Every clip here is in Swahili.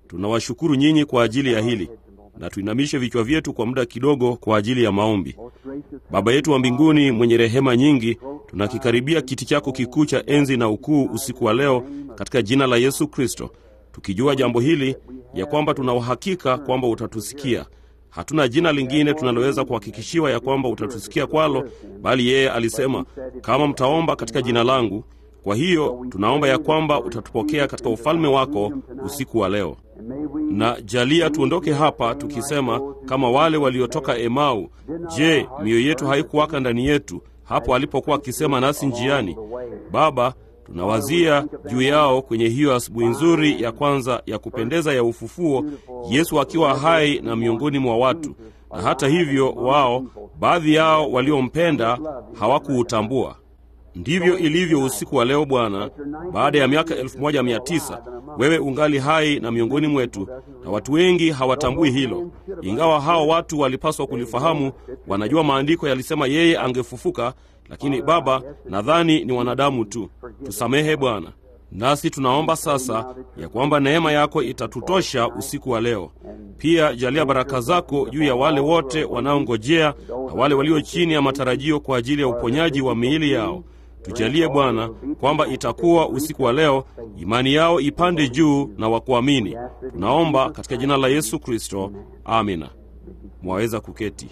Tunawashukuru nyinyi kwa ajili ya hili, na tuinamishe vichwa vyetu kwa muda kidogo kwa ajili ya maombi. Baba yetu wa mbinguni mwenye rehema nyingi, tunakikaribia kiti chako kikuu cha enzi na ukuu usiku wa leo katika jina la Yesu Kristo, tukijua jambo hili ya kwamba tuna uhakika kwamba utatusikia. Hatuna jina lingine tunaloweza kuhakikishiwa ya kwamba utatusikia kwalo, bali yeye alisema, kama mtaomba katika jina langu. Kwa hiyo tunaomba ya kwamba utatupokea katika ufalme wako usiku wa leo, na jalia tuondoke hapa tukisema kama wale waliotoka Emau, je, mioyo yetu haikuwaka ndani yetu hapo alipokuwa akisema nasi njiani? Baba, tunawazia juu yao kwenye hiyo asubuhi nzuri ya kwanza ya kupendeza ya ufufuo, Yesu akiwa hai na miongoni mwa watu, na hata hivyo wao, baadhi yao waliompenda hawakuutambua. Ndivyo ilivyo usiku wa leo Bwana. Baada ya miaka elfu moja mia tisa wewe ungali hai na miongoni mwetu, na watu wengi hawatambui hilo, ingawa hao watu walipaswa kulifahamu. Wanajua maandiko yalisema yeye angefufuka, lakini Baba, nadhani ni wanadamu tu. Tusamehe Bwana, nasi tunaomba sasa ya kwamba neema yako itatutosha usiku wa leo. Pia jalia baraka zako juu ya wale wote wanaongojea na wale walio chini ya matarajio kwa ajili ya uponyaji wa miili yao. Tujalie Bwana kwamba itakuwa usiku wa leo imani yao ipande juu na wakuamini. Tunaomba katika jina la Yesu Kristo, amina. Mwaweza kuketi.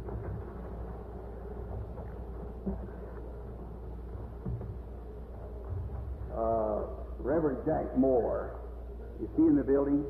Uh, Reverend Jack Moore, is he in the building?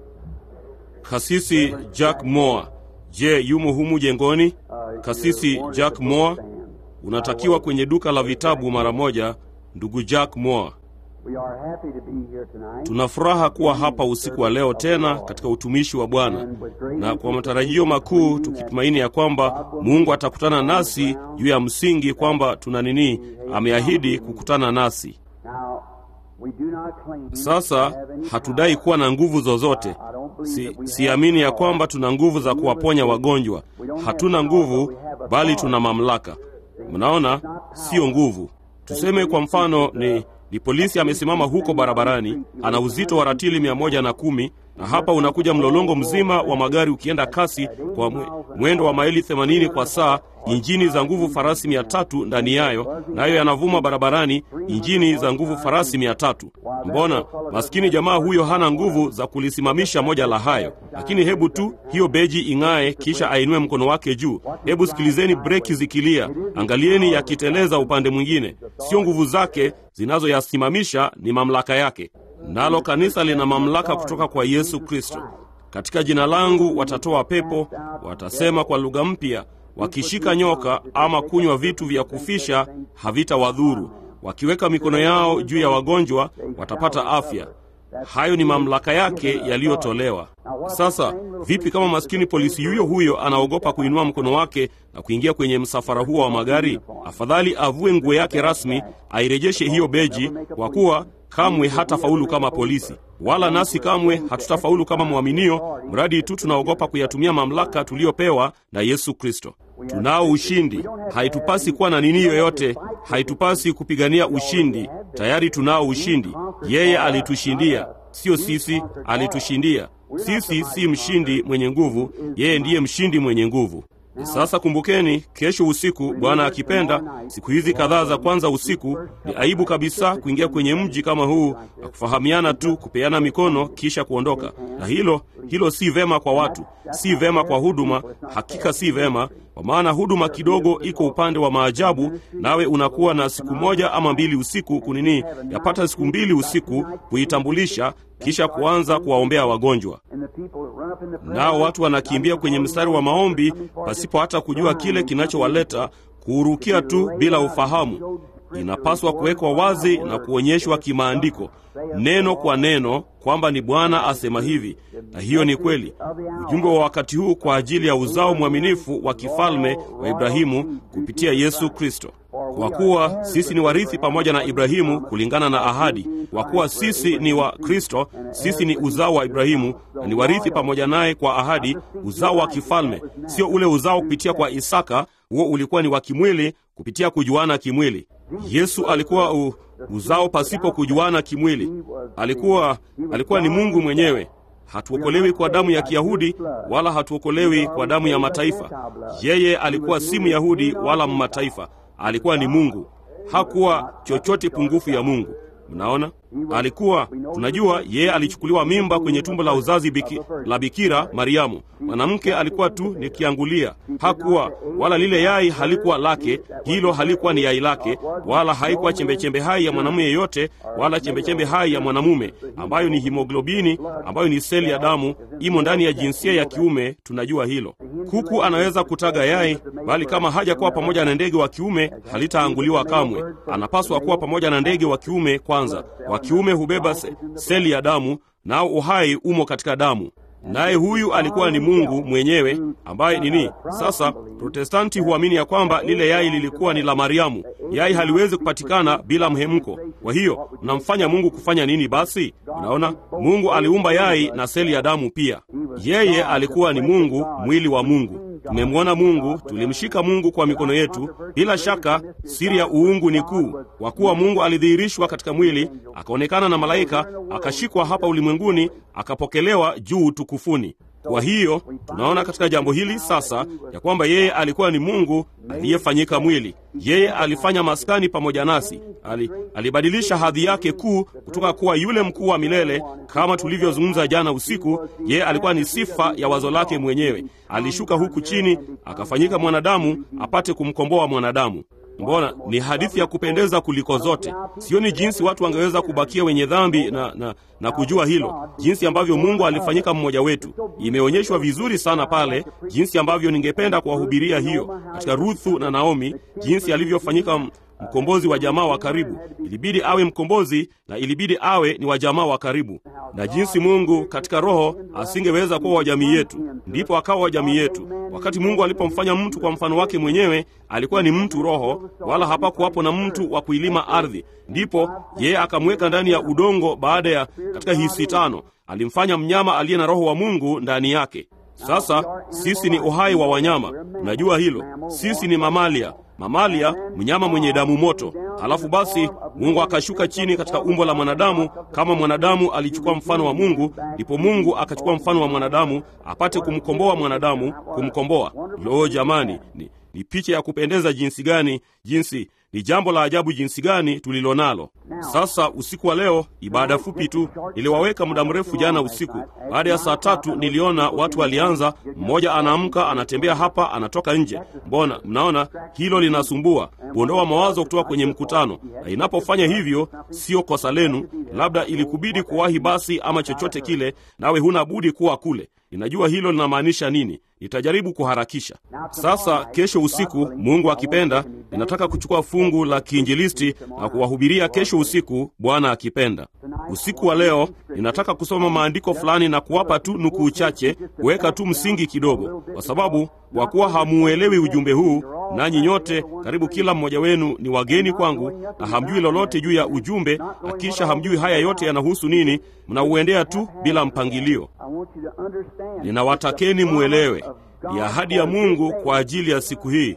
Kasisi Jack Moore, je, yumo humu jengoni? Uh, Kasisi you're Jack wanted Moore, to stand. unatakiwa kwenye duka la vitabu mara moja. Ndugu Jack Moore, We are happy to be here tonight. tuna furaha kuwa hapa usiku wa leo tena katika utumishi wa Bwana, na kwa matarajio makuu tukitumaini ya kwamba Mungu atakutana nasi juu ya msingi kwamba tuna nini, ameahidi kukutana nasi. Now, we do not claim to Sasa have any hatudai power. kuwa na nguvu zozote. I don't believe Si, that we siamini ya have kwamba tuna nguvu za kuwaponya wagonjwa. Hatuna nguvu, bali tuna mamlaka. Mnaona, sio nguvu. Tuseme kwa mfano ni, ni polisi amesimama huko barabarani, ana uzito wa ratili mia moja na kumi na hapa unakuja mlolongo mzima wa magari ukienda kasi kwa mwe, mwendo wa maili 80 kwa saa, injini za nguvu farasi mia tatu ndani yayo, nayo yanavuma barabarani, injini za nguvu farasi mia tatu. Mbona maskini jamaa huyo hana nguvu za kulisimamisha moja la hayo, lakini hebu tu hiyo beji ing'ae, kisha ainue mkono wake juu. Hebu sikilizeni breki zikilia, angalieni yakiteleza upande mwingine. Sio nguvu zake zinazoyasimamisha, ni mamlaka yake. Nalo kanisa lina mamlaka kutoka kwa Yesu Kristo. Katika jina langu watatoa pepo, watasema kwa lugha mpya, wakishika nyoka ama kunywa vitu vya kufisha havitawadhuru, wakiweka mikono yao juu ya wagonjwa watapata afya. Hayo ni mamlaka yake yaliyotolewa. Sasa vipi kama maskini polisi yuyo huyo anaogopa kuinua mkono wake na kuingia kwenye msafara huo wa magari? Afadhali avue nguo yake rasmi, airejeshe hiyo beji, kwa kuwa kamwe hatafaulu kama polisi, wala nasi kamwe hatutafaulu kama mwaminio, mradi tu tunaogopa kuyatumia mamlaka tuliyopewa na Yesu Kristo. Tunao ushindi. Haitupasi kuwa na nini yoyote, haitupasi kupigania ushindi. Tayari tunao ushindi. Yeye alitushindia, sio sisi, alitushindia. Sisi si mshindi mwenye nguvu, yeye ndiye mshindi mwenye nguvu. Sasa kumbukeni, kesho usiku, Bwana akipenda, siku hizi kadhaa za kwanza usiku, ni aibu kabisa kuingia kwenye mji kama huu na kufahamiana tu, kupeana mikono kisha kuondoka. Na hilo hilo si vema kwa watu, si vema kwa huduma, hakika si vema, kwa maana huduma kidogo iko upande wa maajabu, nawe unakuwa na siku moja ama mbili usiku kunini, yapata siku mbili usiku kuitambulisha, kisha kuanza kuwaombea wagonjwa And the people run up in the prayer nao watu wanakimbia kwenye mstari wa maombi pasipo hata kujua kile kinachowaleta, kuurukia tu bila ufahamu. Inapaswa kuwekwa wazi na kuonyeshwa kimaandiko, neno kwa neno, kwamba ni Bwana asema hivi, na hiyo ni kweli. Ujumbe wa wakati huu kwa ajili ya uzao mwaminifu wa kifalme wa Ibrahimu kupitia Yesu Kristo. Kwa kuwa sisi ni warithi pamoja na Ibrahimu kulingana na ahadi. Kwa kuwa sisi ni wa Kristo, sisi ni uzao wa Ibrahimu na ni warithi pamoja naye kwa ahadi, uzao wa kifalme, sio ule uzao kupitia kwa Isaka. Huo ulikuwa ni wa kimwili, kupitia kujuana kimwili. Yesu alikuwa u, uzao pasipo kujuana kimwili. Alikuwa alikuwa ni Mungu mwenyewe. hatuokolewi kwa damu ya Kiyahudi wala hatuokolewi kwa damu ya mataifa. Yeye alikuwa si Myahudi wala Mmataifa, alikuwa ni Mungu, hakuwa chochote pungufu ya Mungu. Mnaona, alikuwa tunajua, yeye alichukuliwa mimba kwenye tumbo la uzazi biki, la Bikira Mariamu. Mwanamke alikuwa tu ni kiangulia, hakuwa wala lile yai halikuwa lake, hilo halikuwa ni yai lake, wala haikuwa chembechembe hai ya mwanamume yeyote, wala chembechembe hai ya mwanamume, ambayo ni himoglobini, ambayo ni seli ya damu, imo ndani ya jinsia ya kiume. Tunajua hilo. Kuku anaweza kutaga yai, bali kama hajakuwa pamoja na ndege wa kiume halitaanguliwa kamwe. Anapaswa kuwa pamoja na ndege wa kiume kwanza. Wa kiume hubeba se, seli ya damu, nao uhai umo katika damu naye huyu alikuwa ni Mungu mwenyewe ambaye nini. Sasa Protestanti huamini ya kwamba lile yai lilikuwa ni la Mariamu. Yai haliwezi kupatikana bila mhemko. Kwa hiyo mnamfanya Mungu kufanya nini? Basi unaona, Mungu aliumba yai na seli ya damu pia. Yeye alikuwa ni Mungu, mwili wa Mungu. Tumemwona Mungu, tulimshika Mungu kwa mikono yetu. Bila shaka siri ya uungu ni kuu, kwa kuwa Mungu alidhihirishwa katika mwili, akaonekana na malaika, akashikwa hapa ulimwenguni, akapokelewa juu tukufuni. Kwa hiyo tunaona katika jambo hili sasa ya kwamba yeye alikuwa ni Mungu aliyefanyika mwili. Yeye alifanya maskani pamoja nasi, ali, alibadilisha hadhi yake kuu kutoka kuwa yule mkuu wa milele, kama tulivyozungumza jana usiku. Yeye alikuwa ni sifa ya wazo lake mwenyewe. Alishuka huku chini akafanyika mwanadamu apate kumkomboa mwanadamu. Mbona ni hadithi ya kupendeza kuliko zote. Sioni jinsi watu wangeweza kubakia wenye dhambi na, na, na kujua hilo, jinsi ambavyo Mungu alifanyika mmoja wetu. Imeonyeshwa vizuri sana pale, jinsi ambavyo ningependa kuwahubiria hiyo katika Ruthu na Naomi, jinsi alivyofanyika mkombozi wa jamaa wa karibu. Ilibidi awe mkombozi na ilibidi awe ni wa jamaa wa karibu, na jinsi Mungu katika roho asingeweza kuwa wa jamii yetu, ndipo akawa wa jamii yetu. Wakati Mungu alipomfanya mtu kwa mfano wake mwenyewe, alikuwa ni mtu roho, wala hapakuwapo na mtu wa kuilima ardhi. Ndipo yeye akamweka ndani ya udongo. Baada ya katika hisi tano, alimfanya mnyama aliye na roho wa Mungu ndani yake. Sasa sisi ni uhai wa wanyama, unajua hilo. Sisi ni mamalia mamalia, mnyama mwenye damu moto. Halafu basi Mungu akashuka chini katika umbo la mwanadamu. Kama mwanadamu alichukua mfano wa Mungu, ndipo Mungu akachukua mfano wa mwanadamu apate kumkomboa mwanadamu, kumkomboa. Lo, jamani, ni, ni picha ya kupendeza jinsi gani! Jinsi ni jambo la ajabu jinsi gani tulilo nalo sasa. Usiku wa leo, ibada fupi tu, niliwaweka muda mrefu jana usiku. Baada ya saa tatu, niliona watu walianza, mmoja anaamka anatembea hapa, anatoka nje. Mbona mnaona hilo linasumbua, kuondoa mawazo kutoka kwenye mkutano, na inapofanya hivyo sio kosa lenu. Labda ilikubidi kuwahi basi ama chochote kile, nawe huna budi kuwa kule. Ninajua hilo linamaanisha nini. Nitajaribu kuharakisha. Sasa kesho usiku, Mungu akipenda, ninataka kuchukua fungu la kiinjilisti na kuwahubiria kesho usiku, Bwana akipenda. Usiku wa leo ninataka kusoma maandiko fulani na kuwapa tu nukuu chache, kuweka tu msingi kidogo, kwa sababu kwa kuwa hamuuelewi ujumbe huu, nanyi nyote karibu kila mmoja wenu ni wageni kwangu, na hamjui lolote juu ya ujumbe, na kisha hamjui haya yote yanahusu nini, mnauendea tu bila mpangilio. Ninawatakeni muelewe, ni ahadi ya Mungu kwa ajili ya siku hii.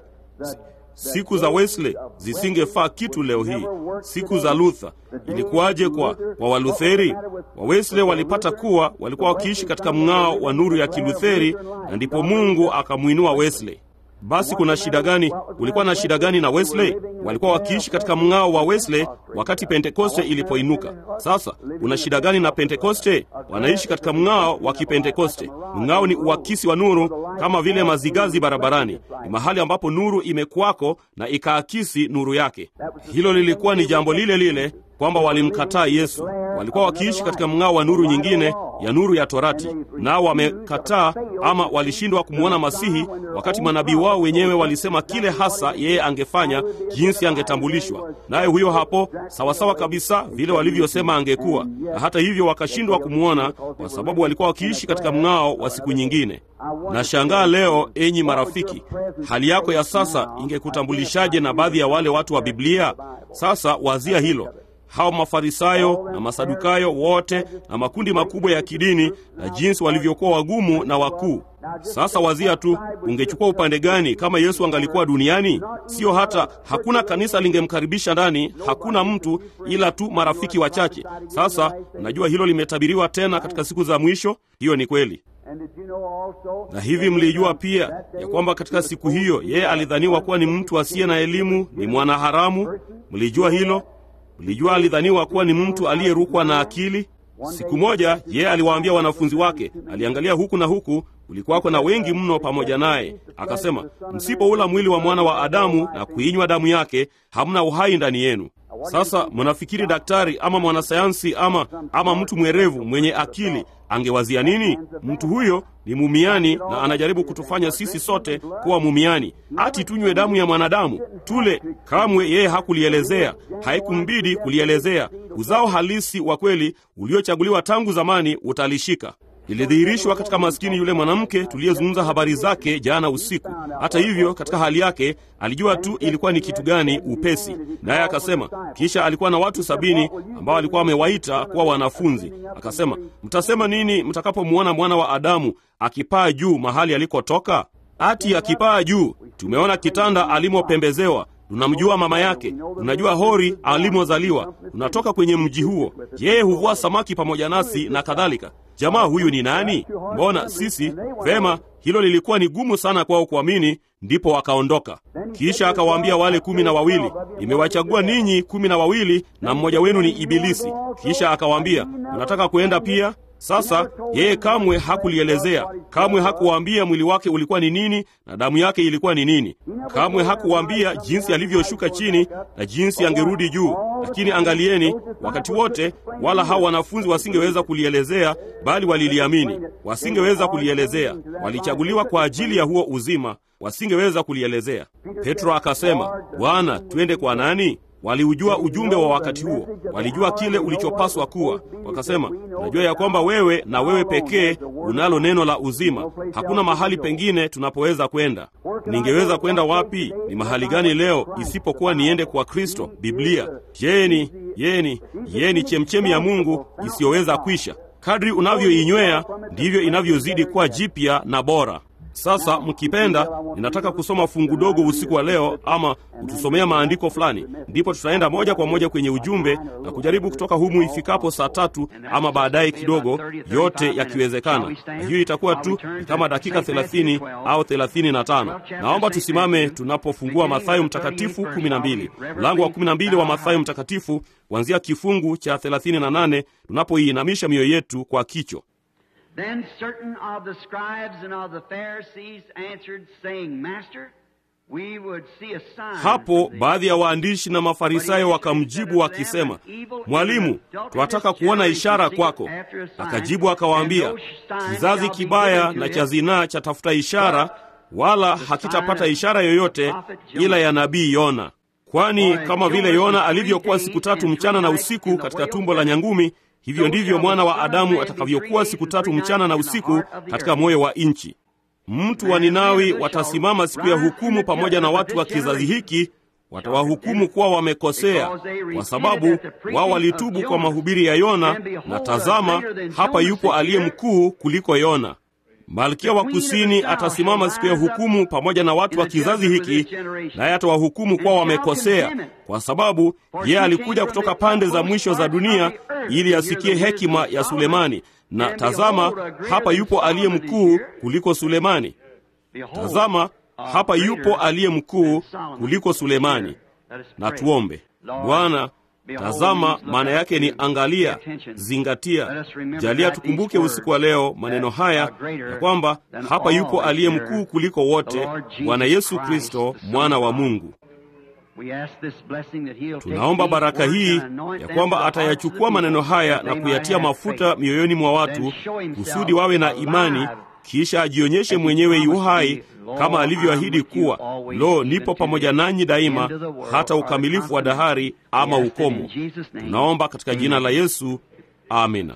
Siku za Wesley zisingefaa kitu leo hii. Siku za Luther ilikuwaje kwa, kwa Walutheri? Wa Wesley walipata kuwa walikuwa wakiishi katika mng'ao wa nuru ya Kilutheri, na ndipo Mungu akamwinua Wesley. Basi kuna shida gani? Kulikuwa na shida gani na Wesley? Walikuwa wakiishi katika mng'ao wa Wesley wakati Pentekoste ilipoinuka. Sasa kuna shida gani na Pentekoste? Wanaishi katika mng'ao wa Kipentekoste. Mng'ao ni uakisi wa nuru, kama vile mazigazi barabarani. Ni mahali ambapo nuru imekuwako na ikaakisi nuru yake. Hilo lilikuwa ni jambo lile lile kwamba walimkataa Yesu. Walikuwa wakiishi katika mng'ao wa nuru nyingine ya nuru ya Torati, nao wamekataa ama walishindwa kumwona Masihi, wakati manabii wao wenyewe walisema kile hasa yeye angefanya, jinsi angetambulishwa naye. Huyo hapo sawasawa kabisa vile walivyosema angekuwa, na hata hivyo wakashindwa kumwona kwa sababu walikuwa wakiishi katika mng'ao wa siku nyingine. Nashangaa leo, enyi marafiki, hali yako ya sasa ingekutambulishaje na baadhi ya wale watu wa Biblia? Sasa wazia hilo hao Mafarisayo na Masadukayo wote na makundi makubwa ya kidini na jinsi walivyokuwa wagumu na wakuu. Sasa wazia tu, ungechukua upande gani kama Yesu angalikuwa duniani? Sio hata hakuna kanisa lingemkaribisha ndani, hakuna mtu ila tu marafiki wachache. Sasa unajua hilo limetabiriwa tena katika siku za mwisho. Hiyo ni kweli. Na hivi mlijua pia ya kwamba katika siku hiyo yeye alidhaniwa kuwa ni mtu asiye na elimu, ni mwanaharamu. Mlijua hilo? Mlijua alidhaniwa kuwa ni mtu aliyerukwa na akili. Siku moja yeye aliwaambia wanafunzi wake, aliangalia huku na huku, kulikuwako na wengi mno pamoja naye, akasema, msipoula mwili wa mwana wa Adamu na kuinywa damu yake, hamna uhai ndani yenu. Sasa mnafikiri daktari ama mwanasayansi ama, ama mtu mwerevu mwenye akili angewazia nini? Mtu huyo ni mumiani na anajaribu kutufanya sisi sote kuwa mumiani, ati tunywe damu ya mwanadamu tule. Kamwe yeye hakulielezea, haikumbidi kulielezea. Uzao halisi wa kweli uliochaguliwa tangu zamani utalishika ilidhihirishwa katika maskini yule mwanamke tuliyezungumza habari zake jana usiku. Hata hivyo, katika hali yake alijua tu ilikuwa ni kitu gani upesi, naye akasema. Kisha alikuwa na watu sabini ambao alikuwa amewaita kuwa wanafunzi. Akasema, mtasema nini mtakapomwona mwana wa Adamu akipaa juu mahali alikotoka? Ati akipaa juu, tumeona kitanda alimopembezewa tunamjua mama yake, tunajua hori alimozaliwa, tunatoka kwenye mji huo, yeye huvua samaki pamoja nasi na kadhalika. Jamaa huyu ni nani? Mbona sisi vema. Hilo lilikuwa ni gumu sana kwao kuamini, ndipo wakaondoka. Kisha akawaambia wale kumi na wawili, nimewachagua ninyi kumi na wawili na mmoja wenu ni Ibilisi. Kisha akawaambia, mnataka kuenda pia? Sasa yeye kamwe hakulielezea, kamwe hakuwaambia mwili wake ulikuwa ni nini na damu yake ilikuwa ni nini. Kamwe hakuwaambia jinsi alivyoshuka chini na jinsi angerudi juu. Lakini angalieni, wakati wote wala hao wanafunzi wasingeweza kulielezea, bali waliliamini. Wasingeweza kulielezea, walichaguliwa kwa ajili ya huo uzima, wasingeweza kulielezea. Petro akasema, Bwana, twende kwa nani? Waliujua ujumbe wa wakati huo, walijua kile ulichopaswa kuwa. Wakasema, unajua ya kwamba wewe na wewe pekee unalo neno la uzima. Hakuna mahali pengine tunapoweza kwenda. Ningeweza kwenda wapi? Ni mahali gani leo isipokuwa niende kwa Kristo? Biblia yeni yeni yeni chemchemi ya Mungu isiyoweza kwisha. Kadri unavyoinywea ndivyo inavyozidi kuwa jipya na bora. Sasa mkipenda, ninataka kusoma fungu dogo usiku wa leo, ama kutusomea maandiko fulani, ndipo tutaenda moja kwa moja kwenye ujumbe na kujaribu kutoka humu ifikapo saa tatu ama baadaye kidogo, yote yakiwezekana. Na hiyo itakuwa tu ni kama dakika 30 au 35. Naomba tusimame tunapofungua Mathayo Mtakatifu 12, mlango wa 12 wa Mathayo Mtakatifu, kuanzia kifungu cha 38 tunapoiinamisha mioyo yetu kwa kicho Then certain of the scribes and of the Pharisees answered, saying, Master, we would see a sign. Hapo from thee." baadhi ya waandishi na Mafarisayo wakamjibu wakisema, Mwalimu, twataka kuona ishara kwako. Akajibu akawaambia, kizazi kibaya na cha zinaa chatafuta ishara, wala hakitapata ishara yoyote ila ya nabii Yona. Kwani kama vile Yona alivyokuwa siku tatu mchana na usiku katika tumbo la nyangumi, hivyo ndivyo mwana wa Adamu atakavyokuwa siku tatu mchana na usiku katika moyo wa nchi. Mtu wa Ninawi watasimama siku ya hukumu pamoja na watu wa kizazi hiki, watawahukumu kuwa wamekosea, kwa sababu wao walitubu kwa mahubiri ya Yona, na tazama, hapa yupo aliye mkuu kuliko Yona. Malkia wa kusini atasimama siku ya hukumu pamoja na watu wa kizazi hiki, naye atawahukumu kuwa wamekosea, kwa sababu yeye alikuja kutoka pande za mwisho za dunia ili asikie hekima ya Sulemani. Na tazama, hapa yupo aliye mkuu kuliko Sulemani. Tazama, hapa yupo aliye mkuu kuliko Sulemani. Na tuombe. Bwana, tazama, maana yake ni angalia, zingatia. Jalia tukumbuke usiku wa leo maneno haya ya kwamba hapa yupo aliye mkuu kuliko wote, Bwana Yesu Kristo, mwana wa Mungu. Tunaomba baraka hii ya kwamba atayachukua maneno haya na kuyatia mafuta mioyoni mwa watu kusudi wawe na imani, kisha ajionyeshe mwenyewe yu hai kama alivyoahidi kuwa, lo, nipo pamoja nanyi daima hata ukamilifu wa dahari ama ukomo. Tunaomba katika jina la Yesu, amina.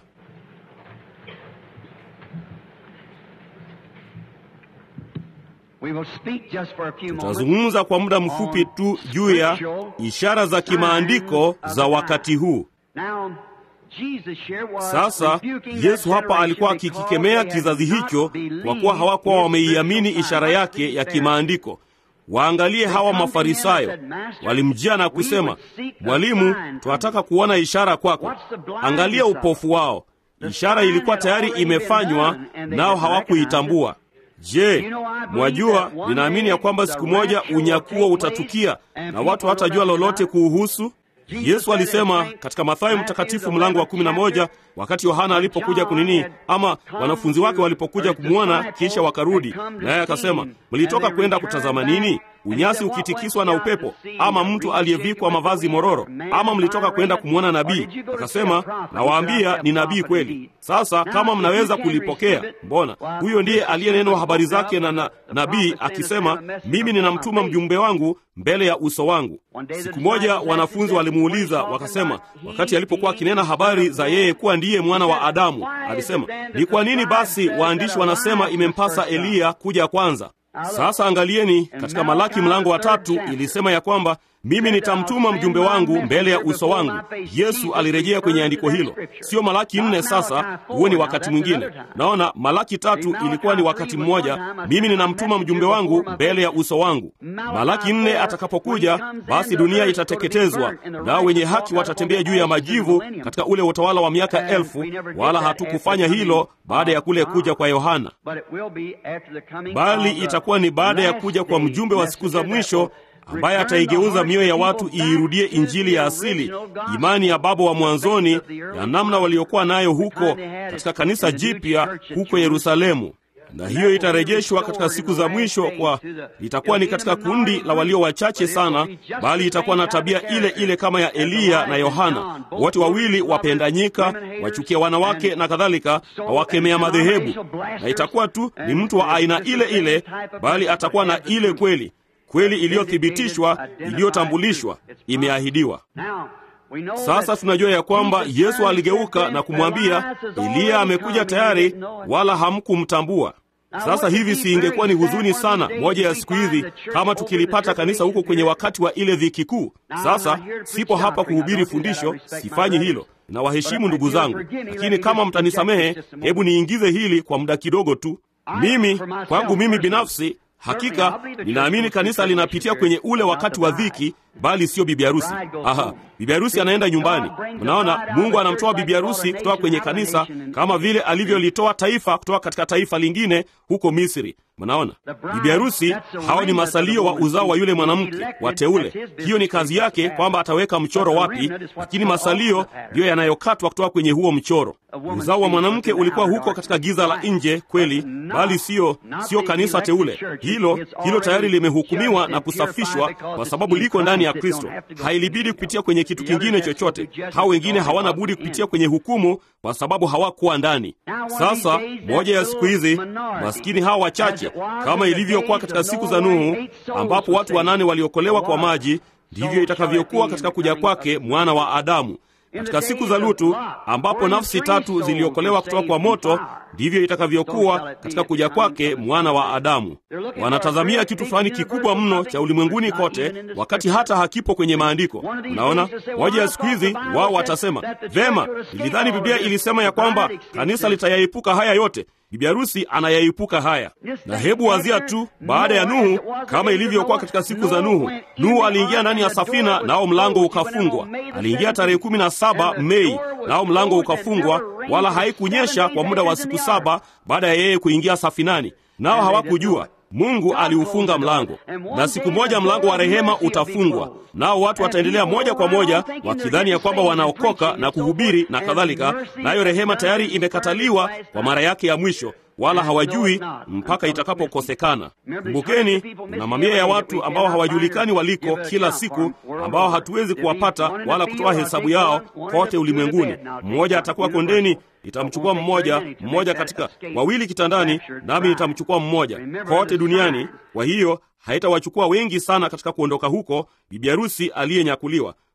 We will speak just for a few moments. Tutazungumza kwa muda mfupi tu juu ya ishara za kimaandiko za wakati huu. Now, Jesus here was Sasa rebuking that Yesu hapa generation alikuwa because akikikemea they had kizazi not hicho believed kwa kuwa hawakuwa his wameiamini spiritual ishara sign. yake ya kimaandiko. Waangalie hawa Mafarisayo walimjia na kusema, Mwalimu, tunataka kuona ishara kwako. Angalia upofu wao. Ishara ilikuwa tayari imefanywa, nao hawakuitambua. Je, mwajua, ninaamini ya kwamba siku moja unyakuo utatukia na watu hawatajua lolote kuuhusu. Yesu alisema katika Mathayo mtakatifu mlango wa kumi na moja wakati Yohana alipokuja kunini, ama wanafunzi wake walipokuja kumwona kisha wakarudi, naye akasema, mlitoka kwenda kutazama nini? Unyasi ukitikiswa na upepo, ama mtu aliyevikwa mavazi mororo, ama mlitoka kwenda kumwona nabii? Akasema, nawaambia ni nabii kweli. Sasa kama mnaweza kulipokea, mbona huyo ndiye aliyenenwa habari zake na, na nabii akisema, mimi ninamtuma mjumbe wangu mbele ya uso wangu. Siku moja wanafunzi walimuuliza wakasema, wakati alipokuwa akinena habari za yeye kuwa ndiye mwana wa Adamu, alisema, ni kwa nini basi waandishi wanasema imempasa Eliya kuja kwanza? Sasa angalieni, katika Malaki mlango wa tatu ilisema ya kwamba mimi nitamtuma mjumbe wangu mbele ya uso wangu. Yesu alirejea kwenye andiko hilo, sio Malaki nne. Sasa huo ni wakati mwingine. Naona Malaki tatu ilikuwa ni wakati mmoja, mimi ninamtuma mjumbe wangu mbele ya uso wangu. Malaki nne atakapokuja, basi dunia itateketezwa, nao wenye haki watatembea juu ya majivu katika ule utawala wa miaka elfu, wala hatukufanya hilo baada ya kule kuja kwa Yohana, bali itakuwa ni baada ya kuja kwa mjumbe wa siku za mwisho ambaye ataigeuza mioyo ya watu iirudie injili ya asili, imani ya baba wa mwanzoni, ya namna waliokuwa nayo huko katika kanisa jipya huko Yerusalemu. Na hiyo itarejeshwa katika siku za mwisho, kwa itakuwa ni katika kundi la walio wachache sana, bali itakuwa na tabia ile ile kama ya Eliya na Yohana, wote wawili wapendanyika, wachukia wanawake na kadhalika, wawakemea madhehebu, na itakuwa tu ni mtu wa aina ile ile, bali atakuwa na ile kweli kweli iliyothibitishwa, iliyotambulishwa, imeahidiwa. Sasa tunajua ya kwamba Yesu aligeuka na kumwambia Eliya amekuja tayari, wala hamkumtambua. Sasa hivi si ingekuwa ni huzuni sana moja ya siku hizi kama tukilipata kanisa huko kwenye wakati wa ile dhiki kuu? Sasa sipo hapa kuhubiri fundisho, sifanyi hilo na waheshimu ndugu zangu, lakini kama mtanisamehe, hebu niingize hili kwa muda kidogo tu. Mimi kwangu mimi binafsi Hakika ninaamini kanisa linapitia kwenye ule wakati wa dhiki, bali sio bibi harusi. Aha, bibi harusi anaenda nyumbani. Mnaona, Mungu anamtoa bibi harusi kutoka kwenye kanisa kama vile alivyolitoa taifa kutoka katika taifa lingine huko Misri. Mnaona, bibi harusi hao ni masalio wa uzao wa yule mwanamke wateule. Hiyo ni kazi yake, kwamba ataweka mchoro wapi, lakini masalio ndiyo yanayokatwa kutoka kwenye huo mchoro. Uzao wa mwanamke ulikuwa huko katika giza la nje kweli, bali sio sio kanisa teule. Hilo hilo tayari limehukumiwa na kusafishwa, kwa sababu liko ndani ya Kristo. Hailibidi kupitia kwenye kitu kingine chochote. Hao wengine hawana budi kupitia kwenye hukumu, kwa sababu hawakuwa ndani. Sasa moja ya siku hizi, maskini hawa wachache, kama ilivyokuwa katika siku za Nuhu, ambapo watu wanane waliokolewa kwa maji, ndivyo itakavyokuwa katika kuja kwake mwana wa Adamu. Katika siku za Lutu ambapo nafsi tatu ziliokolewa kutoka kwa moto, ndivyo itakavyokuwa katika kuja kwake mwana wa Adamu. Wanatazamia kitu fulani kikubwa mno cha ulimwenguni kote, wakati hata hakipo kwenye maandiko. Unaona, moja ya siku hizi wao watasema vema, nilidhani Biblia ilisema ya kwamba kanisa litayaepuka haya yote. Bibi harusi anayaepuka haya. Na hebu wazia tu, baada ya Nuhu, kama ilivyokuwa katika siku za Nuhu. Nuhu aliingia ndani ya safina, nao mlango ukafungwa. Aliingia tarehe kumi na saba Mei, nao mlango ukafungwa, wala haikunyesha kwa muda wa siku saba baada ya yeye kuingia safinani, nao hawakujua Mungu aliufunga mlango, na siku moja mlango wa rehema utafungwa, nao watu wataendelea moja kwa moja wakidhani ya kwamba wanaokoka na kuhubiri na kadhalika, nayo rehema tayari imekataliwa kwa mara yake ya mwisho, wala hawajui mpaka itakapokosekana. Kumbukeni, kuna mamia ya watu ambao hawajulikani waliko kila siku, ambao hatuwezi kuwapata wala kutoa hesabu yao kote ulimwenguni. Mmoja atakuwa kondeni nitamchukua mmoja mmoja, katika wawili kitandani, nami nitamchukua mmoja kote duniani. Kwa hiyo haitawachukua wengi sana katika kuondoka huko bibi harusi aliyenyakuliwa.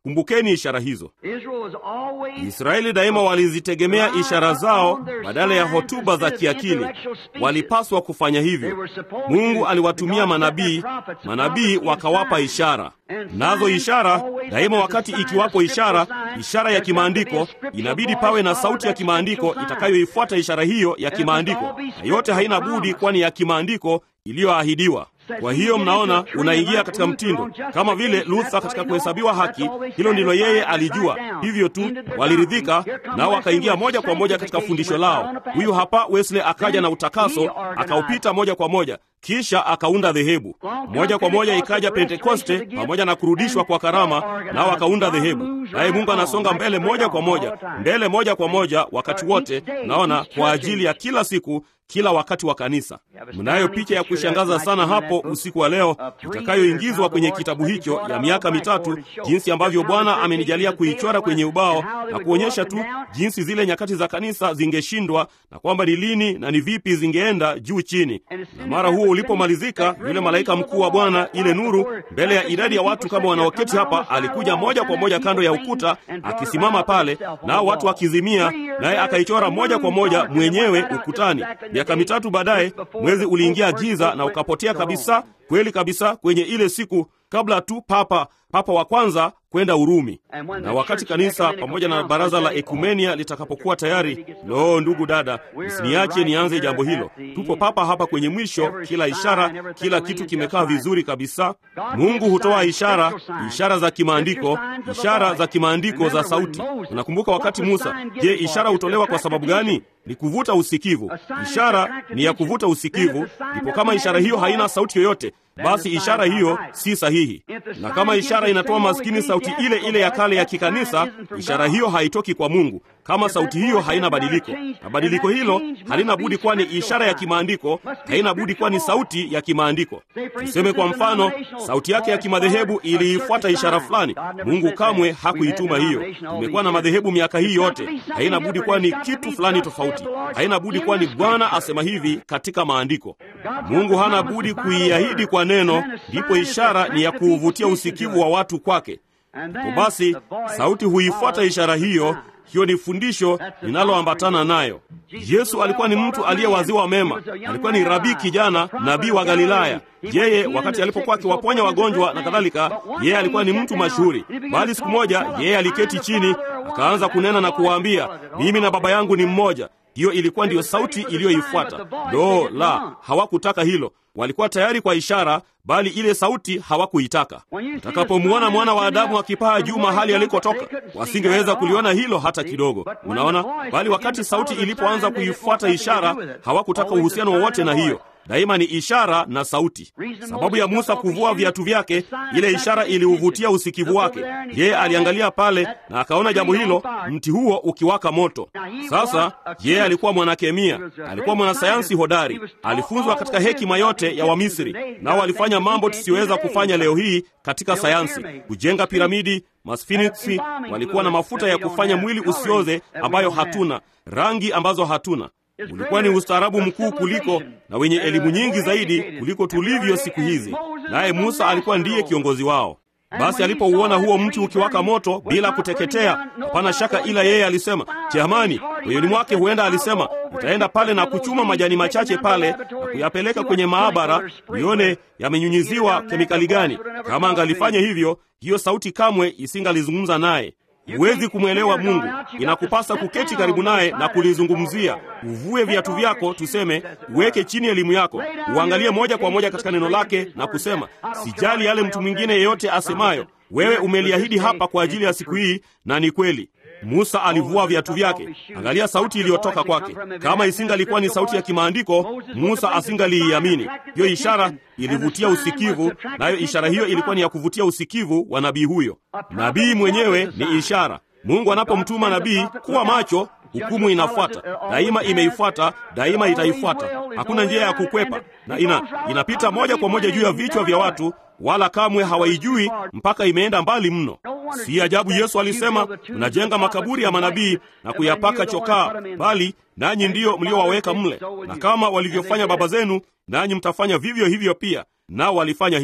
Kumbukeni ishara hizo. Israel was always Israeli daima walizitegemea ishara zao badala ya hotuba za kiakili. Walipaswa kufanya hivyo. Mungu aliwatumia manabii, manabii wakawapa ishara, nazo ishara daima, wakati ikiwapo ishara, ishara ya kimaandiko, inabidi pawe na sauti ya kimaandiko itakayoifuata ishara hiyo ya kimaandiko, na yote haina budi kwani ya kimaandiko iliyoahidiwa. Kwa hiyo mnaona, unaingia katika mtindo kama vile Luther katika kuhesabiwa haki. Hilo ndilo yeye alijua, hivyo tu waliridhika nao, wakaingia moja kwa moja katika fundisho lao. Huyu hapa Wesley akaja na utakaso, akaupita moja kwa moja, kisha akaunda dhehebu moja kwa moja. Ikaja Pentekoste pamoja na kurudishwa kwa karama, nao wakaunda dhehebu. Naye Mungu anasonga mbele moja kwa moja, mbele moja kwa moja, wakati wote. Naona kwa ajili ya kila siku kila wakati wa kanisa. Mnayo picha ya kushangaza sana hapo usiku wa leo itakayoingizwa kwenye kitabu hicho ya miaka mitatu, jinsi ambavyo Bwana amenijalia kuichora kwenye ubao na kuonyesha tu jinsi zile nyakati za kanisa zingeshindwa na kwamba ni lini na ni vipi zingeenda juu chini. Na mara huo ulipomalizika, yule malaika mkuu wa Bwana, ile nuru, mbele ya idadi ya watu kama wanaoketi hapa, alikuja moja kwa moja kando ya ukuta, akisimama pale, nao watu wakizimia, naye akaichora moja kwa moja mwenyewe ukutani. Miaka mitatu baadaye mwezi uliingia giza na ukapotea kabisa, kweli kabisa, kwenye ile siku kabla tu papa papa wa kwanza kwenda Urumi. Na wakati kanisa pamoja na baraza la ekumenia litakapokuwa tayari, lo, ndugu dada, msiniache nianze jambo hilo. Tupo papa hapa kwenye mwisho, kila ishara, kila kitu kimekaa vizuri kabisa. Mungu hutoa ishara, ishara za kimaandiko, ishara za kimaandiko za sauti. Unakumbuka wakati Musa, je, ishara hutolewa kwa sababu gani? Ni kuvuta usikivu. Ishara ni ya kuvuta usikivu. Ndipo kama ishara hiyo haina sauti yoyote, basi ishara hiyo si sahihi. Na kama ishara inatoa maskini sauti ile ile ya kale ya kikanisa, ishara hiyo haitoki kwa Mungu. Kama sauti hiyo haina badiliko, na badiliko hilo halina budi kuwa ni ishara ya kimaandiko, haina budi kuwa ni sauti ya kimaandiko. Tuseme kwa mfano, sauti yake ya kimadhehebu iliifuata ishara fulani. Mungu kamwe hakuituma hiyo. Tumekuwa na madhehebu miaka hii yote, haina budi kuwa ni kitu fulani tofauti, haina budi kuwa ni Bwana asema hivi katika maandiko. Mungu hana budi kuiahidi kwa neno, ndipo ishara ni ya kuuvutia usikivu wa watu kwake. Kwa basi sauti huifuata ishara hiyo. Hiyo ni fundisho linaloambatana nayo. Yesu alikuwa ni mtu aliyewaziwa mema, alikuwa ni rabii kijana, nabii wa Galilaya. Yeye wakati alipokuwa akiwaponya wagonjwa na kadhalika, yeye alikuwa ni mtu mashuhuri. Bali siku moja yeye aliketi chini akaanza kunena na kuwaambia, mimi na Baba yangu ni mmoja. Hiyo ilikuwa ndiyo sauti iliyoifuata. Lo la, hawakutaka hilo. Walikuwa tayari kwa ishara, bali ile sauti hawakuitaka. Utakapomwona mwana wa Adamu akipaa juu mahali alikotoka, wasingeweza kuliona hilo hata kidogo. Unaona, bali wakati sauti ilipoanza kuifuata ishara, hawakutaka uhusiano wowote na hiyo. Daima ni ishara na sauti. Sababu ya Musa kuvua viatu vyake, ile ishara iliuvutia usikivu wake. Yeye aliangalia pale na akaona jambo hilo, mti huo ukiwaka moto. Sasa yeye alikuwa mwanakemia, alikuwa mwanasayansi hodari, alifunzwa katika hekima yote ya Wamisri, nao walifanya mambo tusiyoweza kufanya leo hii katika sayansi, kujenga piramidi masfiniksi. Walikuwa na mafuta ya kufanya mwili usioze ambayo hatuna, rangi ambazo hatuna ulikuwa ni ustaarabu mkuu kuliko na wenye elimu nyingi zaidi kuliko tulivyo siku hizi. Naye Musa alikuwa ndiye kiongozi wao. Basi alipouona huo mti ukiwaka moto bila kuteketea, hapana shaka, ila yeye alisema jamani, moyoni mwake huenda alisema, nitaenda pale na kuchuma majani machache pale na kuyapeleka kwenye maabara nione yamenyunyiziwa kemikali gani. Kama angalifanya hivyo, hiyo sauti kamwe isingalizungumza naye. Huwezi kumwelewa Mungu, inakupasa kuketi karibu naye na kulizungumzia. Uvue viatu vyako, tuseme, uweke chini elimu yako, uangalie moja kwa moja katika neno lake na kusema, sijali yale mtu mwingine yeyote asemayo, wewe umeliahidi hapa kwa ajili ya siku hii, na ni kweli. Musa alivua viatu vyake. Angalia sauti iliyotoka kwake. Kama isingalikuwa ni sauti ya kimaandiko, Musa asingaliiamini. Hiyo ishara ilivutia usikivu, nayo ishara hiyo ilikuwa ni ya kuvutia usikivu wa nabii huyo. Nabii mwenyewe ni ishara. Mungu anapomtuma nabii, kuwa macho, hukumu inafuata daima, imeifuata daima, itaifuata. Hakuna njia ya kukwepa, na ina inapita moja kwa moja juu ya vichwa vya watu, wala kamwe hawaijui mpaka imeenda mbali mno. Si ajabu Yesu alisema, mnajenga makaburi ya manabii na kuyapaka chokaa, bali nanyi ndiyo mliowaweka mle, na kama walivyofanya baba zenu, nanyi mtafanya vivyo hivyo pia. Nao walifanya hivyo.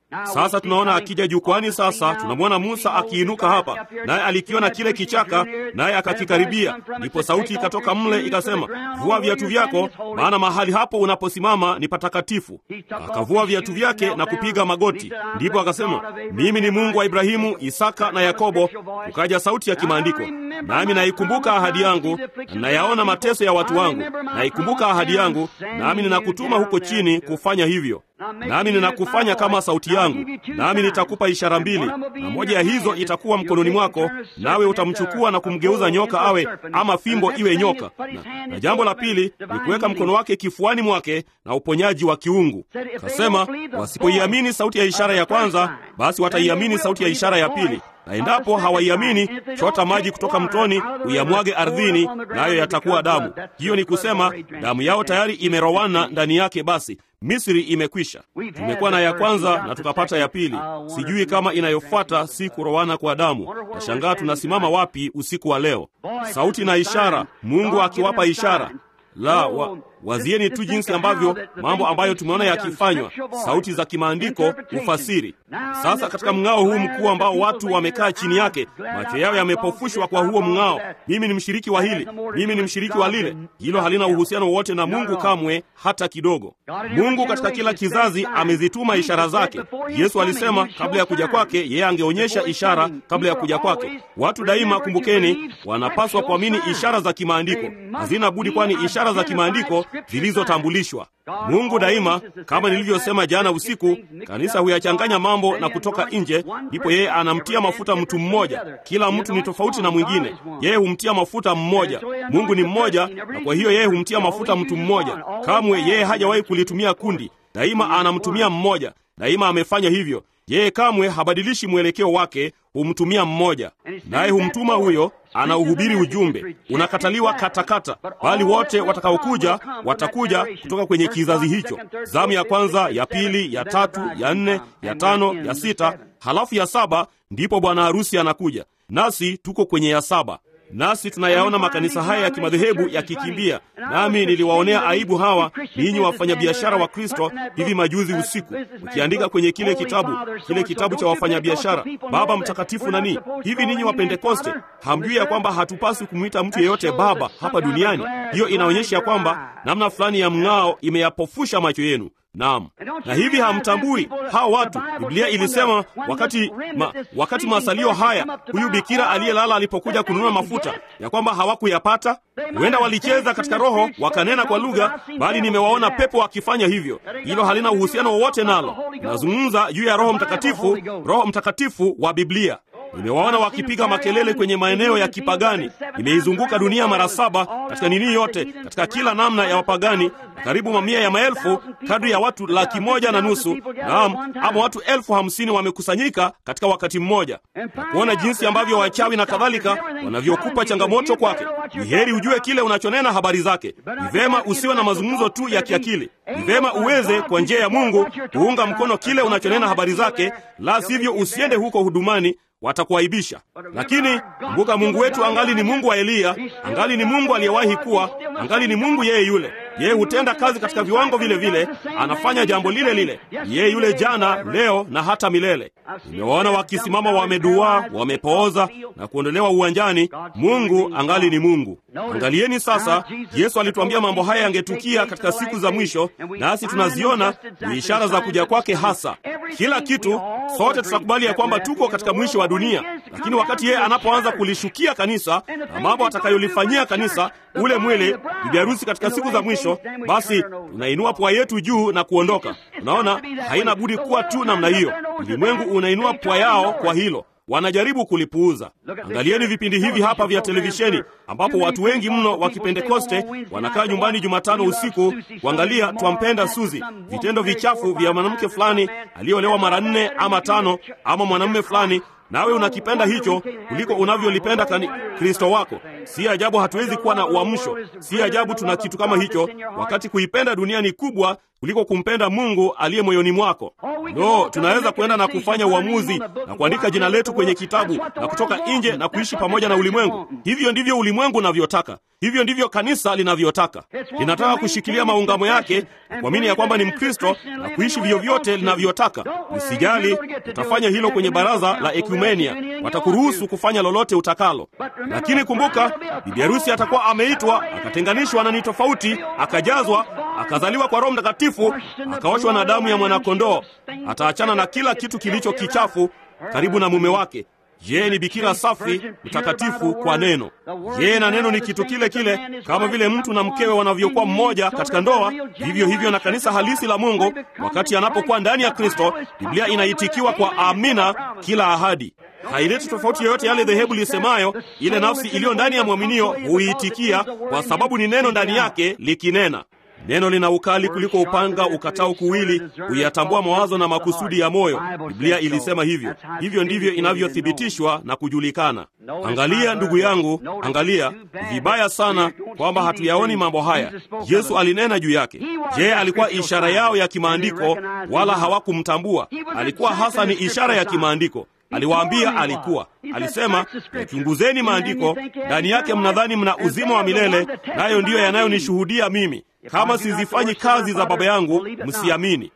Sasa tunaona akija jukwani. Sasa tunamwona Musa akiinuka hapa, naye alikiona kile kichaka, naye akakikaribia. Ndipo sauti ikatoka mle ikasema, vua viatu vyako, maana mahali hapo unaposimama ni patakatifu. Akavua viatu vyake na kupiga magoti. Ndipo akasema, mimi ni Mungu wa Ibrahimu, Isaka na Yakobo. Ukaja sauti ya kimaandiko, nami naikumbuka ahadi yangu na nayaona mateso ya watu wangu. Naikumbuka ahadi yangu, nami ninakutuma huko chini kufanya hivyo nami ninakufanya kama sauti yangu, nami nitakupa ishara mbili, na moja ya hizo itakuwa mkononi mwako, nawe utamchukua na kumgeuza nyoka awe ama fimbo iwe nyoka. Na, na jambo la pili ni kuweka mkono wake kifuani mwake na uponyaji wa kiungu. Kasema wasipoiamini sauti ya ishara ya kwanza, basi wataiamini sauti ya ishara ya pili na endapo hawaiamini, chota maji kutoka mtoni uyamwage ardhini, nayo yatakuwa damu. Hiyo ni kusema damu yao tayari imerowana ndani yake. Basi Misri imekwisha. Tumekuwa na ya kwanza na tukapata ya pili. Sijui kama inayofuata si kurowana kwa damu. Nashangaa tunasimama wapi usiku wa leo. Sauti na ishara, Mungu akiwapa ishara la wa, wazieni tu jinsi ambavyo mambo ambayo tumeona yakifanywa, sauti za kimaandiko, ufasiri. Sasa katika mng'ao huu mkuu ambao watu wamekaa chini yake, macho yao yamepofushwa kwa huo mng'ao. Mimi ni mshiriki wa hili, mimi ni mshiriki wa lile. Hilo halina uhusiano wowote na Mungu kamwe, hata kidogo. Mungu katika kila kizazi amezituma ishara zake. Yesu alisema kabla ya kuja kwake, yeye angeonyesha ishara kabla ya kuja kwake. Watu daima, kumbukeni, wanapaswa kuamini ishara za kimaandiko. Hazina budi, kwani ishara za kimaandiko zilizotambulishwa. Mungu daima, kama nilivyosema jana usiku, kanisa huyachanganya mambo na kutoka nje, ndipo yeye anamtia mafuta mtu mmoja. Kila mtu ni tofauti na mwingine, yeye humtia mafuta mmoja. Mungu ni mmoja, na kwa hiyo yeye humtia mafuta mtu mmoja. Kamwe yeye hajawahi kulitumia kundi, daima anamtumia mmoja. Daima amefanya hivyo. Yeye kamwe habadilishi mwelekeo wake, humtumia mmoja, naye humtuma huyo anauhubiri ujumbe. Unakataliwa katakata, bali wote watakaokuja watakuja kutoka kwenye kizazi hicho. Zamu ya kwanza, ya pili, ya tatu, ya nne, ya tano, ya sita, halafu ya saba, ndipo bwana harusi anakuja, nasi tuko kwenye ya saba. Nasi tunayaona makanisa haya ya kimadhehebu yakikimbia. Nami niliwaonea aibu hawa ninyi wafanyabiashara wa Kristo hivi majuzi usiku, mkiandika kwenye kile kitabu kile kitabu cha wafanyabiashara, baba mtakatifu nani. Hivi ninyi wa Pentekoste hamjui ya kwamba hatupaswi kumwita mtu yeyote baba hapa duniani? Hiyo inaonyesha ya kwamba namna fulani ya mng'ao imeyapofusha macho yenu. Naam, na hivi hamtambui hawa watu. Biblia ilisema wakati ma, wakati masalio haya, huyu bikira aliyelala alipokuja kununua mafuta, ya kwamba hawakuyapata. Huenda walicheza katika roho wakanena kwa lugha, bali nimewaona pepo wakifanya hivyo. Hilo halina uhusiano wowote nalo. Nazungumza juu ya Roho Mtakatifu, Roho Mtakatifu wa Biblia. Nimewaona wakipiga makelele kwenye maeneo ya kipagani. Nimeizunguka dunia mara saba katika nini yote, katika kila namna ya wapagani, na karibu mamia ya maelfu, kadri ya watu laki moja na nusu, naam, ama watu elfu hamsini wamekusanyika katika wakati mmoja, na kuona jinsi ambavyo wachawi na kadhalika wanavyokupa changamoto kwake. Ni heri ujue kile unachonena habari zake. Ni vema usiwe na mazungumzo tu ya kiakili. Ni vema uweze kwa njia ya Mungu kuunga mkono kile unachonena habari zake, la sivyo usiende huko hudumani watakuaibisha. Lakini kumbuka, Mungu wetu angali ni Mungu wa Eliya, angali ni Mungu aliyewahi kuwa, angali ni Mungu yeye yule. Yeye hutenda kazi katika viwango vile vile, anafanya jambo lile lile, yeye yule jana, leo na hata milele. Nimewaona wakisimama wameduaa, wamepooza na kuondolewa uwanjani. Mungu angali ni Mungu. Angalieni sasa, Yesu alituambia mambo haya yangetukia katika siku za mwisho, nasi tunaziona ni ishara za kuja kwake hasa. Kila kitu, sote tutakubali ya kwamba tuko katika mwisho wa dunia, lakini wakati yeye anapoanza kulishukia kanisa na mambo atakayolifanyia kanisa, ule mwili, bibi harusi katika siku za mwisho, basi tunainua pua yetu juu na kuondoka. Unaona, haina budi kuwa tu namna hiyo. Ulimwengu unainua pua yao kwa hilo wanajaribu kulipuuza. Angalieni vipindi hivi hapa vya televisheni ambapo watu wengi mno wa Kipentekoste wanakaa nyumbani Jumatano usiku kuangalia Twampenda Suzi, vitendo vichafu vya mwanamke fulani aliyeolewa mara nne ama tano, ama mwanamume fulani nawe unakipenda hicho kuliko unavyolipenda kani Kristo wako. Si ajabu hatuwezi kuwa na uamsho. Si ajabu tuna kitu kama hicho, wakati kuipenda dunia ni kubwa kuliko kumpenda Mungu aliye moyoni mwako. No, tunaweza kwenda na kufanya uamuzi na kuandika jina letu kwenye kitabu na kutoka nje na kuishi pamoja na ulimwengu. Hivyo ndivyo ulimwengu unavyotaka, hivyo ndivyo kanisa linavyotaka. Linataka kushikilia maungamo yake na kuamini ya kwamba ni Mkristo na kuishi vyovyote linavyotaka. Usijali, utafanya hilo kwenye baraza la ekumenia, watakuruhusu kufanya lolote utakalo. Lakini kumbuka, bibi harusi atakuwa ameitwa, akatenganishwa na ni tofauti, akajazwa, akazaliwa kwa Roho Mtakatifu, akaoshwa na damu ya mwanakondoo. Ataachana na kila kitu kilicho kichafu karibu na mume wake. Yeye ni bikira safi mtakatifu kwa neno. Yeye na neno ni kitu kile kile, kama vile mtu na mkewe wanavyokuwa mmoja katika ndoa, vivyo hivyo na kanisa halisi la Mungu wakati anapokuwa ndani ya Kristo. Biblia inaitikiwa kwa amina kila ahadi. Haileti tofauti yoyote yale dhehebu lisemayo. Ile nafsi iliyo ndani ya mwaminio huiitikia, kwa sababu ni neno ndani yake likinena. Neno lina ukali kuliko upanga ukatao kuwili, huyatambua mawazo na makusudi ya moyo. Biblia ilisema hivyo. Hivyo ndivyo inavyothibitishwa na kujulikana. Angalia ndugu yangu, angalia vibaya sana kwamba hatuyaoni mambo haya. Yesu alinena juu yake. Je, alikuwa ishara yao ya kimaandiko, wala hawakumtambua? Alikuwa hasa ni ishara ya kimaandiko. Aliwaambia alikuwa, alisema, yachunguzeni maandiko, ndani yake mnadhani mna uzima wa milele, nayo ndiyo yanayonishuhudia mimi kama sizifanyi kazi za Baba yangu msiamini.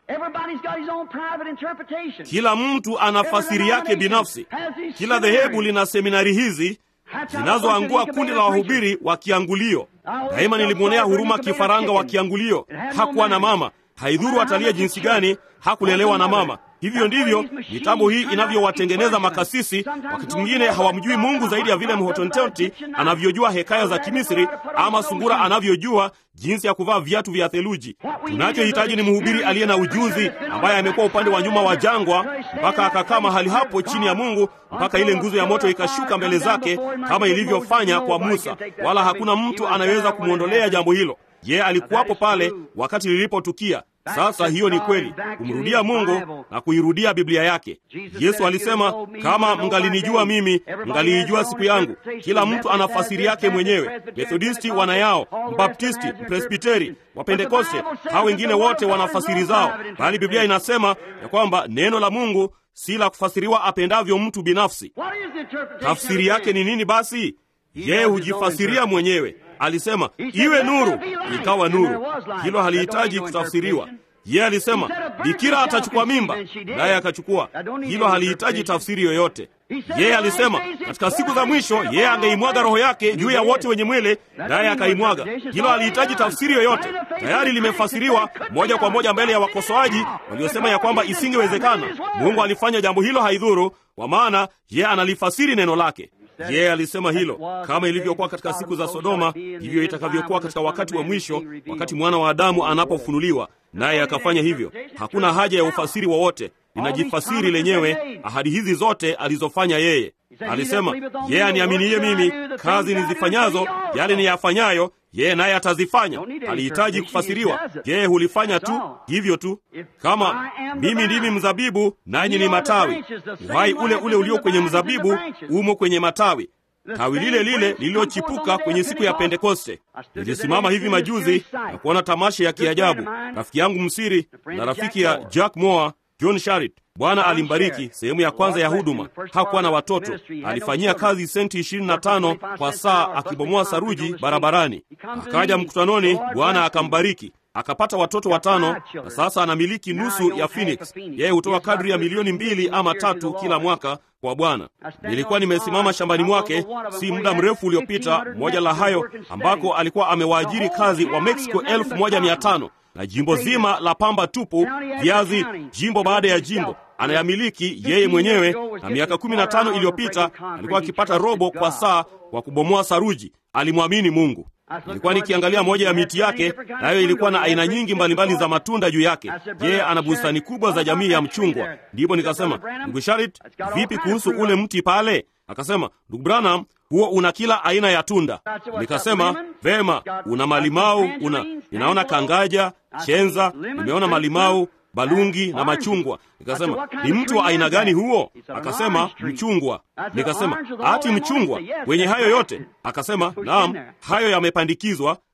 Kila mtu ana fasiri yake binafsi. Kila dhehebu lina seminari hizi zinazoangua kundi la wahubiri wa kiangulio. Daima nilimwonea huruma kifaranga wa kiangulio. Hakuwa na mama, haidhuru atalia jinsi gani, hakulelewa na mama. Hivyo ndivyo mitambo hii inavyowatengeneza makasisi. Wakati mwingine hawamjui Mungu zaidi ya vile mhotontonti anavyojua hekaya za Kimisri ama sungura anavyojua jinsi ya kuvaa viatu vya theluji. Tunachohitaji ni mhubiri aliye na ujuzi, ambaye amekuwa upande wa nyuma wa jangwa mpaka akakaa mahali hapo chini ya Mungu, mpaka ile nguzo ya moto ikashuka mbele zake, kama ilivyofanya kwa Musa, wala hakuna mtu anayeweza kumwondolea jambo hilo. Ye alikuwapo pale wakati lilipotukia. Sasa hiyo ni kweli, kumrudia Mungu na kuirudia Biblia yake. Yesu alisema, kama mngalinijua mimi, mngaliijua siku yangu. Kila mtu ana fasiri yake mwenyewe. Methodisti wana yao, Mbaptisti, Mpresbiteri, Wapentekoste, hao wengine wote wana fasiri zao, bali Biblia inasema ya kwamba neno la Mungu si la kufasiriwa apendavyo mtu binafsi. Tafsiri yake ni nini basi? Yeye hujifasiria mwenyewe. Alisema iwe nuru, ikawa nuru. Hilo halihitaji kutafsiriwa. Yeye alisema bikira atachukua mimba, naye akachukua. Hilo halihitaji tafsiri yoyote. Yeye alisema katika siku za mwisho yeye angeimwaga roho yake juu ya wote wenye mwili, naye akaimwaga. Hilo halihitaji tafsiri yoyote, tayari limefasiriwa moja kwa moja mbele ya wakosoaji waliosema ya kwamba isingewezekana. Mungu alifanya jambo hilo, haidhuru, kwa maana yeye analifasiri neno lake. Yeye alisema hilo, kama ilivyokuwa katika siku za Sodoma, hivyo itakavyokuwa katika wakati wa mwisho, wakati mwana wa Adamu anapofunuliwa. Naye akafanya hivyo. Hakuna haja ya ufasiri wowote, linajifasiri lenyewe. Ahadi hizi zote alizofanya yeye, alisema yeye aniaminiye mimi, kazi nizifanyazo, yale niyafanyayo yeye naye atazifanya. Alihitaji kufasiriwa, yeye hulifanya tu hivyo tu. Kama mimi ndimi mzabibu nanyi ni matawi, uhai ule ule ulio kwenye mzabibu umo kwenye matawi, tawi lile lile lililochipuka kwenye siku ya Pentekoste. Nilisimama hivi majuzi na kuona tamasha ya kiajabu. Rafiki yangu msiri na rafiki ya Jack Moore, John Sharit, Bwana alimbariki. Sehemu ya kwanza ya huduma, hakuwa na watoto, alifanyia kazi senti ishirini na tano kwa saa akibomoa saruji barabarani. Akaja mkutanoni, Bwana akambariki akapata watoto watano na sasa anamiliki nusu ya Phoenix. Yeye hutoa kadri ya milioni mbili ama tatu kila mwaka kwa Bwana. Nilikuwa nimesimama shambani mwake si muda mrefu uliopita, moja la hayo ambako alikuwa amewaajiri kazi wa Mexico elfu moja mia tano na jimbo zima la pamba tupu, viazi, jimbo baada ya jimbo anayamiliki yeye mwenyewe. Na miaka kumi na tano iliyopita alikuwa akipata robo kwa saa kwa kubomoa saruji. Alimwamini Mungu. Nilikuwa nikiangalia moja ya miti yake, nayo ilikuwa na aina nyingi mbalimbali za matunda juu yake. Yeye ana bustani kubwa za jamii ya mchungwa. Ndipo nikasema, ndugu Sharit, vipi kuhusu ule mti pale? Akasema, ndugu Branham, huo una kila aina ya tunda. Nikasema, vema, una malimau, una ninaona kangaja, chenza, nimeona malimau balungi na machungwa. Nikasema, ni mtu wa aina gani huo? Akasema, mchungwa. Nikasema, ati mchungwa wenye hayo yote? Akasema, naam, hayo yamepandikizwa,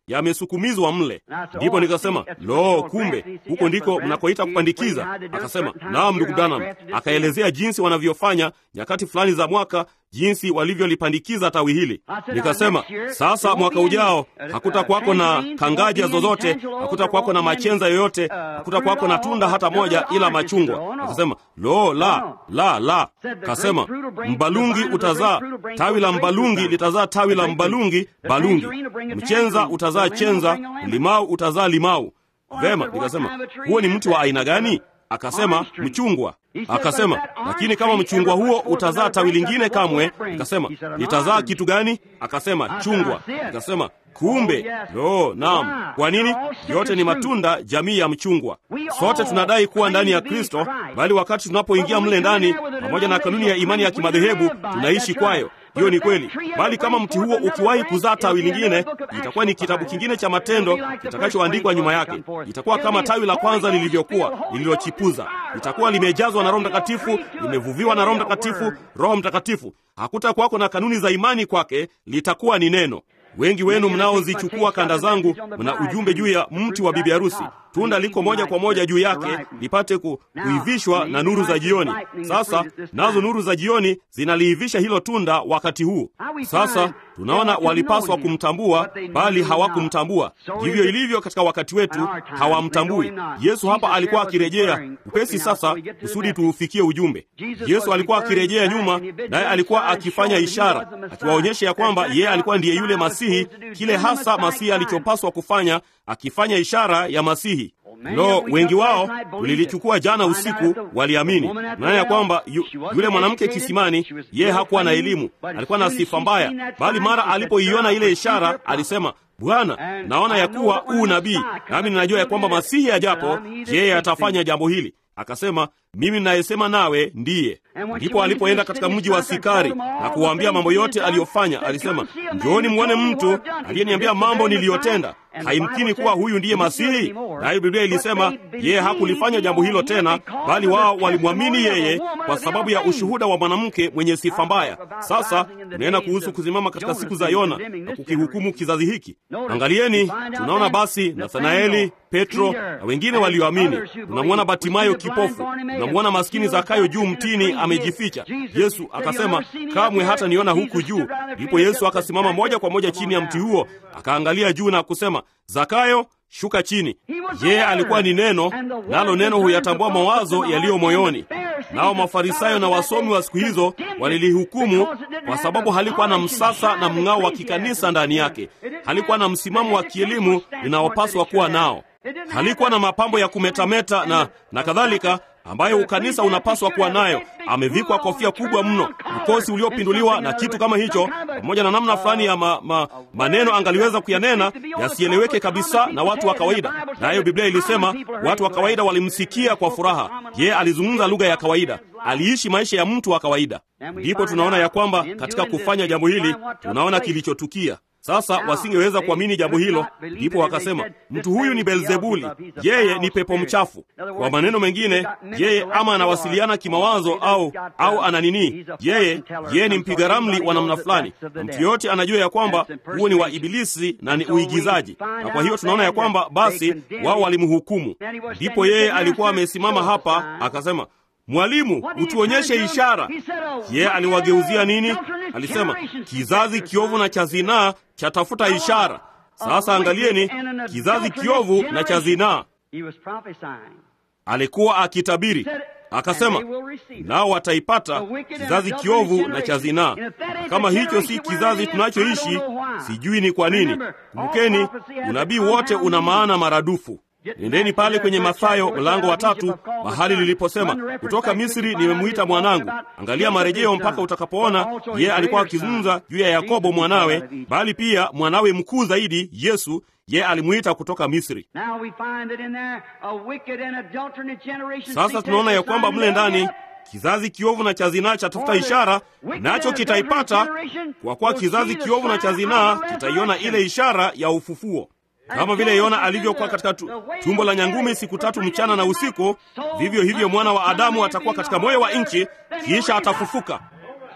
yamesukumizwa mle. Ndipo nikasema lo, kumbe huko ndiko mnakoita kupandikiza. Akasema naam, ndugu Branham. Akaelezea jinsi wanavyofanya nyakati fulani za mwaka, jinsi walivyolipandikiza tawi hili. Nikasema sasa, mwaka ujao hakutakwako na kangaja zozote, hakutakwako na machenza yoyote, hakutakwako na tunda hata moja, ila machungwa. Akasema lo, la la la. Kasema mbalungi utazaa tawi la mbalungi litazaa tawi la mbalungi balungi, mchenza utazaa chenza, limau utazaa limau. Vema, nikasema huo ni mti wa aina gani? Akasema mchungwa. Akasema lakini kama mchungwa huo utazaa tawi lingine kamwe. Nikasema litazaa kitu gani? Akasema chungwa. Nikasema kumbe, lo, naam. Kwa nini? Yote ni matunda jamii ya mchungwa. Sote tunadai kuwa ndani ya Kristo, bali wakati tunapoingia mle ndani, pamoja na kanuni ya imani ya kimadhehebu, tunaishi kwayo. Hiyo ni kweli, bali kama mti huo ukiwahi kuzaa tawi lingine, itakuwa ni kitabu kingine cha matendo kitakachoandikwa nyuma yake. Itakuwa kama tawi la kwanza lilivyokuwa, lililochipuza. Itakuwa limejazwa na Roho Mtakatifu, limevuviwa na Roho Mtakatifu, Roho Mtakatifu. Hakutakuwako na kanuni za imani kwake, litakuwa ni neno. Wengi wenu mnaozichukua kanda zangu mna ujumbe juu ya mti wa bibi harusi. Tunda liko moja kwa moja juu yake lipate ku, kuivishwa na nuru za jioni. Sasa nazo nuru za jioni zinaliivisha hilo tunda wakati huu. Sasa tunaona walipaswa kumtambua, bali hawakumtambua. Ndivyo ilivyo katika wakati wetu, hawamtambui Yesu. Hapa alikuwa akirejea upesi sasa, kusudi tuufikie ujumbe. Yesu alikuwa akirejea nyuma, naye alikuwa akifanya ishara, akiwaonyesha ya kwamba yeye alikuwa ndiye yule Masihi, kile hasa Masihi alichopaswa kufanya, akifanya ishara ya Masihi. Lo, wengi wao tulilichukua jana usiku, waliamini naye ya kwamba yu, yule mwanamke kisimani, yeye hakuwa na elimu, alikuwa na sifa mbaya, bali mara alipoiona ile ishara alisema, Bwana, naona ya kuwa huu nabii, nami ninajua ya kwamba Masihi ajapo, yeye atafanya jambo hili. Akasema, mimi ninayesema nawe ndiye. Ndipo alipoenda katika mji wa Sikari na kuwaambia mambo yote aliyofanya, alisema, njooni mwone mtu aliyeniambia mambo niliyotenda. Haimkini kuwa huyu ndiye Masihi? Nayo Biblia ilisema yeye hakulifanya jambo hilo tena, bali wao walimwamini yeye kwa sababu ya ushuhuda wa mwanamke mwenye sifa mbaya. Sasa tunaenda kuhusu kusimama katika siku za Yona na kukihukumu kizazi hiki. Angalieni, tunaona basi Nathanaeli, Petro na wengine walioamini. Tunamwona Batimayo kipofu, tunamwona maskini Zakayo juu mtini amejificha. Yesu akasema, kamwe hata niona huku juu. Ndipo Yesu akasimama moja kwa moja chini ya mti huo, akaangalia juu na kusema, Zakayo, shuka chini. Yeye alikuwa ni neno, nalo neno huyatambua mawazo yaliyo moyoni. Nao Mafarisayo na wasomi wa siku hizo walilihukumu kwa sababu halikuwa na msasa na mng'ao wa kikanisa ndani yake, halikuwa na msimamo wa kielimu linaopaswa kuwa nao, halikuwa na mapambo ya kumetameta na, na kadhalika ambayo ukanisa unapaswa kuwa nayo. Amevikwa kofia kubwa mno, ukosi uliopinduliwa na kitu kama hicho, pamoja na namna fulani ya ma, ma, maneno angaliweza kuyanena yasieleweke kabisa na watu wa kawaida. Nayo Biblia ilisema watu wa kawaida walimsikia kwa furaha. Yeye alizungumza lugha ya kawaida, aliishi maisha ya mtu wa kawaida. Ndipo tunaona ya kwamba katika kufanya jambo hili tunaona kilichotukia. Sasa wasingeweza kuamini jambo hilo, ndipo wakasema mtu huyu ni Beelzebuli, yeye ni pepo mchafu. Kwa maneno mengine, yeye ama anawasiliana kimawazo au au ana nini, yeye yeye ni mpiga ramli wa namna fulani. Mtu yoyote anajua ya kwamba huo ni wa Ibilisi na ni uigizaji, na kwa hiyo tunaona ya kwamba basi wao walimhukumu. Ndipo yeye alikuwa amesimama hapa akasema Mwalimu, utuonyeshe ishara. Yeye aliwageuzia nini? Alisema kizazi kiovu na cha zinaa chatafuta ishara. Sasa angalieni, kizazi kiovu na cha zinaa. Alikuwa akitabiri akasema, nao wataipata kizazi kiovu na cha zinaa. Kama hicho si kizazi tunachoishi, sijui ni kwa nini. Kumbukeni, unabii wote una maana maradufu. Nendeni pale kwenye Mathayo mlango wa tatu, mahali liliposema kutoka Misri nimemwita mwanangu. Angalia marejeo mpaka utakapoona yeye alikuwa akizungumza juu ya Yakobo mwanawe, bali pia mwanawe mkuu zaidi Yesu, yeye alimwita kutoka Misri. Sasa tunaona ya kwamba mle ndani kizazi kiovu na cha zinaa chatafuta ishara, nacho kitaipata, kwa kuwa kizazi kiovu na cha zinaa kitaiona ile ishara ya ufufuo. Kama vile Yona alivyokuwa katika tu, tumbo la nyangumi siku tatu mchana na usiku, vivyo hivyo mwana wa Adamu atakuwa katika moyo wa nchi, kisha atafufuka.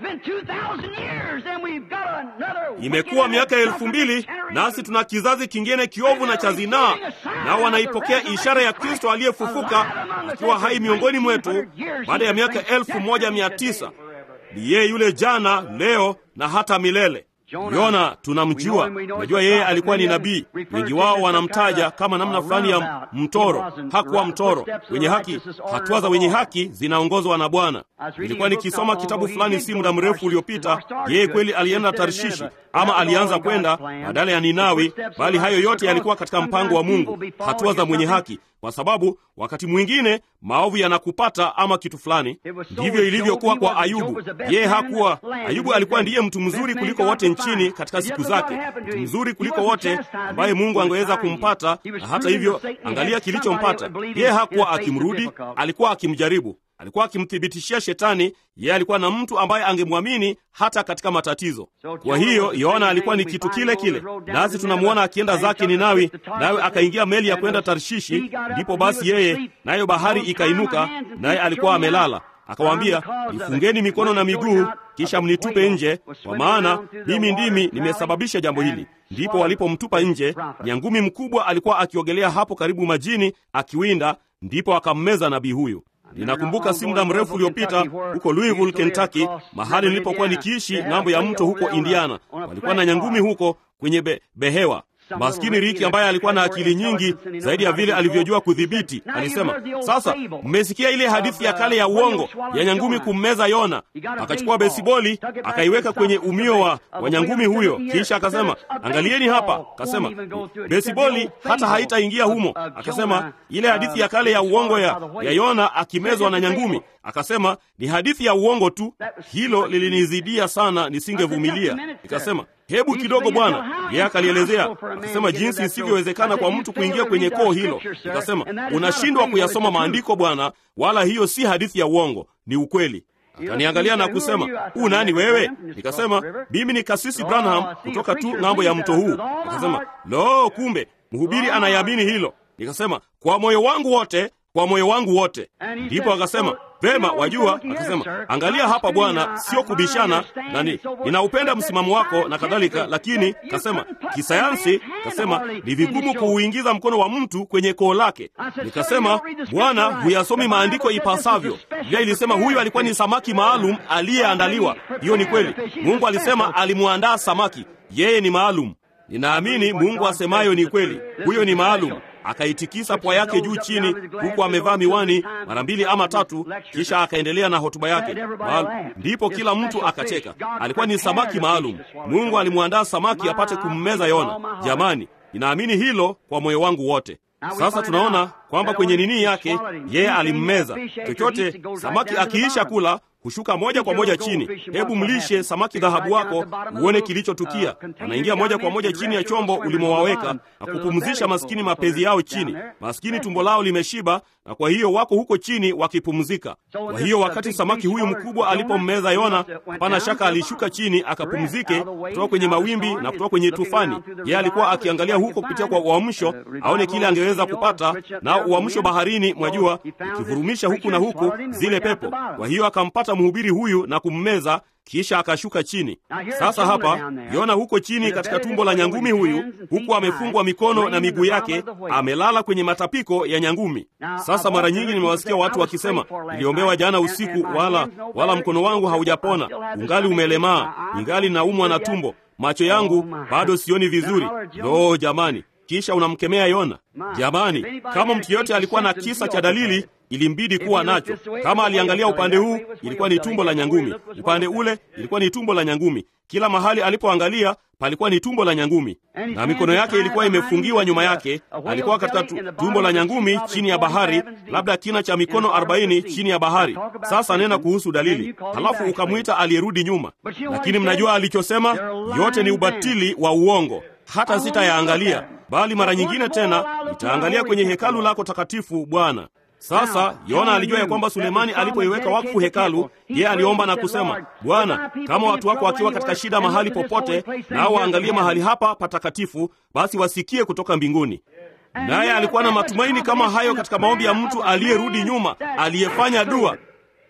Imekuwa miaka elfu mbili nasi tuna kizazi kingine kiovu na cha zinaa, nao wanaipokea ishara ya Kristo aliyefufuka akiwa hai miongoni mwetu baada ya miaka elfu moja mia tisa. Ni yeye yule jana, leo na hata milele. Yona tunamjua, najua yeye alikuwa ni nabii. Wengi wao wanamtaja kama namna fulani ya mtoro. Hakuwa mtoro. Wenye haki, hatua za wenye haki zinaongozwa na Bwana. Nilikuwa nikisoma kitabu fulani si muda mrefu uliopita. Yeye kweli alienda Tarshishi ama alianza kwenda badala ya Ninawi, bali hayo yote yalikuwa katika mpango wa Mungu, hatua za mwenye haki, kwa sababu wakati mwingine maovu yanakupata ama kitu fulani. Ndivyo ilivyokuwa kwa Ayubu. Yeye hakuwa Ayubu, alikuwa ndiye mtu mzuri kuliko wote nchini katika siku zake, mtu mzuri kuliko wote ambaye Mungu angeweza kumpata, na hata hivyo, angalia kilichompata yeye. Hakuwa akimrudi, alikuwa akimjaribu alikuwa akimthibitishia Shetani yeye alikuwa na mtu ambaye angemwamini hata katika matatizo. Kwa hiyo Yohana alikuwa ni kitu kile kile, nasi tunamwona akienda zake Ninawi, nawe akaingia meli ya kwenda Tarshishi. Ndipo basi yeye nayo bahari ikainuka, naye alikuwa amelala. Akawaambia, nifungeni mikono na miguu, kisha mnitupe nje, kwa maana mimi ndimi nimesababisha jambo hili. Ndipo walipomtupa nje, nyangumi mkubwa alikuwa akiogelea hapo karibu majini akiwinda, ndipo akammeza nabii huyu. Ninakumbuka si muda mrefu uliopita huko Louisville, Kentucky, mahali nilipokuwa nikiishi ng'ambo ya mto huko Indiana, walikuwa na nyangumi huko kwenye be, behewa. Maskini Riki ambaye alikuwa na akili nyingi zaidi ya vile alivyojua kudhibiti, alisema, sasa mmesikia ile hadithi ya kale ya uongo ya nyangumi kummeza Yona. Akachukua besiboli akaiweka kwenye umio wa, wa nyangumi huyo, kisha akasema, angalieni hapa. Akasema besiboli hata haitaingia humo. Akasema ile hadithi ya kale ya uongo ya, ya Yona akimezwa na nyangumi. Akasema ni hadithi ya uongo tu. Hilo lilinizidia sana, nisingevumilia. Nikasema hebu kidogo bwana. Yeye akalielezea akasema jinsi isivyowezekana kwa mtu kuingia kwenye koo hilo. Nikasema unashindwa kuyasoma maandiko bwana, wala hiyo si hadithi ya uongo, ni ukweli. Akaniangalia na kusema huu nani wewe? Nikasema mimi ni kasisi Branham kutoka tu ng'ambo ya mto huu. Akasema lo, kumbe mhubiri anayamini hilo. Nikasema kwa moyo wangu wote, kwa moyo wangu wote. Ndipo akasema Vema, wajua, akasema angalia hapa bwana, sio kubishana nani, ninaupenda msimamo wako na kadhalika, lakini kasema kisayansi, kasema ni vigumu kuuingiza mkono wa mtu kwenye koo lake. Nikasema bwana, huyasomi maandiko ipasavyo. Biblia ilisema huyu alikuwa ni samaki maalum aliyeandaliwa. Hiyo ni kweli. Mungu alisema alimwandaa samaki, yeye ni maalum. Ninaamini Mungu asemayo ni kweli, huyo ni maalum. Akaitikisa pua yake juu chini, huku amevaa miwani mara mbili ama tatu, kisha akaendelea na hotuba yake. Ndipo kila mtu akacheka. Alikuwa ni samaki maalum. Mungu alimwandaa samaki apate kummeza Yona. Jamani, ninaamini hilo kwa moyo wangu wote. Sasa tunaona kwamba kwenye nini yake yeye alimmeza. Chochote samaki akiisha kula hushuka moja kwa moja chini. Hebu mlishe samaki dhahabu wako uone kilichotukia. Anaingia moja kwa moja chini ya chombo ulimowaweka na kupumzisha maskini mapezi yao chini. Maskini tumbo lao limeshiba, na kwa hiyo wako huko chini wakipumzika. Kwa hiyo wakati samaki huyu mkubwa alipommeza Yona, hapana shaka alishuka chini akapumzike kutoka kwenye mawimbi na kutoka kwenye tufani. Yeye alikuwa akiangalia huko kupitia kwa uamsho aone kile angeweza kupata, na uamsho baharini, mwajua, ukivurumisha huku na huku zile pepo. Kwa hiyo akampata mhubiri huyu na kummeza kisha akashuka chini. Sasa hapa Yona huko chini katika tumbo la nyangumi huyu, huku amefungwa mikono na miguu yake, amelala kwenye matapiko ya nyangumi. Sasa mara nyingi nimewasikia watu wakisema, niliombewa jana usiku, wala wala mkono wangu haujapona, ungali umelemaa, ingali naumwa na tumbo, macho yangu bado sioni vizuri. Lo, jamani! Kisha unamkemea Yona. Jamani, kama mtu yote alikuwa na kisa cha dalili ilimbidi kuwa nacho. Kama aliangalia upande huu, ilikuwa ni tumbo la nyangumi, upande ule ilikuwa ni tumbo la nyangumi. Kila mahali alipoangalia palikuwa ni tumbo la nyangumi, na mikono yake ilikuwa imefungiwa nyuma yake. Alikuwa katika tumbo la nyangumi chini ya bahari, labda kina cha mikono arobaini chini ya bahari. Sasa nena kuhusu dalili, halafu ukamwita aliyerudi nyuma. Lakini mnajua alichosema? Yote ni ubatili wa uongo. Hata sitayaangalia, bali mara nyingine tena nitaangalia kwenye hekalu lako takatifu, Bwana. Sasa Yona alijua ya kwamba Sulemani alipoiweka wakfu hekalu, yeye aliomba na kusema, Bwana, kama watu wako wakiwa katika shida mahali popote, nao waangalie mahali hapa patakatifu, basi wasikie kutoka mbinguni. Naye alikuwa na matumaini kama hayo katika maombi ya mtu aliyerudi nyuma, aliyefanya dua.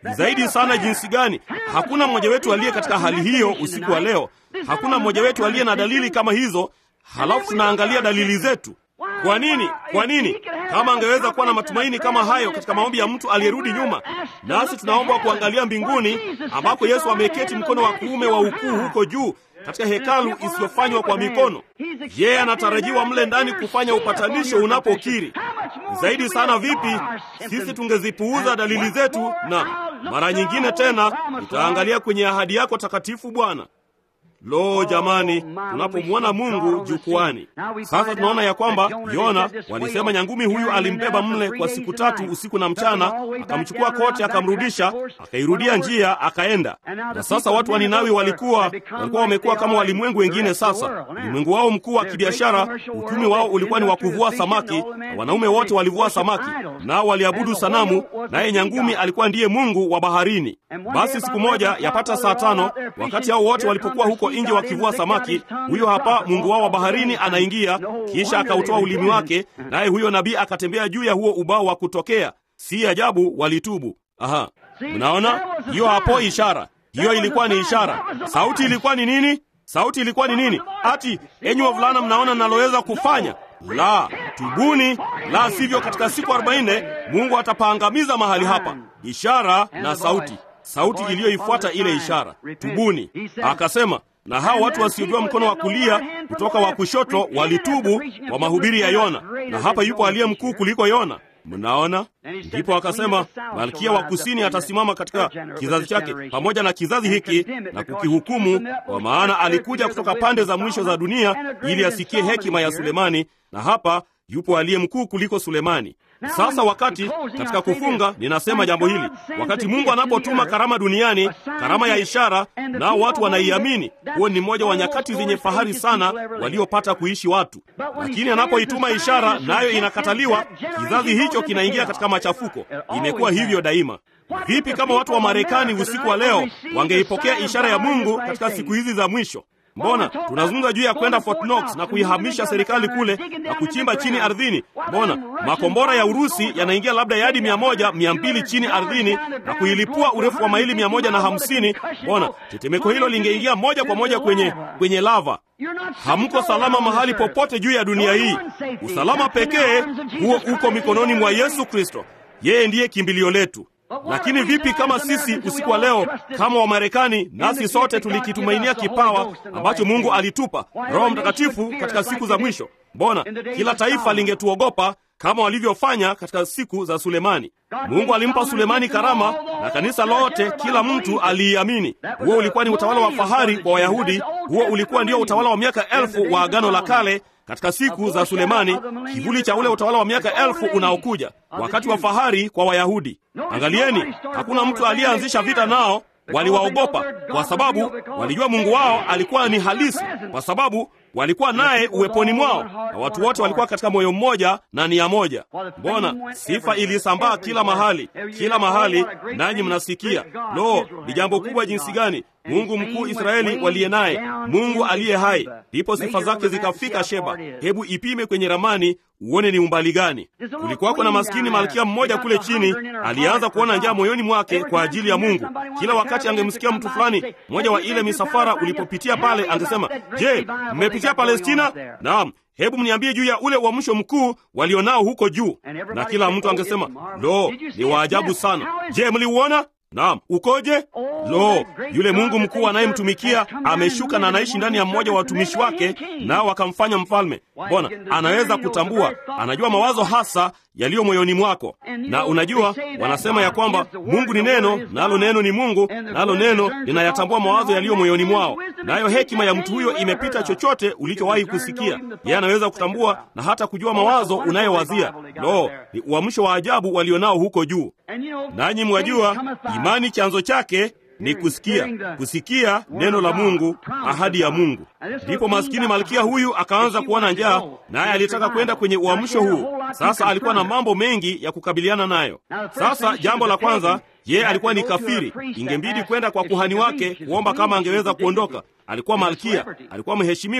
zaidi sana jinsi gani! Hakuna mmoja wetu aliye katika hali hiyo usiku wa leo. Hakuna mmoja wetu aliye na dalili kama hizo, halafu tunaangalia dalili zetu. Kwa nini? Kwa nini? Kama angeweza kuwa na matumaini kama hayo katika maombi ya mtu aliyerudi nyuma, nasi tunaomba kuangalia mbinguni, ambako Yesu ameketi mkono wa kuume wa ukuu huko juu katika hekalu isiyofanywa kwa mikono. Yeye anatarajiwa mle ndani kufanya upatanisho unapokiri. Zaidi sana vipi sisi tungezipuuza dalili zetu, na mara nyingine tena tutaangalia kwenye ahadi yako takatifu, Bwana. Lo, jamani, tunapomwona Mungu jukwani sasa, tunaona ya kwamba Yona walisema nyangumi huyu alimbeba mle kwa siku tatu usiku na mchana, akamchukua kote, akamrudisha, akairudia njia, akaenda. Na sasa watu wa Ninawi walikuwa walikuwa wamekuwa kama walimwengu wengine. Sasa ulimwengu wao mkuu wa kibiashara, uchumi wao ulikuwa ni wa kuvua samaki, na wanaume wote walivua samaki, nao waliabudu sanamu, naye nyangumi alikuwa ndiye mungu wa baharini. Basi siku moja yapata saa tano, wakati hao wote walipokuwa huko nje wakivua samaki, huyo hapa mungu wao wa baharini anaingia, kisha akautoa ulimi wake, naye huyo nabii akatembea juu ya huo ubao wa kutokea. Si ajabu walitubu. Aha, mnaona hiyo hapo ishara. Hiyo ilikuwa ni ishara. Sauti ilikuwa ni nini? Sauti ilikuwa ni nini? Ati enyi wavulana, mnaona naloweza kufanya? La, tubuni, la sivyo katika siku arobaini Mungu atapaangamiza mahali hapa. Ishara na sauti, sauti iliyoifuata ile ishara, tubuni. Akasema na hao watu wasiojua mkono wa kulia kutoka wa kushoto walitubu kwa mahubiri ya Yona, na hapa yupo aliye mkuu kuliko Yona. Mnaona? Ndipo akasema malkia wa kusini atasimama katika kizazi chake pamoja na kizazi hiki na kukihukumu, kwa maana alikuja kutoka pande za mwisho za dunia ili asikie hekima ya Sulemani, na hapa yupo aliye mkuu kuliko Sulemani. Sasa wakati katika kufunga, ninasema jambo hili, wakati Mungu anapotuma karama duniani, karama ya ishara, nao watu wanaiamini, huo ni mmoja wa nyakati zenye fahari sana waliopata kuishi watu. Lakini anapoituma ishara nayo inakataliwa, kizazi hicho kinaingia katika machafuko. Imekuwa hivyo daima. Vipi kama watu wa Marekani usiku wa leo wangeipokea ishara ya Mungu katika siku hizi za mwisho? Mbona tunazungumza juu ya kwenda Fort Knox na kuihamisha serikali kule na kuchimba chini ardhini? Mbona makombora ya Urusi yanaingia labda yadi mia moja mia mbili chini ardhini na kuilipua urefu wa maili mia moja na hamsini? Mbona tetemeko hilo lingeingia moja kwa moja kwenye kwenye lava? Hamko salama mahali popote juu ya dunia hii. Usalama pekee huo uko mikononi mwa Yesu Kristo. Yeye ndiye kimbilio letu. Lakini vipi kama sisi usiku wa leo kama Wamarekani, nasi sote tulikitumainia kipawa ambacho Mungu alitupa, Roho Mtakatifu katika siku za mwisho? Mbona kila taifa lingetuogopa kama walivyofanya katika siku za Sulemani? Mungu alimpa Sulemani karama na kanisa lote, kila mtu aliiamini. Huo ulikuwa ni utawala wa fahari kwa Wayahudi. Huo ulikuwa ndio utawala wa miaka elfu wa Agano la Kale katika siku za Sulemani, kivuli cha ule utawala wa miaka elfu unaokuja, wakati wa fahari kwa Wayahudi. Angalieni, hakuna mtu aliyeanzisha vita nao. Waliwaogopa kwa sababu walijua Mungu wao alikuwa ni halisi, kwa sababu walikuwa naye uweponi mwao, na watu wote walikuwa katika moyo mmoja na nia moja. Mbona sifa ilisambaa kila mahali, kila mahali, nanyi mnasikia. Lo, ni jambo kubwa jinsi gani! Mungu mkuu Israeli waliye naye, Mungu aliye hai. Ndipo sifa zake zikafika Sheba. Hebu ipime kwenye ramani uone ni umbali gani. Kulikuwako na maskini malkia mmoja kule chini, alianza kuona njaa moyoni mwake kwa ajili ya Mungu. Kila wakati angemsikia mtu fulani, mmoja wa ile misafara ulipopitia pale, angesema, je, mmepitia Palestina? Naam. Hebu mniambie juu ya ule uamsho mkuu walionao huko juu. Na kila mtu angesema, lo, ni waajabu sana. Je, mliuona? Naam. Ukoje? Lo, yule Mungu mkuu anayemtumikia ameshuka na anaishi ndani ya mmoja wa watumishi wake, nao akamfanya mfalme. Mbona anaweza kutambua, anajua mawazo hasa yaliyo moyoni mwako. Na unajua, wanasema ya kwamba Mungu ni neno, nalo neno ni Mungu, nalo neno linayatambua mawazo yaliyo moyoni mwao. Nayo hekima ya mtu huyo imepita chochote ulichowahi kusikia. Yeye anaweza kutambua na hata kujua mawazo unayowazia. Lo, ni uamsho wa ajabu walionao huko juu. Nanyi mwajua, imani chanzo chake ni kusikia, kusikia neno la Mungu, ahadi ya Mungu. Ndipo maskini malkia huyu akaanza kuona njaa, naye alitaka kwenda kwenye uamsho huu. Sasa alikuwa na mambo mengi ya kukabiliana nayo. Sasa jambo la kwanza, yeye alikuwa ni kafiri, ingembidi kwenda kwa kuhani wake kuomba kama angeweza kuondoka. Alikuwa malkia, alikuwa mheshimiwa,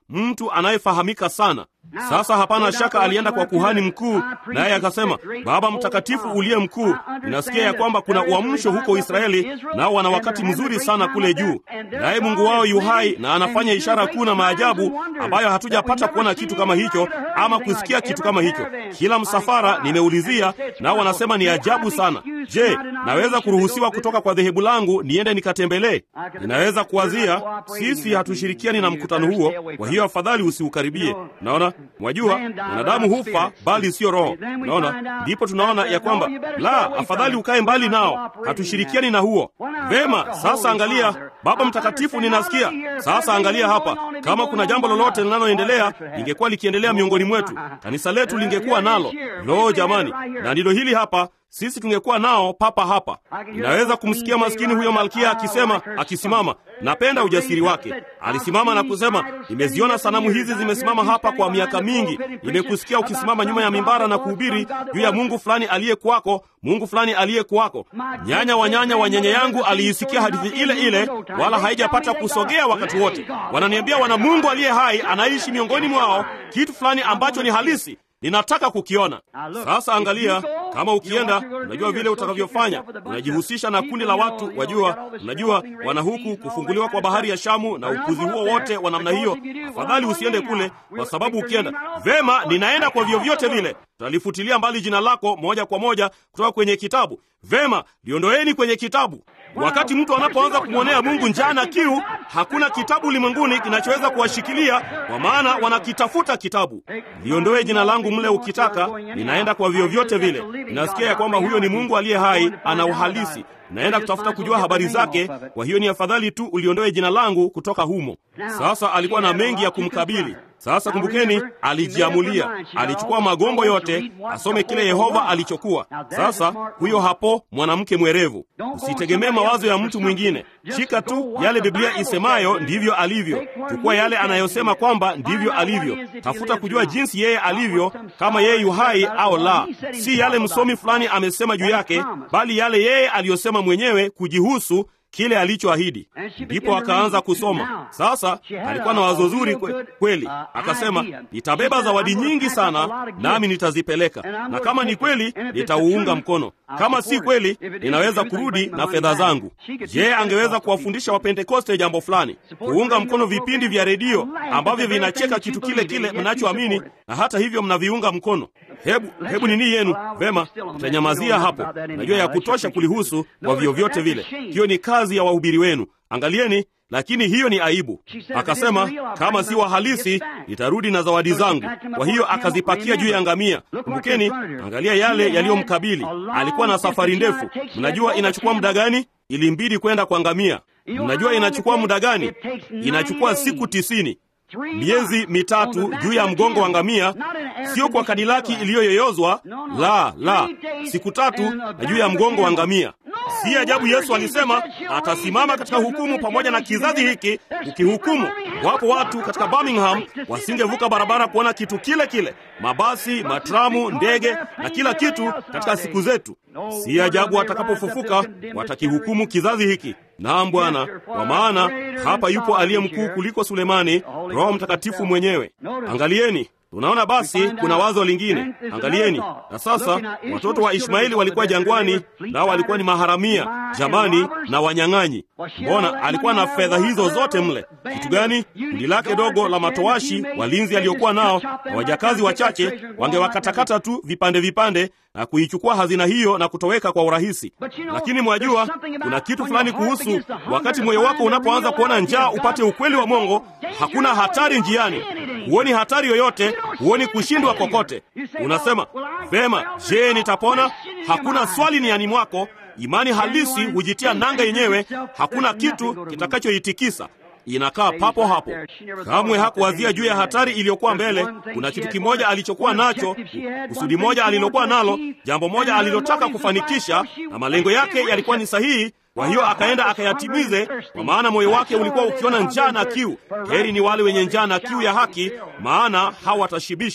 mtu anayefahamika sana. Sasa hapana shaka alienda kwa kuhani mkuu, naye akasema, Baba Mtakatifu uliye mkuu, ninasikia ya kwamba kuna uamsho huko Israeli, nao wana wakati mzuri sana kule juu, naye Mungu wao yu hai na anafanya ishara kuu na maajabu ambayo hatujapata kuona kitu kama hicho ama kusikia kitu kama hicho. Kila msafara nimeulizia, nao wanasema ni ajabu sana. Je, naweza kuruhusiwa kutoka kwa dhehebu langu niende nikatembelee? Ninaweza kuwazia, sisi hatushirikiani na mkutano huo, kwa hiyo afadhali usiukaribie. Naona mwajua, mwanadamu hufa bali siyo roho. Naona ndipo tunaona ya kwamba la, afadhali ukae mbali nao, hatushirikiani na huo. Vema, sasa angalia, Baba Mtakatifu, ninasikia sasa. Angalia hapa, kama kuna jambo lolote linaloendelea, lingekuwa likiendelea miongoni mwetu, kanisa letu lingekuwa nalo. Lo, jamani, na ndilo hili hapa sisi tungekuwa nao papa hapa. Ninaweza kumsikia maskini huyo malkia akisema, akisimama. Napenda ujasiri wake. Alisimama na kusema, nimeziona sanamu hizi zimesimama hapa kwa miaka mingi. Nimekusikia ukisimama nyuma ya mimbara na kuhubiri juu ya Mungu fulani aliyekuwako, Mungu fulani aliyekuwako. Nyanya wa nyanya wa nyanya yangu aliisikia hadithi ile ile, wala haijapata kusogea wakati wote. Wananiambia wana Mungu aliye hai anaishi miongoni mwao, kitu fulani ambacho ni halisi ninataka kukiona. Sasa angalia, kama ukienda, unajua vile utakavyofanya. Unajihusisha na kundi la watu, wajua, unajua wana huku kufunguliwa kwa bahari ya Shamu na upuzi huo wote wa namna hiyo. Afadhali usiende kule, kwa sababu ukienda vema, ninaenda kwa vyovyote vile, tutalifutilia mbali jina lako moja kwa moja kutoka kwenye kitabu. Vema, liondoeni kwenye kitabu. Wakati mtu anapoanza kumwonea Mungu njaa na kiu, hakuna kitabu ulimwenguni kinachoweza kuwashikilia, kwa maana wanakitafuta kitabu. Liondoe jina langu mle ukitaka, ninaenda kwa vyovyote vile. Ninasikia ya kwamba huyo ni Mungu aliye hai, ana uhalisi naenda kutafuta kujua habari zake. Kwa hiyo ni afadhali tu uliondoe jina langu kutoka humo. Sasa alikuwa na mengi ya kumkabili. Sasa kumbukeni, alijiamulia, alichukua magombo yote asome kile Yehova alichokuwa. Sasa huyo hapo mwanamke mwerevu. Usitegemee mawazo ya mtu mwingine, shika tu yale Biblia isemayo ndivyo alivyo. Chukua yale anayosema kwamba ndivyo alivyo. Tafuta kujua jinsi yeye alivyo, kama yeye yu hai au la, si yale msomi fulani amesema juu yake, bali yale yeye aliyosema mwenyewe kujihusu kile alichoahidi. Ndipo akaanza kusoma. Sasa alikuwa na wazo zuri kwe, kweli. Akasema, nitabeba zawadi nyingi sana, nami nitazipeleka, na kama ni kweli nitauunga mkono, kama si kweli ninaweza kurudi na fedha zangu. Je, angeweza kuwafundisha Wapentekoste jambo fulani, kuunga mkono vipindi vya redio ambavyo vinacheka kitu kile kile mnachoamini, na hata hivyo mnaviunga mkono. Hebu hebu nini yenu? Vema, mtanyamazia hapo. Najua ya kutosha kulihusu kwa vyovyote vile. Hiyo ni kazi ya wahubiri wenu. Angalieni, lakini hiyo ni aibu. Akasema kama si wahalisi nitarudi na zawadi zangu. Kwa hiyo akazipakia juu ya ngamia. Kumbukeni, angalia yale yaliyomkabili. Alikuwa na safari ndefu. Mnajua inachukua muda gani? Ilimbidi kwenda kwa ngamia. Mnajua inachukua muda gani? Inachukua siku tisini miezi mitatu juu ya mgongo wa ngamia, sio kwa kadilaki iliyoyoyozwa. La, la, siku tatu na juu ya mgongo wa ngamia. Si ajabu Yesu alisema atasimama katika hukumu pamoja na kizazi hiki ukihukumu. Wapo watu katika Birmingham wasingevuka barabara kuona kitu kile kile, mabasi, matramu, ndege na kila kitu katika siku zetu. Si ajabu atakapofufuka watakihukumu kizazi hiki. Naam Bwana, kwa maana hapa yupo aliye mkuu kuliko Sulemani, Roho Mtakatifu mwenyewe. Angalieni, tunaona basi kuna wazo lingine. Angalieni na sasa, watoto wa Ishmaeli walikuwa jangwani, nao walikuwa ni maharamia jamani na wanyang'anyi. Mbona alikuwa na fedha hizo zote mle? Kitu gani? Kundi lake dogo la matowashi, walinzi aliokuwa nao na wajakazi wachache, wangewakatakata tu vipande vipande na kuichukua hazina hiyo na kutoweka kwa urahisi. Lakini mwajua, kuna kitu fulani kuhusu wakati moyo wako unapoanza kuona njaa upate ukweli wa Mungu. Hakuna hatari njiani, huoni hatari yoyote, huoni kushindwa kokote. Unasema vema, je, nitapona? Hakuna swali niani mwako. Imani halisi hujitia nanga yenyewe, hakuna kitu kitakachoitikisa inakaa papo hapo. Kamwe hakuwazia juu ya hatari iliyokuwa mbele. Kuna kitu kimoja alichokuwa nacho, kusudi moja alilokuwa nalo, jambo moja alilotaka kufanikisha, na malengo yake yalikuwa ni sahihi. Kwa hiyo akaenda akayatimize, kwa maana moyo wake ulikuwa ukiona njaa na kiu. Heri ni wale wenye njaa na kiu ya haki, maana hawatashibishwa.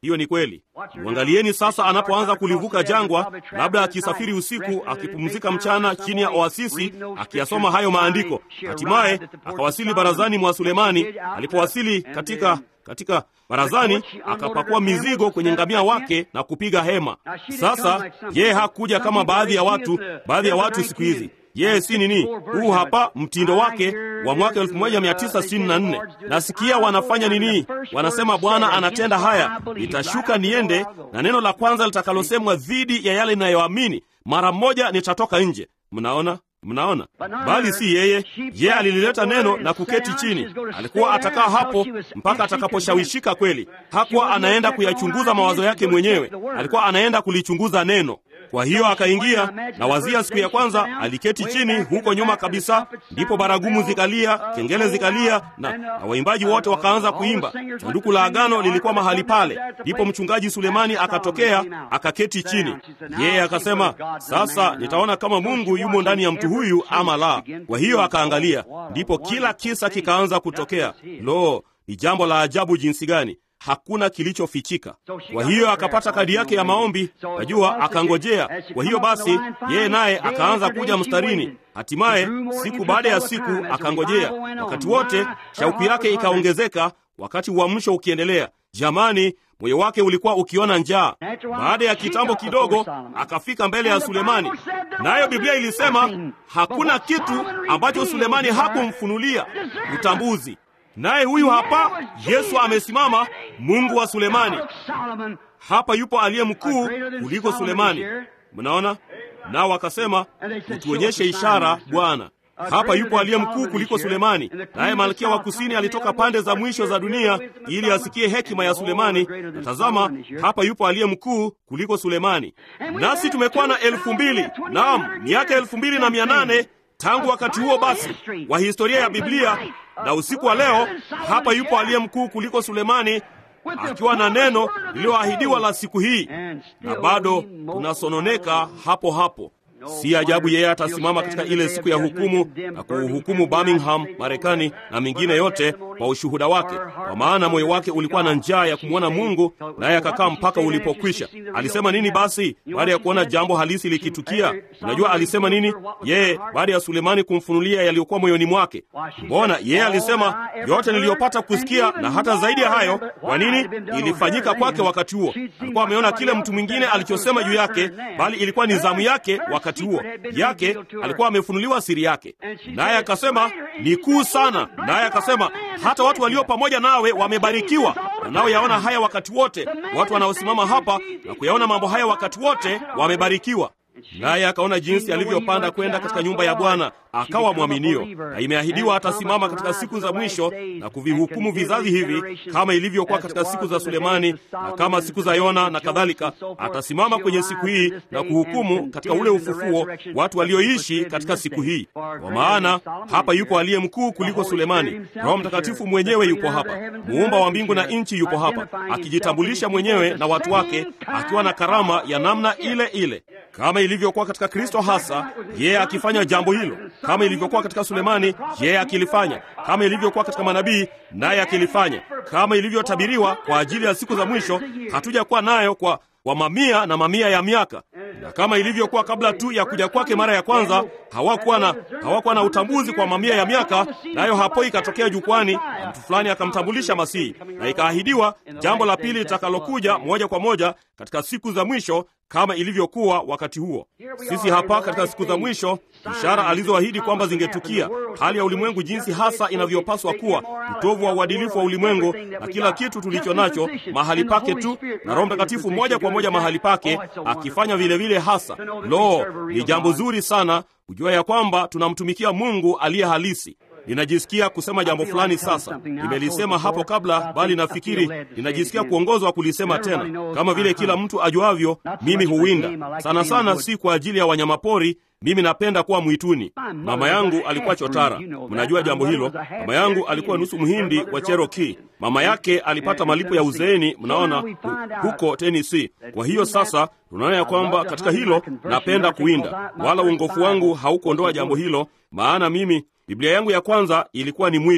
hiyo ni kweli. Mwangalieni sasa anapoanza kulivuka jangwa, labda akisafiri usiku, akipumzika mchana chini ya oasisi, akiyasoma hayo maandiko. Hatimaye akawasili barazani mwa Sulemani. Alipowasili katika katika barazani, akapakua mizigo kwenye ngamia wake na kupiga hema. Sasa yeye hakuja kama baadhi ya watu, baadhi ya watu siku hizi yeye si nini. Huu hapa mtindo wake wa mwaka 1964. Nasikia wanafanya nini? Wanasema Bwana anatenda haya, nitashuka niende, na neno la kwanza litakalosemwa dhidi ya yale ninayoamini, mara moja nitatoka nje. Mnaona? Mnaona, bali si yeye. Yeye alilileta neno na kuketi chini. Alikuwa atakaa hapo mpaka atakaposhawishika kweli. Hakuwa anaenda kuyachunguza mawazo yake mwenyewe, alikuwa anaenda kulichunguza neno. Kwa hiyo akaingia na wazia. Siku ya kwanza aliketi chini huko nyuma kabisa, ndipo baragumu zikalia, kengele zikalia, na, na waimbaji wote wakaanza kuimba. Sanduku la agano lilikuwa mahali pale. Ndipo mchungaji Sulemani akatokea akaketi chini. Yeye akasema, sasa nitaona kama Mungu yumo ndani ya mtu huyu ama la. Kwa hiyo akaangalia, ndipo kila kisa kikaanza kutokea. Lo, ni jambo la ajabu jinsi gani! Hakuna kilichofichika. Kwa hiyo akapata kadi yake ya maombi, najua akangojea. Kwa hiyo basi, yeye naye akaanza kuja mstarini. Hatimaye siku baada ya siku akangojea. Wakati wote shauku yake ikaongezeka, wakati uamsho ukiendelea. Jamani, moyo wake ulikuwa ukiona njaa. Baada ya kitambo kidogo, akafika mbele ya Sulemani, nayo Biblia ilisema hakuna kitu ambacho Sulemani hakumfunulia utambuzi naye huyu hapa Yesu amesimama, Mungu wa Sulemani. Hapa yupo aliye mkuu kuliko Sulemani. Mnaona? Nao wakasema utuonyeshe ishara, Bwana. Hapa yupo aliye mkuu kuliko Sulemani. Naye malkia wa kusini alitoka pande za mwisho za dunia ili asikie hekima ya Sulemani. Na tazama, hapa yupo aliye mkuu kuliko Sulemani. Nasi tumekuwa na elfu mbili naam, miaka elfu mbili na mia nane tangu wakati huo basi wa historia ya Biblia na usiku wa leo hapa yupo aliye mkuu kuliko Sulemani akiwa na neno lililoahidiwa la siku hii, na bado tunasononeka hapo hapo. Si ajabu yeye atasimama katika ile siku ya hukumu na kuuhukumu Birmingham, Marekani na mingine yote kwa ushuhuda wake, kwa maana moyo wake ulikuwa na njaa ya kumwona Mungu, naye akakaa mpaka ulipokwisha. Alisema nini basi baada ya kuona jambo halisi likitukia? Unajua alisema nini yeye baada ya Sulemani kumfunulia yaliyokuwa moyoni mwake? Mbona yeye alisema yote niliyopata kusikia na hata zaidi ya hayo. Kwa nini? Ilifanyika kwake wakati huo. Alikuwa ameona kile mtu mwingine alichosema juu yake, bali ilikuwa ni zamu yake wakati huo yake alikuwa amefunuliwa siri yake, naye akasema ni kuu sana. Naye akasema hata watu walio pamoja nawe wamebarikiwa, wanaoyaona haya wakati wote. Watu wanaosimama hapa na kuyaona mambo haya wakati wote wamebarikiwa. Naye akaona jinsi alivyopanda kwenda katika nyumba ya Bwana, akawa mwaminio, na imeahidiwa atasimama katika siku za mwisho na kuvihukumu vizazi hivi, kama ilivyokuwa katika siku za Sulemani na kama siku za Yona na kadhalika. Atasimama kwenye siku hii na kuhukumu katika ule ufufuo watu walioishi katika siku hii. Kwa maana hapa yupo aliye mkuu kuliko Sulemani. Roho Mtakatifu mwenyewe yupo hapa, muumba wa mbingu na nchi yupo hapa, akijitambulisha mwenyewe na watu wake, akiwa na karama ya namna ile ile kama ilivyokuwa katika Kristo hasa, yeye akifanya jambo hilo, kama ilivyokuwa katika Sulemani, yeye akilifanya, kama ilivyokuwa katika manabii, naye akilifanya, kama ilivyotabiriwa kwa ajili ya siku za mwisho, hatujakuwa nayo kwa wa mamia na mamia ya miaka, na kama ilivyokuwa kabla tu ya kuja kwake mara ya kwanza, hawakuwa na hawakuwa na utambuzi kwa mamia ya miaka, nayo hapo ikatokea jukwani na mtu fulani akamtambulisha Masihi, na ikaahidiwa jambo la pili litakalokuja moja kwa moja katika siku za mwisho kama ilivyokuwa wakati huo. Sisi hapa katika siku za mwisho, ishara alizoahidi kwamba zingetukia, hali ya ulimwengu jinsi hasa inavyopaswa kuwa, utovu wa uadilifu wa ulimwengu na kila kitu tulicho nacho mahali pake tu, na Roho Mtakatifu moja kwa moja mahali pake akifanya vile vile hasa. Lo, ni jambo zuri sana kujua ya kwamba tunamtumikia Mungu aliye halisi. Ninajisikia kusema jambo fulani sasa. Nimelisema hapo kabla, bali nafikiri ninajisikia kuongozwa kulisema tena. Kama vile kila mtu ajuavyo, mimi huwinda sana sana, si kwa ajili ya wanyamapori. Mimi napenda kuwa mwituni. Mama yangu alikuwa chotara, mnajua jambo hilo. Mama yangu alikuwa nusu mhindi wa Cherokee. Mama yake alipata malipo ya uzeeni, mnaona, huko Tennessee. Kwa hiyo sasa tunaona ya kwamba katika hilo napenda kuwinda, wala uongofu wangu haukuondoa jambo hilo, maana mimi Biblia yangu ya kwanza ilikuwa ni mwitu.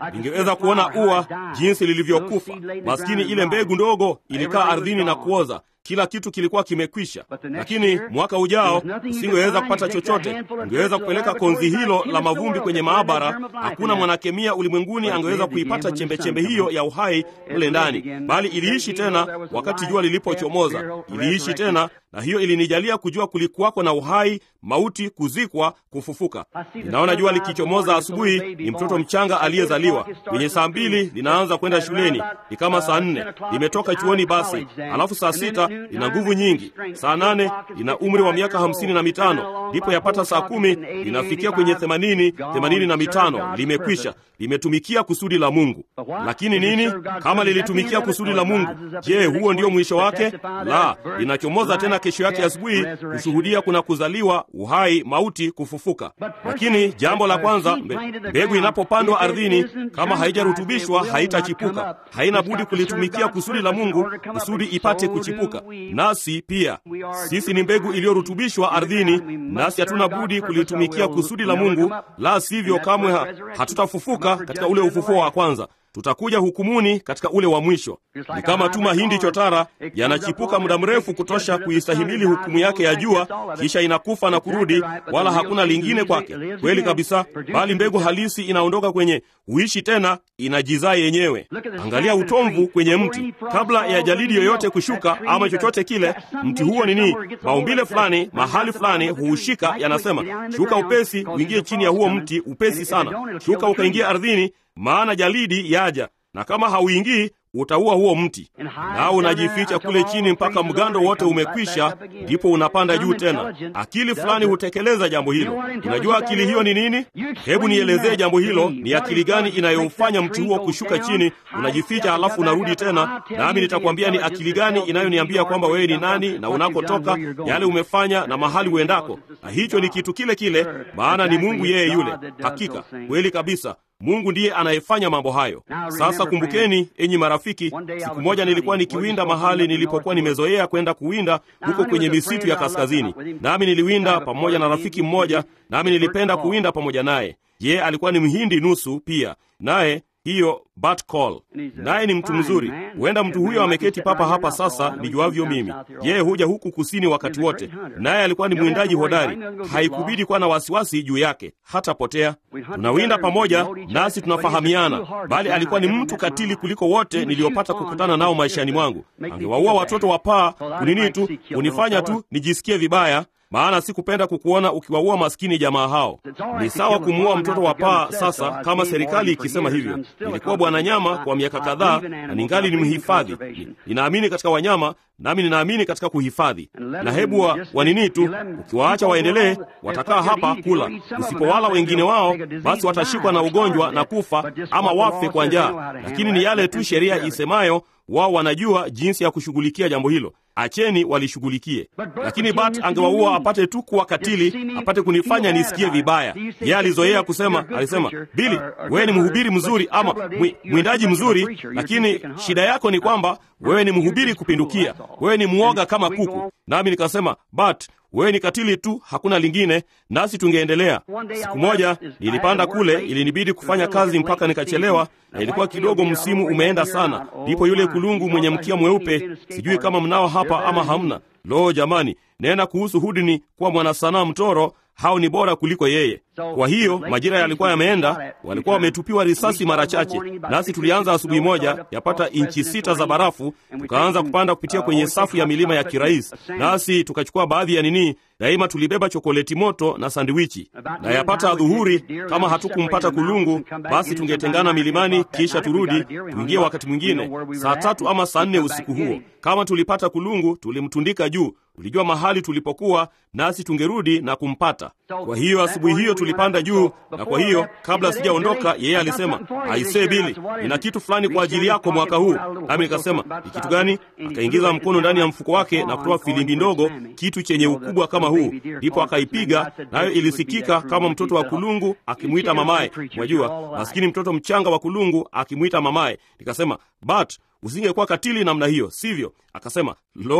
ningeweza kuona ua jinsi lilivyokufa. Maskini, ile mbegu ndogo ilikaa ardhini na kuoza kila kitu kilikuwa kimekwisha. Lakini mwaka ujao usingeweza kupata chochote. Ungeweza kupeleka konzi hilo la mavumbi kwenye maabara. Hakuna mwanakemia ulimwenguni angeweza kuipata chembechembe hiyo ya uhai mle ndani, bali iliishi tena wakati jua lilipochomoza. Iliishi tena, na hiyo ilinijalia kujua kulikuwako na uhai, mauti, kuzikwa, kufufuka. Ninaona jua likichomoza asubuhi, ni mtoto mchanga aliyezaliwa. Kwenye saa mbili linaanza kwenda shuleni, ni kama saa nne limetoka chuoni basi, alafu saa sita lina nguvu nyingi. Saa nane lina umri wa miaka hamsini na mitano ndipo yapata saa kumi linafikia kwenye themanini themanini na mitano limekwisha, limetumikia kusudi la Mungu. Lakini nini kama lilitumikia kusudi la Mungu? Je, huo ndio mwisho wake? La, linachomoza tena kesho yake asubuhi kushuhudia kuna kuzaliwa, uhai, mauti, kufufuka. Lakini jambo la kwanza, mbegu inapopandwa ardhini, kama haijarutubishwa haitachipuka. Haina budi kulitumikia kusudi la Mungu kusudi ipate kuchipuka. Nasi pia sisi ni mbegu iliyorutubishwa ardhini, nasi hatuna budi kulitumikia kusudi la Mungu, la sivyo kamwe ha, hatutafufuka katika ule ufufuo wa kwanza. Tutakuja hukumuni katika ule wa mwisho. Ni kama tu mahindi chotara yanachipuka muda mrefu kutosha kuistahimili hukumu yake ya jua, kisha inakufa na kurudi, wala hakuna lingine kwake. Kweli kabisa, bali mbegu halisi inaondoka kwenye huishi tena, inajizaa yenyewe. Angalia utomvu kwenye mti, kabla ya jalidi yoyote kushuka ama chochote kile, mti huo nini, maumbile fulani mahali fulani huushika, yanasema shuka upesi, uingie chini ya huo mti upesi sana, shuka ukaingia ardhini maana jalidi yaja, na kama hauingii utaua huo mti, nao unajificha kule chini mpaka mgando wote umekwisha, ndipo unapanda juu tena. Akili fulani hutekeleza jambo hilo. Unajua akili hiyo ni nini? Hebu nielezee jambo hilo. Ni akili gani inayomfanya mti huo kushuka chini, unajificha, halafu unarudi tena? Nami nitakwambia ni akili gani inayoniambia kwamba wewe ni nani na unakotoka, yale umefanya na mahali uendako. Na hicho ni kitu kile kile, maana ni Mungu yeye yule. Hakika kweli kabisa Mungu ndiye anayefanya mambo hayo. Sasa kumbukeni, enyi marafiki, siku moja nilikuwa nikiwinda mahali nilipokuwa nimezoea kwenda kuwinda huko kwenye misitu ya kaskazini, nami niliwinda pamoja na rafiki mmoja, nami nilipenda kuwinda pamoja naye. Ye alikuwa ni mhindi nusu pia, naye hiyo Bart Call, naye ni mtu mzuri. Huenda mtu huyo ameketi papa hapa sasa, nijuavyo mimi. Yeye huja huku kusini wakati wote, naye alikuwa ni mwindaji hodari. Haikubidi kuwa na wasiwasi juu yake, hatapotea. Tunawinda pamoja, nasi tunafahamiana, bali alikuwa ni mtu katili kuliko wote niliopata kukutana nao maishani mwangu. Angewaua watoto wa paa kunini tu, kunifanya tu nijisikie vibaya maana sikupenda kukuona ukiwaua maskini jamaa hao. Ni sawa kumuua mtoto wa paa sasa, kama serikali ikisema hivyo. Nilikuwa bwana nyama kwa miaka kadhaa na ningali ni mhifadhi. Ninaamini katika wanyama, nami ninaamini katika kuhifadhi. Na hebu wa, wanini tu, ukiwaacha waendelee, watakaa hapa kula. Usipowala wengine wao, basi watashikwa na ugonjwa na kufa, ama wafe kwa njaa. Lakini ni yale tu sheria isemayo, wao wanajua jinsi ya kushughulikia jambo hilo. Acheni walishughulikie. Lakini Bat angewaua apate tu kuwa katili, apate kunifanya nisikie vibaya. Yeye alizoea kusema, alisema, Bili, wewe ni mhubiri mzuri ama mwindaji mzuri, lakini shida yako ni kwamba wewe ni mhubiri kupindukia, wewe ni mwoga kama kuku. Nami nikasema, Bat, wewe ni katili tu, hakuna lingine, nasi tungeendelea. Siku moja nilipanda kule, ilinibidi kufanya kazi mpaka nikachelewa, na ilikuwa kidogo msimu umeenda sana. Ndipo yule kulungu mwenye mkia mweupe, sijui kama mnao hapa ama hamna. Lo, jamani, nena kuhusu Hudini kuwa mwanasanaa mtoro hao ni bora kuliko yeye. Kwa hiyo majira yalikuwa yameenda, walikuwa wametupiwa risasi mara chache, nasi tulianza asubuhi moja yapata inchi sita za barafu, tukaanza kupanda kupitia kwenye safu ya milima ya kirais, nasi tukachukua baadhi ya nini, daima tulibeba chokoleti moto na sandwichi, na yapata adhuhuri, kama hatukumpata kulungu, basi tungetengana milimani, kisha turudi tuingie wakati mwingine saa tatu ama saa nne usiku huo. Kama tulipata kulungu, tulimtundika juu tulijua mahali tulipokuwa, nasi tungerudi na kumpata. Kwa hiyo asubuhi hiyo tulipanda juu, na kwa hiyo kabla sijaondoka, yeye alisema, aisee, Bili, nina kitu fulani kwa ajili yako mwaka huu. Nami nikasema ni kitu gani? Akaingiza mkono ndani ya mfuko wake na kutoa filimbi ndogo, kitu chenye ukubwa kama huu, ndipo akaipiga, nayo ilisikika kama mtoto wa kulungu akimwita mamaye. Mwajua, maskini mtoto mchanga wa kulungu akimwita mamaye. Nikasema, but usingekuwa katili namna hiyo, sivyo? Akasema, lo,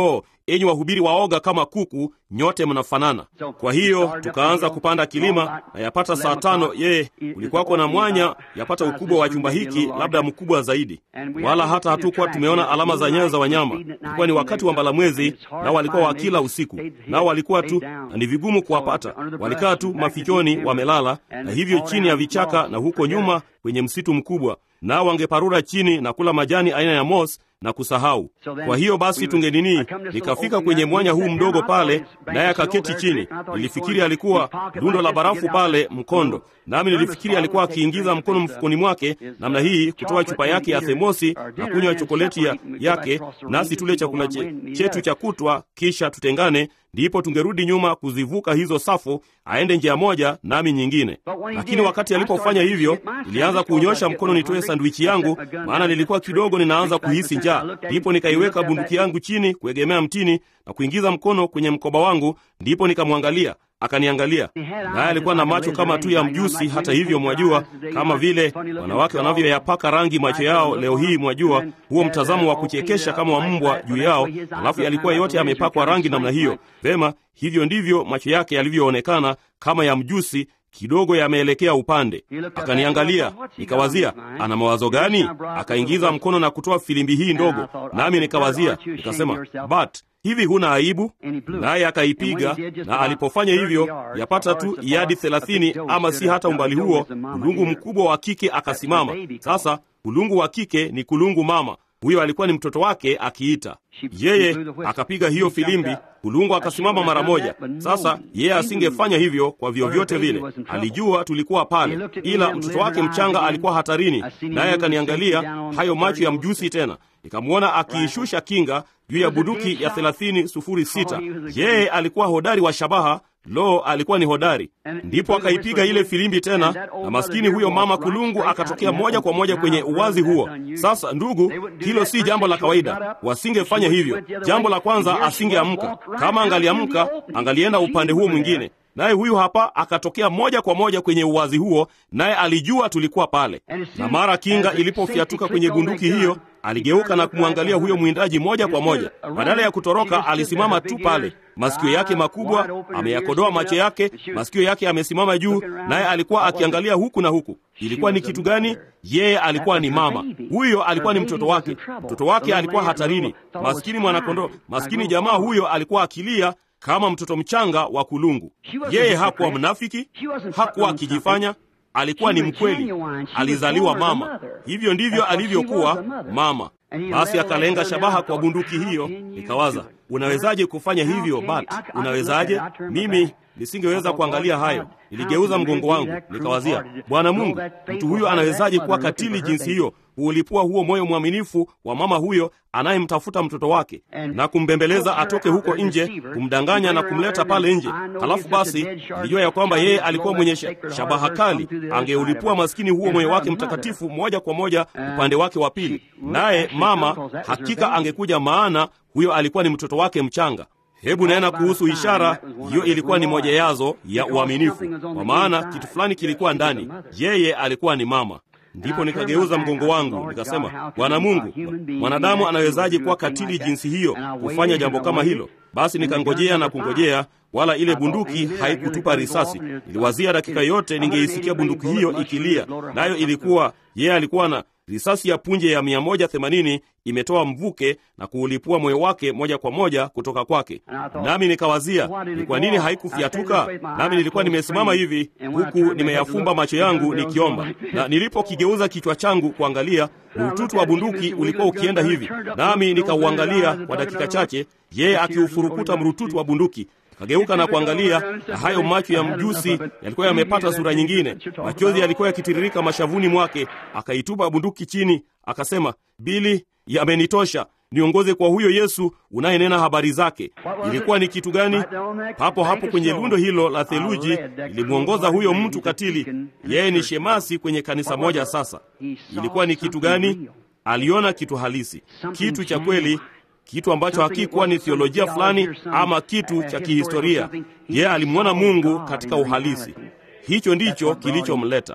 enyi wahubiri waoga kama kuku, nyote mnafanana. Kwa hiyo tukaanza kupanda kilima, na yapata saa tano, yeye kulikuwako na mwanya yapata ukubwa wa chumba hiki, labda mkubwa zaidi, wala hata hatukuwa tumeona alama za nyayo za wanyama. Ilikuwa ni wakati wa mbalamwezi, nao walikuwa wakila usiku, nao walikuwa tu, na ni vigumu kuwapata. Walikaa tu mafichoni wamelala, na hivyo chini ya vichaka na huko nyuma kwenye msitu mkubwa, nao wangeparura chini na kula majani aina ya mos na kusahau. Kwa hiyo basi tungenini, nikafika kwenye mwanya huu mdogo pale, naye akaketi chini. Nilifikiri alikuwa lundo la barafu pale mkondo, nami nilifikiri alikuwa akiingiza mkono mfukoni mwake namna hii, kutoa chupa yake ya themosi na kunywa chokoleti ya yake, nasi tule chakula che, chetu cha kutwa, kisha tutengane, ndipo tungerudi nyuma kuzivuka hizo safu, aende njia moja nami nyingine. Lakini wakati alipofanya hivyo, nilianza kuunyosha mkono nitoe sandwichi yangu, maana nilikuwa kidogo ninaanza kuhisi njaa. Ndipo nikaiweka bunduki yangu chini kuegemea mtini na kuingiza mkono kwenye mkoba wangu, ndipo nikamwangalia akaniangalia naye alikuwa na macho kama tu ya mjusi. Hata hivyo, mwajua, kama vile wanawake wanavyoyapaka rangi macho yao leo hii, mwajua, huo mtazamo wa kuchekesha kama wa mbwa juu yao, alafu yalikuwa yote yamepakwa rangi namna hiyo. Vema, hivyo ndivyo macho yake yalivyoonekana kama ya mjusi kidogo yameelekea upande. Akaniangalia, nikawazia ana mawazo gani? Akaingiza mkono na kutoa filimbi hii ndogo, nami nikawazia, nikasema, but hivi huna aibu? Naye akaipiga, na alipofanya hivyo, yapata tu yadi thelathini, ama si hata umbali huo, kulungu mkubwa wa kike akasimama. Sasa kulungu wa kike ni kulungu mama huyo alikuwa ni mtoto wake akiita. Yeye akapiga hiyo filimbi, kulungu akasimama mara moja. Sasa yeye asingefanya hivyo kwa vyovyote vile, alijua tulikuwa pale, ila mtoto wake mchanga alikuwa hatarini. Naye akaniangalia, hayo macho ya mjusi tena, nikamwona akiishusha kinga juu ya bunduki ya thelathini sufuri sita. Yeye alikuwa hodari wa shabaha. Lo, alikuwa ni hodari. Ndipo akaipiga ile filimbi tena, na maskini huyo mama kulungu akatokea moja kwa moja kwenye uwazi huo. Sasa ndugu, hilo si jambo la kawaida, wasingefanya hivyo. Jambo la kwanza, asingeamka. Kama angaliamka, angalienda upande huo mwingine naye huyu hapa akatokea moja kwa moja kwenye uwazi huo, naye alijua tulikuwa pale. Na mara kinga ilipofyatuka kwenye bunduki hiyo, aligeuka na kumwangalia huyo mwindaji moja kwa moja. Badala ya kutoroka, alisimama tu pale, masikio yake makubwa ameyakodoa macho yake, masikio yake yamesimama juu, naye alikuwa akiangalia huku na huku. Ilikuwa ni kitu gani? Yeye alikuwa ni mama, huyo alikuwa ni mtoto wake. Mtoto wake alikuwa hatarini. Maskini mwanakondoo, maskini jamaa huyo alikuwa akilia kama mtoto mchanga wa kulungu. Yeye hakuwa mnafiki, hakuwa akijifanya, alikuwa ni mkweli. Alizaliwa mama, hivyo ndivyo alivyokuwa mama. Basi akalenga shabaha kwa bunduki hiyo. Nikawaza, unawezaje kufanya hivyo? Bat, unawezaje? Mimi nisingeweza kuangalia hayo. Niligeuza mgongo wangu, nikawazia, Bwana Mungu, mtu huyo anawezaje kuwa katili jinsi hiyo? Huulipua huo moyo mwaminifu wa mama huyo anayemtafuta mtoto wake na kumbembeleza atoke huko nje, kumdanganya na kumleta pale nje. Halafu basi nilijua ya kwamba yeye alikuwa mwenye shabaha kali, angeulipua maskini huo moyo wake mtakatifu moja kwa moja upande wake wa pili, naye mama hakika angekuja, maana huyo alikuwa ni mtoto wake mchanga. Hebu nena kuhusu ishara hiyo. Ilikuwa ni moja yazo ya uaminifu, kwa maana kitu fulani kilikuwa ndani. Yeye alikuwa ni mama. Ndipo nikageuza mgongo wangu nikasema, Bwana Mungu, mwanadamu anawezaje kuwa katili jinsi hiyo, kufanya jambo kama hilo? Basi nikangojea na kungojea, wala ile bunduki haikutupa risasi. Niliwazia dakika yote ningeisikia bunduki hiyo ikilia, nayo ilikuwa yeye alikuwa na risasi ya punje ya 180 imetoa mvuke na kuulipua moyo wake moja kwa moja kutoka kwake. Nami nikawazia ni kwa nini haikufyatuka. Nami nilikuwa nimesimama hivi huku nimeyafumba macho yangu nikiomba, na nilipokigeuza kichwa changu kuangalia, ututu wa bunduki ulikuwa ukienda hivi, nami nikauangalia kwa dakika chache, yeye akiufurukuta mrututu wa bunduki Akageuka na kuangalia, na hayo macho ya mjusi yalikuwa yamepata sura nyingine. Machozi yalikuwa yakitiririka mashavuni mwake. Akaitupa bunduki chini, akasema, Bili, yamenitosha, niongoze kwa huyo Yesu unayenena habari zake. Ilikuwa ni kitu gani? Papo hapo kwenye lundo hilo la theluji ilimwongoza huyo mtu katili. Yeye ni shemasi kwenye kanisa moja. Sasa ilikuwa ni kitu gani? Aliona kitu halisi, kitu cha kweli kitu ambacho hakikuwa ni theolojia fulani ama kitu cha kihistoria. Yeye alimwona Mungu katika uhalisi. Hicho ndicho kilichomleta.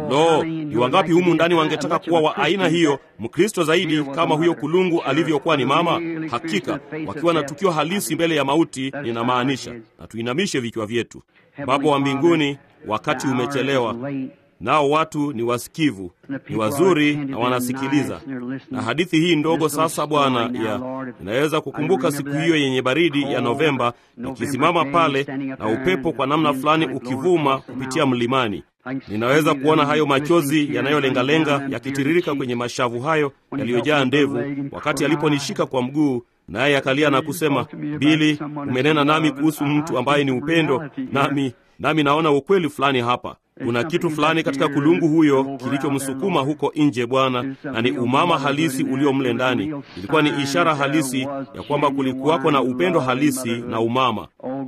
Lo, ni wangapi humu ndani wangetaka kuwa wa aina hiyo, Mkristo zaidi kama huyo kulungu alivyokuwa ni mama? Hakika wakiwa na tukio halisi mbele ya mauti, ninamaanisha. Na tuinamishe vichwa vyetu. Baba wa mbinguni, wakati umechelewa, nao watu ni wasikivu, ni wazuri na wanasikiliza. Na hadithi hii ndogo sasa, Bwana, ya inaweza kukumbuka siku hiyo yenye baridi ya Novemba, nikisimama pale na upepo kwa namna fulani ukivuma kupitia mlimani. Ninaweza kuona hayo machozi yanayolengalenga yakitiririka kwenye mashavu hayo yaliyojaa ndevu, wakati aliponishika kwa mguu naye akalia na kusema, Bili, umenena nami kuhusu mtu ambaye ni upendo, nami nami naona ukweli fulani hapa. Kuna kitu fulani katika kulungu huyo kilichomsukuma huko nje, Bwana, na ni umama halisi ulio mle ndani. Ilikuwa ni ishara halisi ya kwamba kulikuwako na upendo halisi na umama.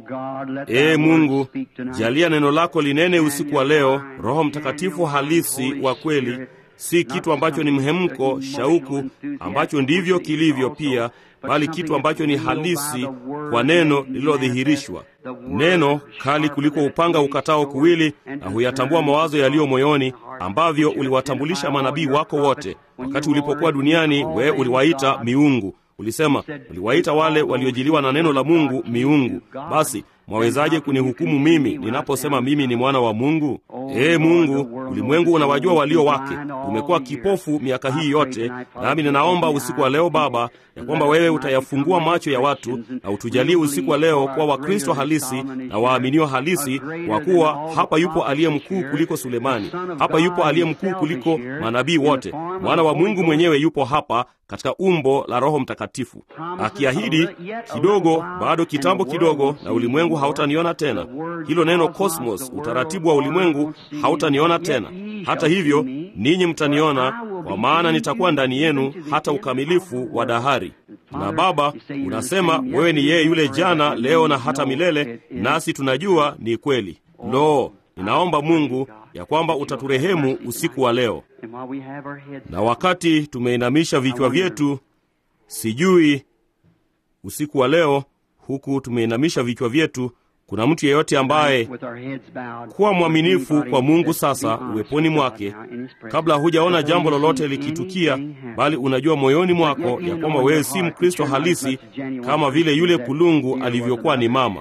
Ee Mungu, jalia neno lako linene usiku wa leo, Roho Mtakatifu halisi wa kweli, si kitu ambacho ni mhemko, shauku, ambacho ndivyo kilivyo pia bali kitu ambacho ni halisi kwa neno lililodhihirishwa, neno kali kuliko upanga ukatao kuwili, na huyatambua mawazo yaliyo moyoni, ambavyo uliwatambulisha manabii wako wote. Wakati ulipokuwa duniani, wewe uliwaita miungu. Ulisema uliwaita wale waliojiliwa na neno la Mungu miungu. Basi mwawezaje kunihukumu mimi ninaposema mimi ni mwana wa Mungu? Ee Mungu, ulimwengu unawajua walio wake. Umekuwa kipofu miaka hii yote, nami ninaomba usiku wa leo Baba, ya kwamba wewe utayafungua macho ya watu na utujalie usiku wa leo kuwa Wakristo halisi na waaminio halisi, kwa kuwa hapa yupo aliye mkuu kuliko Sulemani, hapa yupo aliye mkuu kuliko manabii wote. Mwana wa Mungu mwenyewe yupo hapa katika umbo la Roho Mtakatifu, akiahidi kidogo, bado kitambo kidogo, na ulimwengu hautaniona tena. Hilo neno cosmos, utaratibu wa ulimwengu, hautaniona tena. Hata hivyo, ninyi mtaniona, kwa maana nitakuwa ndani yenu hata ukamilifu wa dahari. Na Baba, unasema wewe ni yeye yule jana, leo na hata milele, nasi tunajua ni kweli. Lo, ninaomba Mungu ya kwamba utaturehemu usiku wa leo. Na wakati tumeinamisha vichwa vyetu, sijui usiku wa leo, huku tumeinamisha vichwa vyetu, kuna mtu yeyote ambaye kuwa mwaminifu kwa Mungu sasa uweponi mwake, kabla hujaona jambo lolote likitukia, bali unajua moyoni mwako ya kwamba wewe si Mkristo halisi kama vile yule kulungu alivyokuwa ni mama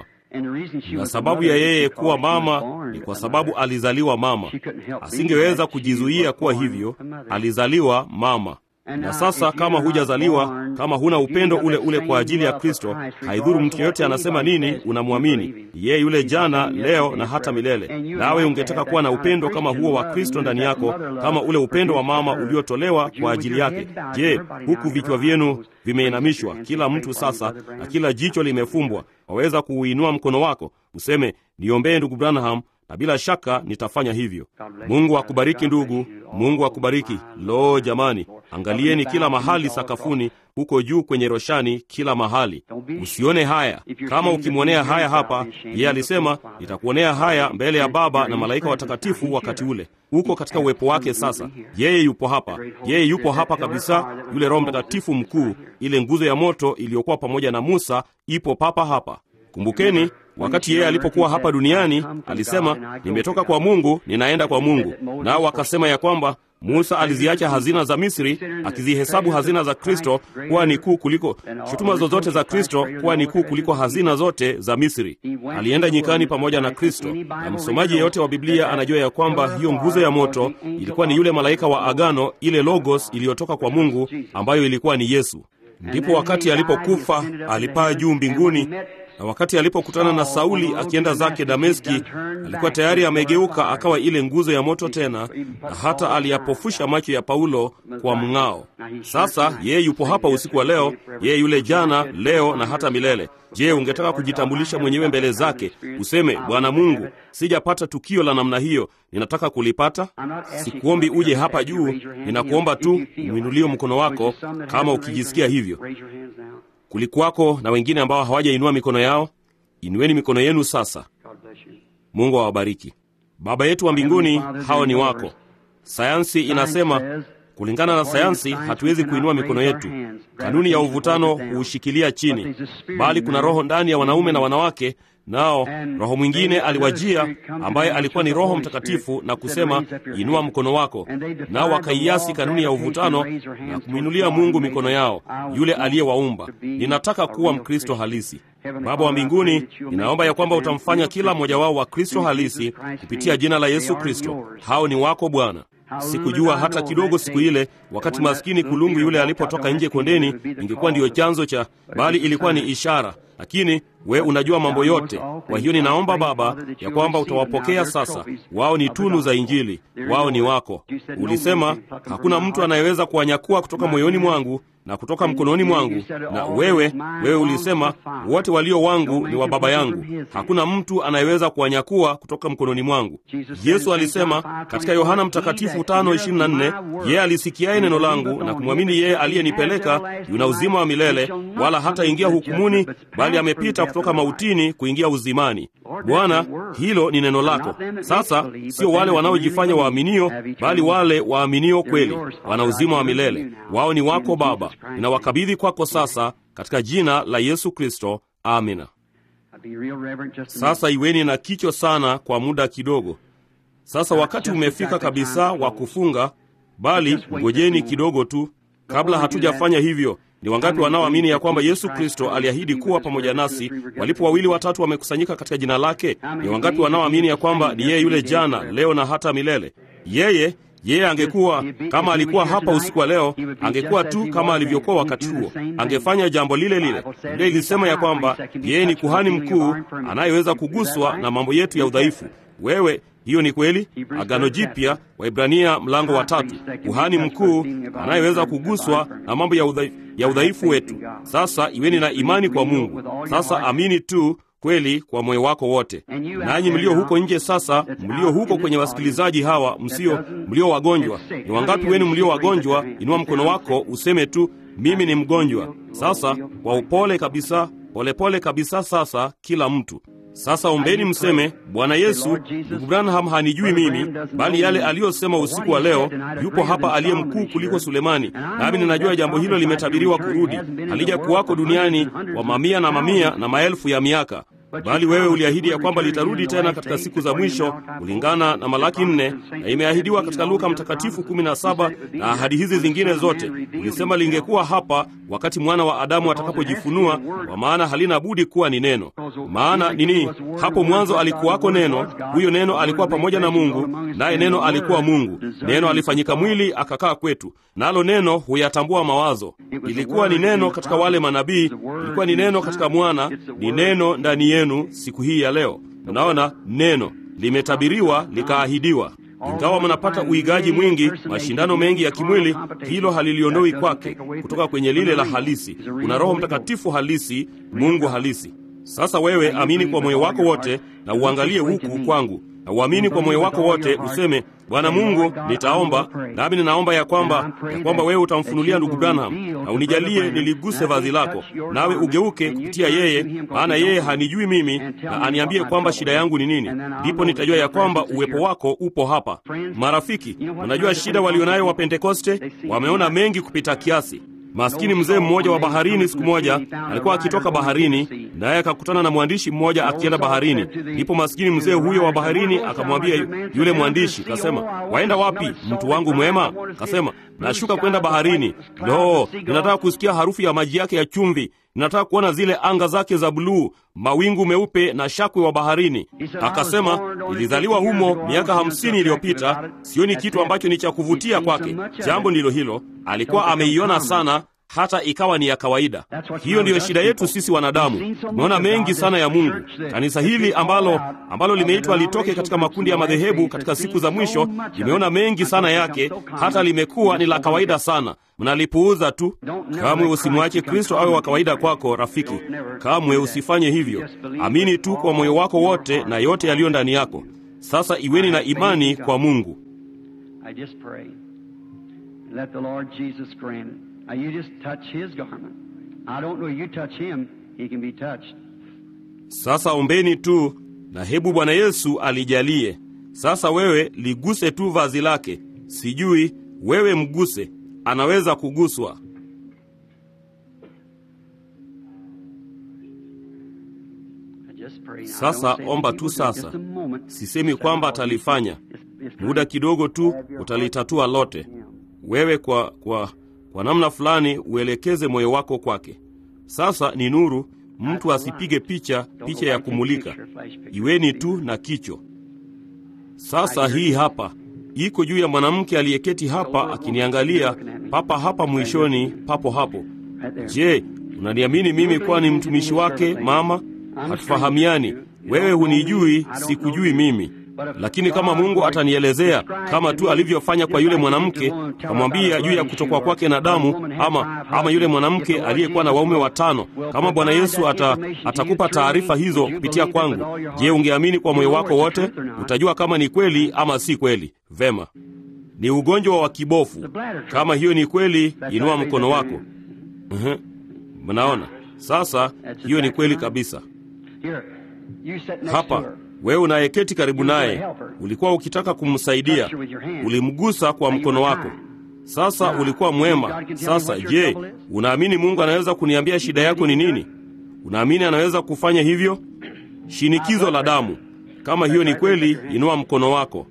na sababu ya yeye kuwa mama ni kwa sababu alizaliwa mama. Asingeweza kujizuia kuwa hivyo, alizaliwa mama. Na sasa kama hujazaliwa, kama huna upendo ule ule kwa ajili ya Kristo, haidhuru mtu yeyote anasema nini, unamwamini yeye yule jana, leo na hata milele. Nawe ungetaka kuwa na upendo kama huo wa Kristo ndani yako, kama ule upendo wa mama uliotolewa kwa ajili yake. Je, huku vichwa vyenu vimeinamishwa, kila mtu sasa, na kila jicho limefumbwa, waweza kuuinua mkono wako useme, niombee ndugu Branham, na bila shaka nitafanya hivyo. Mungu akubariki ndugu, Mungu akubariki. Lo, jamani, angalieni kila mahali sakafuni, huko juu kwenye roshani, kila mahali. Usione haya. Kama ukimwonea haya hapa, yeye alisema nitakuonea haya mbele ya Baba na malaika watakatifu wakati ule. Uko katika uwepo wake sasa. Yeye yupo hapa, yeye yupo hapa kabisa. Yule Roho Mtakatifu mkuu, ile nguzo ya moto iliyokuwa pamoja na Musa, ipo papa hapa. Kumbukeni wakati yeye alipokuwa hapa duniani alisema, nimetoka kwa Mungu, ninaenda kwa Mungu. Nao wakasema ya kwamba Musa aliziacha hazina za Misri, akizihesabu hazina za Kristo kuwa ni kuu kuliko shutuma zozote za Kristo, kuwa ni kuu kuliko hazina zote za Misri. Alienda nyikani pamoja na Kristo, na msomaji yeyote wa Biblia anajua ya kwamba hiyo nguzo ya moto ilikuwa ni yule malaika wa agano, ile logos iliyotoka kwa Mungu, ambayo ilikuwa ni Yesu. Ndipo wakati alipokufa alipaa juu mbinguni na wakati alipokutana na Sauli akienda zake Dameski, alikuwa tayari amegeuka akawa ile nguzo ya moto tena, na hata aliyapofusha macho ya Paulo kwa mng'ao. Sasa yeye yupo hapa usiku wa leo, yeye yule jana, leo na hata milele. Je, ungetaka kujitambulisha mwenyewe mbele zake, useme, Bwana Mungu, sijapata tukio la namna hiyo, ninataka kulipata? Sikuombi uje hapa juu, ninakuomba tu umwinulie mkono wako kama ukijisikia hivyo. Kulikuwako na wengine ambao hawajainua mikono yao. Inueni mikono yenu sasa. Mungu awabariki. Baba yetu wa mbinguni, hao ni wako. Sayansi inasema, kulingana na sayansi, hatuwezi kuinua mikono yetu. Kanuni ya uvutano huushikilia chini, bali kuna roho ndani ya wanaume na wanawake, nao roho mwingine aliwajia ambaye alikuwa ni Roho Mtakatifu na kusema, inua mkono wako. Nao wakaiasi kanuni ya uvutano na kumwinulia Mungu mikono yao, yule aliyewaumba. Ninataka kuwa Mkristo halisi. Baba wa mbinguni, ninaomba ya kwamba utamfanya kila mmoja wao wa Kristo halisi kupitia jina la Yesu Kristo. Hao ni wako Bwana. Sikujua hata kidogo siku ile, wakati maskini kulungu yule alipotoka nje kondeni, ingekuwa ndiyo chanzo cha, bali ilikuwa ni ishara. Lakini we unajua mambo yote. Kwa hiyo ninaomba Baba ya kwamba utawapokea sasa. Wao ni tunu za Injili, wao ni wako. Ulisema hakuna mtu anayeweza kuwanyakua kutoka moyoni mwangu na kutoka mkononi mwangu. Na wewe wewe ulisema wote walio wangu ni wa Baba yangu, hakuna mtu anayeweza kuwanyakua kutoka mkononi mwangu. Yesu alisema katika Yohana Mtakatifu 5:24, yeye alisikiaye neno langu na kumwamini yeye aliyenipeleka yuna uzima wa milele, wala hataingia hukumuni, bali amepita kutoka mautini kuingia uzimani. Bwana, hilo ni neno lako. Sasa sio wale wanaojifanya waaminio, bali wale waaminio kweli wana uzima wa milele. Wao ni wako Baba. Ninawakabidhi kwako sasa katika jina la Yesu Kristo, amina. Sasa iweni na kicho sana kwa muda kidogo. Sasa wakati umefika kabisa wa kufunga, bali ngojeni kidogo tu. Kabla hatujafanya hivyo, ni wangapi wanaoamini ya kwamba Yesu Kristo aliahidi kuwa pamoja nasi walipo wawili watatu wamekusanyika katika jina lake? Ni wangapi wanaoamini ya kwamba ni yeye yule jana, leo na hata milele? Yeye yeye angekuwa kama alikuwa hapa usiku wa leo, angekuwa tu kama alivyokuwa wakati huo, angefanya jambo lile lile. Biblia ilisema ya kwamba yeye ni kuhani mkuu anayeweza kuguswa na mambo yetu ya udhaifu. Wewe, hiyo ni kweli. Agano Jipya, Waibrania mlango wa tatu, kuhani mkuu anayeweza kuguswa na mambo ya udhaifu, ya udhaifu wetu. Sasa iweni na imani kwa Mungu. Sasa amini tu kweli kwa moyo wako wote. Nanyi mlio huko nje sasa, mlio huko kwenye wasikilizaji hawa, msio mlio wagonjwa, ni wangapi wenu mlio wagonjwa? Inua mkono wako useme tu, mimi ni mgonjwa. Sasa kwa upole kabisa, polepole pole kabisa. Sasa kila mtu sasa ombeni, mseme, Bwana Yesu, ndugu Branham hanijui mimi, bali yale aliyosema usiku wa leo, yupo hapa aliye mkuu kuliko Sulemani, nami ninajua jambo hilo limetabiriwa kurudi, halija kuwako duniani wa mamia na mamia na maelfu ya miaka bali wewe uliahidi ya kwamba litarudi tena katika siku za mwisho kulingana na Malaki nne, na imeahidiwa katika Luka Mtakatifu kumi na saba na ahadi hizi zingine zote. Ulisema lingekuwa hapa wakati mwana wa Adamu atakapojifunua, kwa maana halina budi kuwa ni neno. Maana nini? Hapo mwanzo alikuwako neno, huyo neno alikuwa pamoja na Mungu, naye neno alikuwa Mungu. Neno alifanyika mwili akakaa kwetu, nalo neno huyatambua mawazo. Ilikuwa ni neno katika wale manabii, ilikuwa ni neno katika mwana, ni neno ndani yenu siku hii ya leo. Unaona, neno limetabiriwa likaahidiwa. Ingawa mnapata uigaji mwingi, mashindano mengi ya kimwili, hilo haliliondoi kwake kutoka kwenye lile la halisi. Una Roho Mtakatifu halisi, Mungu halisi. Sasa wewe amini kwa moyo wako wote na uangalie huku kwangu, na uamini kwa moyo wako wote, useme Bwana Mungu, nitaomba nami ninaomba ya kwamba ya kwamba wewe utamfunulia ndugu Branham na unijalie niliguse vazi lako, nawe ugeuke kupitia yeye, maana yeye hanijui mimi, na aniambie kwamba shida yangu ni nini. Ndipo nitajua ya kwamba uwepo wako upo hapa. Marafiki, unajua shida walionayo wa Pentekoste? Wameona mengi kupita kiasi. Maskini mzee mmoja wa baharini, siku moja alikuwa akitoka baharini, naye akakutana na mwandishi mmoja akienda baharini. Ndipo maskini mzee huyo wa baharini akamwambia yule mwandishi, kasema, waenda wapi mtu wangu mwema? Kasema, nashuka kwenda baharini. Lo, ninataka kusikia harufu ya maji yake ya chumvi, ninataka kuona zile anga zake za buluu, mawingu meupe na shakwe wa baharini. Akasema, nilizaliwa humo miaka hamsini iliyopita, sioni kitu ambacho ni cha kuvutia kwake. Jambo ndilo hilo, alikuwa ameiona sana hata ikawa ni ya kawaida. Hiyo ndiyo shida yetu sisi wanadamu. Tumeona mengi sana ya Mungu. Kanisa hili ambalo ambalo limeitwa litoke katika makundi ya madhehebu katika siku za mwisho limeona mengi sana yake, hata limekuwa ni la kawaida sana. Mnalipuuza tu. Kamwe usimwache Kristo awe wa kawaida kwako, rafiki. Kamwe usifanye hivyo. Amini tu kwa moyo wako wote na yote yaliyo ndani yako. Sasa iweni na imani kwa Mungu. Now you just touch his garment. I don't know, you touch him, he can be touched. Sasa ombeni tu na hebu Bwana Yesu alijalie. Sasa wewe liguse tu vazi lake, sijui wewe mguse, anaweza kuguswa. I just pray. Sasa omba tu sasa. Sisemi kwamba atalifanya, muda kidogo tu utalitatua lote. Wewe kwa, kwa, kwa namna fulani uelekeze moyo wako kwake. Sasa ni nuru, mtu asipige picha, picha ya kumulika. Iweni tu na kicho. Sasa hii hapa iko juu ya mwanamke aliyeketi hapa akiniangalia, papa hapa mwishoni, papo hapo. Je, unaniamini mimi kuwa ni mtumishi wake, mama? Hatufahamiani, wewe hunijui, sikujui mimi lakini kama Mungu atanielezea kama tu alivyofanya kwa yule mwanamke, akamwambia juu ya kutokwa kwake na damu, ama ama yule mwanamke aliyekuwa na waume watano, kama Bwana Yesu ata, atakupa taarifa hizo kupitia kwangu, je, ungeamini kwa moyo wako wote? Utajua kama ni kweli ama si kweli. Vema, ni ugonjwa wa kibofu. Kama hiyo ni kweli, inua mkono wako. Uhum. Mnaona sasa, hiyo ni kweli kabisa. Hapa wewe unayeketi karibu naye, ulikuwa ukitaka kumsaidia, ulimgusa kwa mkono wako. Sasa ulikuwa mwema. Sasa je, unaamini Mungu anaweza kuniambia shida yako ni nini? Unaamini anaweza kufanya hivyo? Shinikizo la damu, kama hiyo ni kweli, inua mkono wako.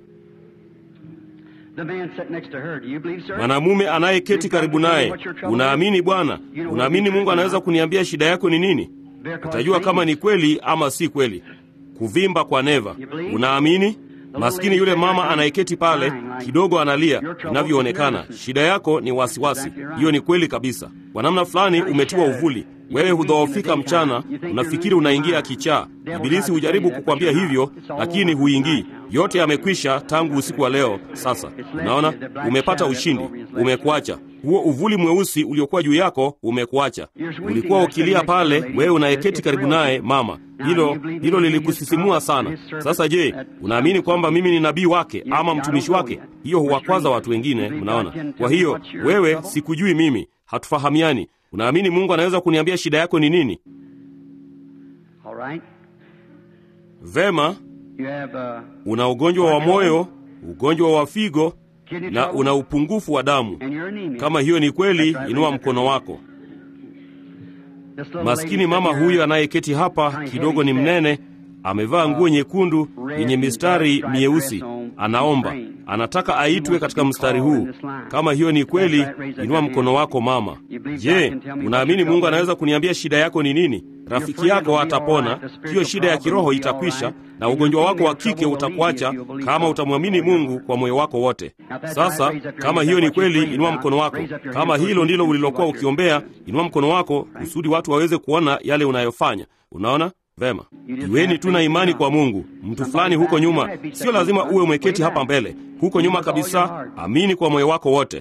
Mwanamume anayeketi karibu naye, unaamini Bwana? Unaamini Mungu anaweza kuniambia shida yako ni nini? Utajua kama ni kweli ama si kweli. Kuvimba kwa neva, unaamini? Maskini yule mama anayeketi pale kidogo analia, inavyoonekana shida yako ni wasiwasi. Hiyo ni kweli kabisa. Kwa namna fulani umetiwa uvuli. Wewe hudhoofika mchana, unafikiri unaingia kichaa. Ibilisi hujaribu kukwambia hivyo, lakini huingii. Yote yamekwisha tangu usiku wa leo. Sasa unaona, umepata ushindi, umekuacha huo uvuli mweusi uliokuwa juu yako umekuacha. Ulikuwa ukilia pale, wewe unayeketi karibu naye mama, hilo hilo lilikusisimua sana. Sasa je, unaamini kwamba mimi ni nabii wake ama mtumishi wake? Hiyo huwakwaza watu wengine, mnaona. Kwa hiyo wewe, sikujui mimi, hatufahamiani. Unaamini Mungu anaweza kuniambia shida yako ni nini? Vema, una ugonjwa wa moyo, ugonjwa wa figo na una upungufu wa damu. Kama hiyo ni kweli, inua mkono wako. Maskini mama huyu anayeketi hapa kidogo ni mnene, amevaa nguo nyekundu yenye mistari mieusi, anaomba, anataka aitwe katika mstari huu. Kama hiyo ni kweli, inua mkono wako mama. Je, unaamini Mungu anaweza kuniambia shida yako ni nini? Rafiki yako atapona, hiyo shida ya kiroho itakwisha, na ugonjwa wako wa kike utakuacha kama utamwamini Mungu kwa moyo wako wote. Sasa kama hiyo ni kweli, inua mkono wako. Kama hilo ndilo ulilokuwa ukiombea, inua mkono wako kusudi watu waweze kuona yale unayofanya. Unaona vema? Iweni tu na imani kwa Mungu. Mtu fulani huko nyuma, sio lazima uwe umeketi hapa mbele, huko nyuma kabisa, amini kwa moyo wako wote.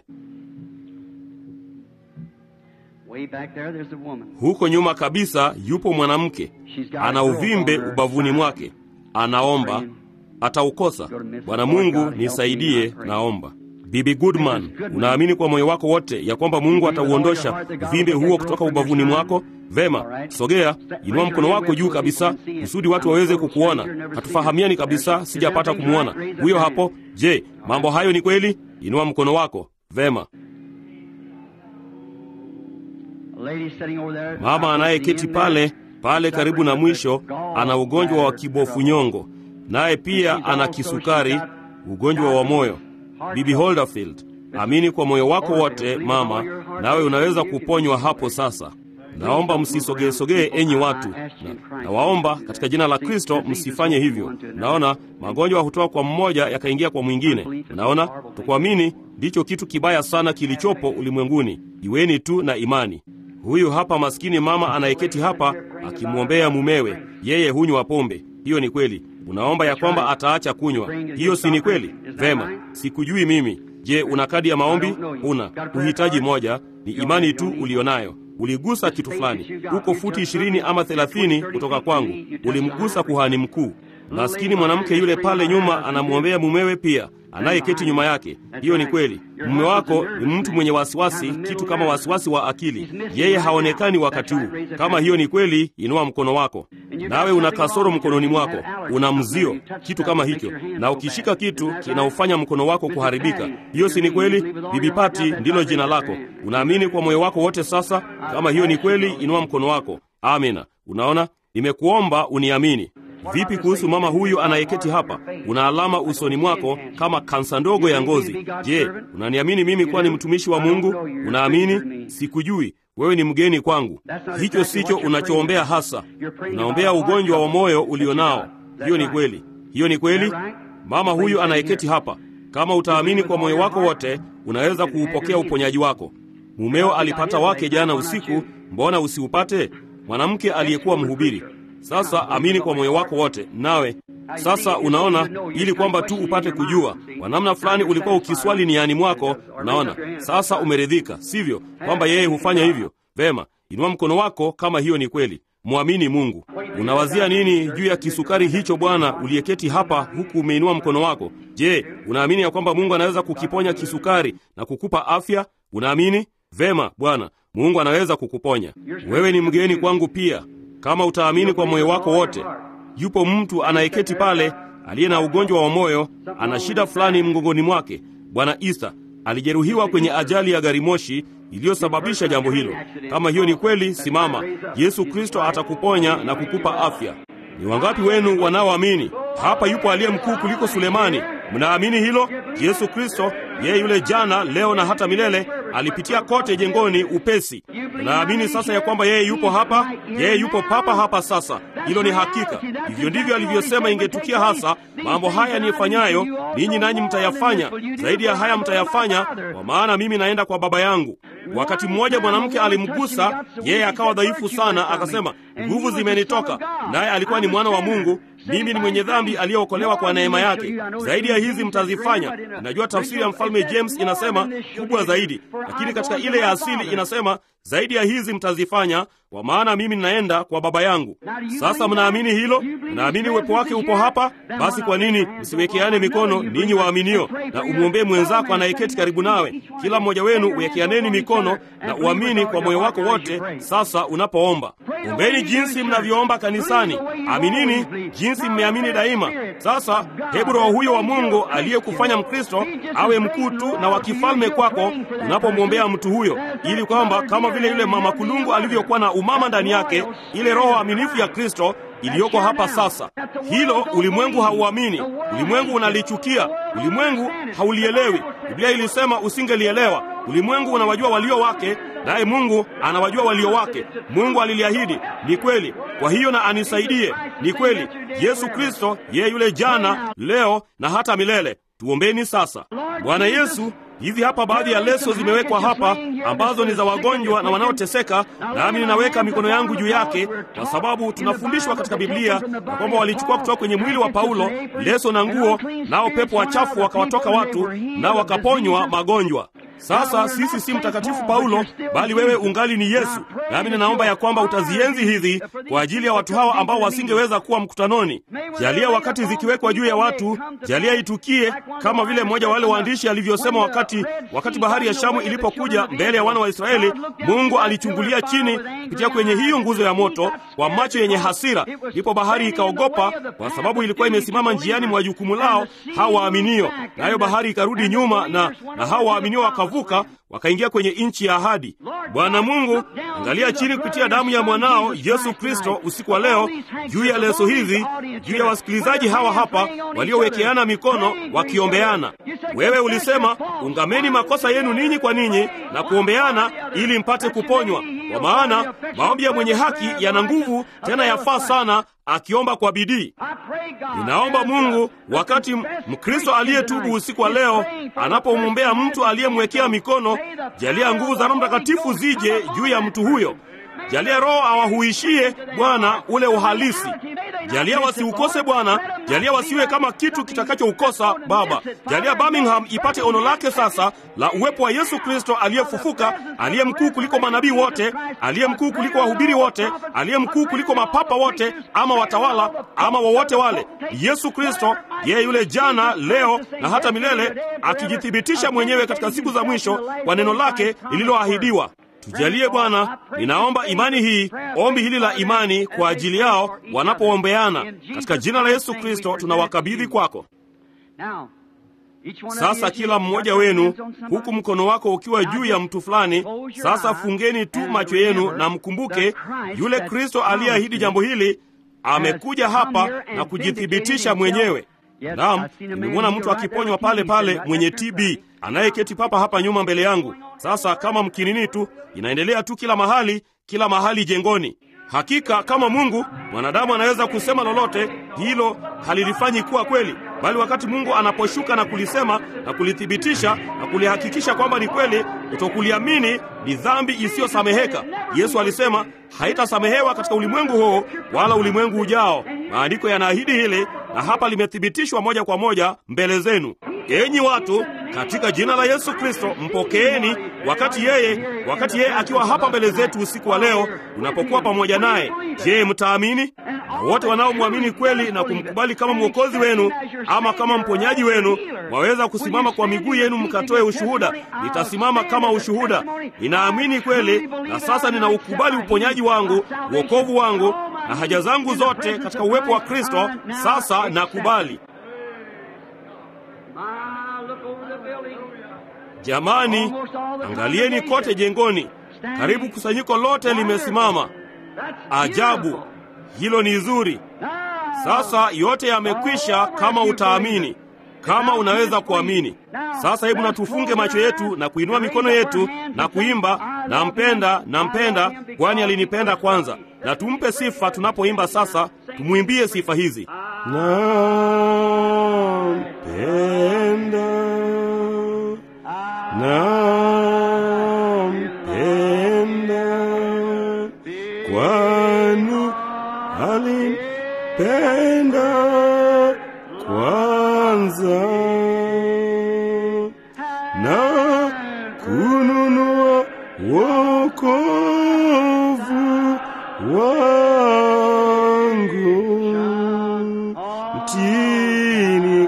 Huko nyuma kabisa yupo mwanamke ana uvimbe ubavuni mwake, anaomba, ataukosa. Bwana Mungu nisaidie, naomba. Bibi Goodman, unaamini kwa moyo wako wote ya kwamba Mungu atauondosha uvimbe huo kutoka ubavuni mwako? Vema, sogea, inua mkono wako juu kabisa kusudi watu waweze kukuona. Hatufahamiani kabisa, sijapata kumwona huyo hapo. Je, mambo hayo ni kweli? Inua mkono wako. Vema. Mama anayeketi pale pale karibu na mwisho ana ugonjwa wa kibofu nyongo, naye pia ana kisukari, ugonjwa wa moyo. Bibi Holderfield, amini kwa moyo wako wote mama, nawe unaweza kuponywa hapo sasa. Naomba msisogeesogee enyi watu na, na waomba katika jina la Kristo msifanye hivyo. Naona magonjwa hutoka kwa mmoja yakaingia kwa mwingine. Naona tukuamini ndicho kitu kibaya sana kilichopo ulimwenguni. Iweni tu na imani. Huyu hapa maskini mama anayeketi hapa akimwombea mumewe, yeye hunywa pombe. Hiyo ni kweli. Unaomba ya kwamba ataacha kunywa. Hiyo si ni kweli? Vema, sikujui mimi. Je, una kadi ya maombi? Una. Uhitaji moja, ni imani tu ulionayo. Uligusa kitu fulani, uko futi ishirini ama thelathini kutoka kwangu, ulimgusa kuhani mkuu. Maskini mwanamke yule pale nyuma anamwombea mumewe pia anayeketi nyuma yake. Hiyo ni kweli. Mume wako ni mtu mwenye wasiwasi, kitu kama wasiwasi wa akili. Yeye haonekani wakati huu. Kama hiyo ni kweli, inua mkono wako. Nawe una kasoro mkononi mwako, una mzio, kitu kama hicho, na ukishika kitu kinaufanya mkono wako kuharibika. Hiyo si ni kweli? Bibi Pati ndilo jina lako. Unaamini kwa moyo wako wote sasa? Kama hiyo ni kweli, inua mkono wako. Amina. Unaona, nimekuomba uniamini. Vipi kuhusu mama huyu anayeketi hapa? Una alama usoni mwako kama kansa ndogo ya ngozi. Je, unaniamini mimi kuwa ni mtumishi wa Mungu? Unaamini? Sikujui. Wewe ni mgeni kwangu. Hicho sicho unachoombea hasa. Unaombea ugonjwa wa moyo ulionao. Hiyo ni kweli. Hiyo ni kweli. Mama huyu anayeketi hapa, kama utaamini kwa moyo wako wote, unaweza kuupokea uponyaji wako. Mumeo alipata wake jana usiku, mbona usiupate? Mwanamke aliyekuwa mhubiri. Sasa amini kwa moyo wako wote, nawe sasa unaona, ili kwamba tu upate kujua kwa namna fulani ulikuwa ukiswali niani mwako. Unaona, sasa umeridhika, sivyo, kwamba yeye hufanya hivyo? Vema, inua mkono wako kama hiyo ni kweli. Mwamini Mungu. Unawazia nini juu ya kisukari hicho, bwana uliyeketi hapa huku umeinua mkono wako? Je, unaamini ya kwamba Mungu anaweza kukiponya kisukari na kukupa afya? Unaamini? Vema, Bwana Mungu anaweza kukuponya. Wewe ni mgeni kwangu pia, kama utaamini kwa moyo wako wote. Yupo mtu anayeketi pale aliye na ugonjwa wa moyo, ana shida fulani mgongoni mwake. Bwana Isa alijeruhiwa kwenye ajali ya gari moshi iliyosababisha jambo hilo. Kama hiyo ni kweli, simama. Yesu Kristo atakuponya na kukupa afya. Ni wangapi wenu wanaoamini? Hapa yupo aliye mkuu kuliko Sulemani. Mnaamini hilo? Yesu Kristo, yeye yule jana, leo na hata milele, alipitia kote jengoni upesi. Mnaamini sasa ya kwamba yeye yupo hapa? Yeye yupo papa hapa sasa. Hilo ni hakika. Hivyo ndivyo alivyosema ingetukia hasa. Mambo haya nifanyayo ninyi nanyi mtayafanya, zaidi ya haya mtayafanya, kwa maana mimi naenda kwa Baba yangu. Wakati mmoja mwanamke alimgusa yeye, akawa dhaifu sana, akasema nguvu zimenitoka. Naye alikuwa ni mwana wa Mungu. Mimi ni mwenye dhambi aliyeokolewa kwa neema yake. Zaidi ya hizi mtazifanya. Najua tafsiri ya mfalme James inasema kubwa zaidi, lakini katika ile ya asili inasema zaidi ya hizi mtazifanya, kwa maana mimi ninaenda kwa Baba yangu. Sasa mnaamini hilo? Mnaamini uwepo wake upo hapa? Basi kwa nini msiwekeane mikono ninyi waaminio, na umwombee mwenzako anayeketi karibu nawe? Kila mmoja wenu uwekeaneni mikono na uamini kwa moyo wako wote. Sasa unapoomba, ombeni jinsi mnavyoomba kanisani, aminini jinsi mmeamini daima. Sasa hebu Roho huyo wa Mungu aliyekufanya Mkristo awe mkuu tu na wa kifalme kwako unapomwombea mtu huyo, ili kwamba kama vile yule mama kulungu alivyokuwa na umama ndani yake, ile roho aminifu ya Kristo iliyoko hapa sasa. Hilo ulimwengu hauamini, ulimwengu unalichukia, ulimwengu haulielewi. Biblia ilisema usingelielewa. Ulimwengu unawajua walio wake, naye Mungu anawajua walio wake. Mungu aliliahidi, ni kweli. Kwa hiyo na anisaidie, ni kweli. Yesu Kristo yeye yule jana, leo na hata milele. Tuombeni sasa. Bwana Yesu, hizi hapa baadhi ya leso zimewekwa hapa ambazo ni za wagonjwa na wanaoteseka, nami ninaweka mikono yangu juu yake, kwa sababu tunafundishwa katika Biblia na kwamba walichukua kutoka kwenye mwili wa Paulo leso na nguo, nao pepo wachafu wakawatoka watu, nao wakaponywa magonjwa. Sasa sisi si mtakatifu Paulo, bali wewe ungali ni Yesu. Nami ninaomba ya kwamba utazienzi hizi kwa ajili ya watu hawa ambao wasingeweza kuwa mkutanoni. Jalia wakati zikiwekwa juu ya watu, jalia itukie kama vile mmoja wa wale waandishi alivyosema, wakati wakati bahari ya Shamu ilipokuja mbele ya wana wa Israeli, Mungu alichungulia chini kupitia kwenye hiyo nguzo ya moto kwa macho yenye hasira, ndipo bahari ikaogopa, kwa sababu ilikuwa imesimama njiani mwa jukumu lao hao waaminio, nayo bahari ikarudi nyuma, na na hao waaminio wakavuka wakaingia kwenye nchi ya ahadi. Bwana Mungu, angalia chini kupitia damu ya mwanao Yesu Kristo usiku wa leo juu ya leso hizi, juu ya wasikilizaji hawa hapa waliowekeana mikono wakiombeana. Wewe ulisema, ungameni makosa yenu ninyi kwa ninyi na kuombeana ili mpate kuponywa, kwa maana maombi ya mwenye haki yana nguvu, tena yafaa sana akiomba kwa bidii. Ninaomba Mungu, wakati Mkristo aliyetubu usiku wa leo anapomwombea mtu aliyemwekea mikono, jalia nguvu za Roho Mtakatifu zije juu ya mtu huyo. Jalia Roho awahuishie Bwana ule uhalisi. Jalia wasiukose Bwana, jalia wasiwe kama kitu kitakachoukosa Baba. Jalia Birmingham ipate ono lake sasa la uwepo wa Yesu Kristo aliyefufuka, aliye mkuu kuliko manabii wote, aliye mkuu kuliko wahubiri wote, aliye mkuu kuliko mapapa wote ama watawala ama wowote wale. Yesu Kristo, yeye yule jana, leo na hata milele, akijithibitisha mwenyewe katika siku za mwisho kwa neno lake lililoahidiwa. Tujalie Bwana, ninaomba imani hii, ombi hili la imani kwa ajili yao wanapoombeana, katika jina la Yesu Kristo tunawakabidhi kwako. Sasa kila mmoja wenu, huku mkono wako ukiwa juu ya mtu fulani, sasa fungeni tu macho yenu na mkumbuke yule Kristo aliyeahidi jambo hili amekuja hapa na kujithibitisha mwenyewe. Naam, nimemwona mtu akiponywa pale pale mwenye TB anayeketi papa hapa nyuma mbele yangu. Sasa kama mkinini tu, inaendelea tu kila mahali, kila mahali jengoni. Hakika kama Mungu, mwanadamu anaweza kusema lolote, hilo halilifanyi kuwa kweli, bali wakati Mungu anaposhuka na kulisema na kulithibitisha na kulihakikisha kwamba ni kweli, kutokuliamini ni dhambi isiyosameheka. Yesu alisema haitasamehewa katika ulimwengu huo wala ulimwengu ujao. Maandiko yanaahidi hili, na hapa limethibitishwa moja kwa moja mbele zenu. Enyi watu, katika jina la Yesu Kristo mpokeeni, wakati yeye wakati yeye akiwa hapa mbele zetu usiku wa leo, unapokuwa pamoja naye. Je, mtaamini? Na wote wanaomwamini kweli na kumkubali kama mwokozi wenu ama kama mponyaji wenu, mwaweza kusimama kwa miguu yenu mkatoe ushuhuda. Nitasimama kama ushuhuda, ninaamini kweli, na sasa ninaukubali uponyaji wangu, uokovu wangu na haja zangu zote katika uwepo wa Kristo. Sasa nakubali. Jamani, angalieni kote jengoni, karibu kusanyiko lote limesimama. Ajabu, hilo ni zuri. Sasa yote yamekwisha, kama utaamini, kama unaweza kuamini. Sasa hebu natufunge macho yetu na kuinua mikono yetu na kuimba, nampenda, nampenda, kwani alinipenda kwanza, na tumpe sifa tunapoimba. Sasa tumwimbie sifa hizi: nampenda nampenda kwani alinipenda kwanza na kununua wokovu wangu mtini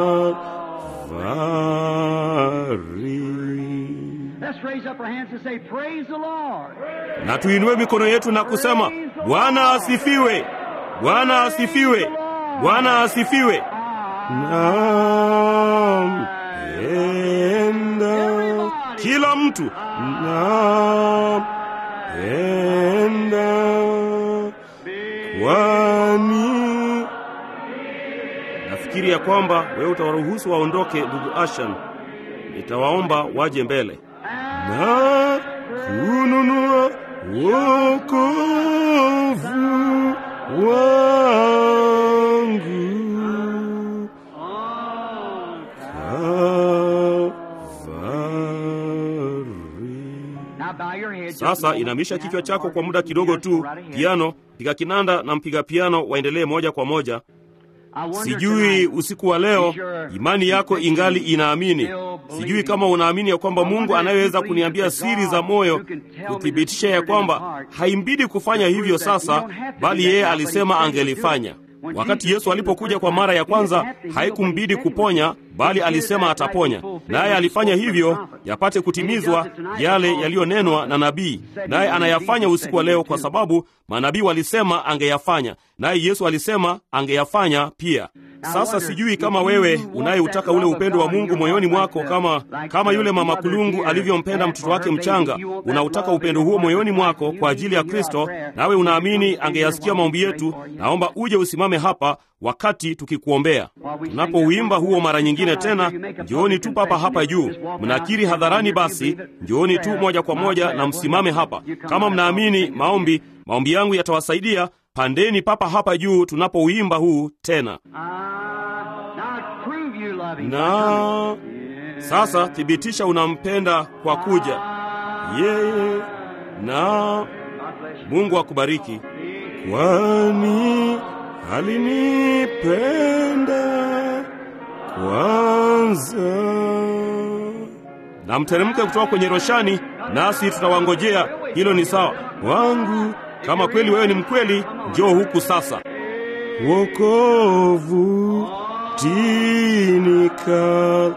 na tuinue mikono yetu na kusema Bwana asifiwe, Bwana asifiwe, Bwana asifiwe. Nampenda kila mtu, nampenda kwani nafikiri ya kwamba wewe utawaruhusu waondoke. Ndugu Ashan, nitawaomba waje mbele na kununua wokovu wangu Kalvari. Sasa inamisha kichwa chako kwa muda kidogo tu. Piano, piga kinanda na mpiga piano waendelee moja kwa moja. Sijui usiku wa leo imani yako ingali inaamini. Sijui kama unaamini ya kwamba Mungu anayeweza kuniambia siri za moyo, kuthibitisha ya kwamba haimbidi kufanya hivyo sasa, bali yeye alisema angelifanya. Wakati Yesu alipokuja kwa mara ya kwanza, haikumbidi kuponya, bali alisema ataponya, naye alifanya hivyo yapate kutimizwa yale yaliyonenwa na nabii, naye anayafanya usiku wa leo, kwa sababu manabii walisema angeyafanya, naye Yesu alisema angeyafanya pia. Sasa sijui kama wewe unayeutaka ule upendo wa Mungu moyoni mwako, kama kama yule mama kulungu alivyompenda mtoto wake mchanga, unautaka upendo huo moyoni mwako kwa ajili ya Kristo, nawe unaamini angeyasikia maombi yetu, naomba uje usimame hapa wakati tukikuombea. Tunapouimba huo mara nyingine tena, njooni tu papa hapa juu. Mnakiri hadharani, basi njooni tu moja kwa moja na msimame hapa. Kama mnaamini maombi, maombi yangu yatawasaidia. Pandeni papa hapa juu tunapouimba huu tena. Na sasa thibitisha unampenda kwa kuja yeye, na Mungu akubariki, kwani alinipenda kwanza. Na mteremke kutoka kwenye roshani, nasi tutawangojea. Hilo ni sawa wangu. Kama kweli wewe ni mkweli, njoo huku sasa. Wokovu tini Kalvari.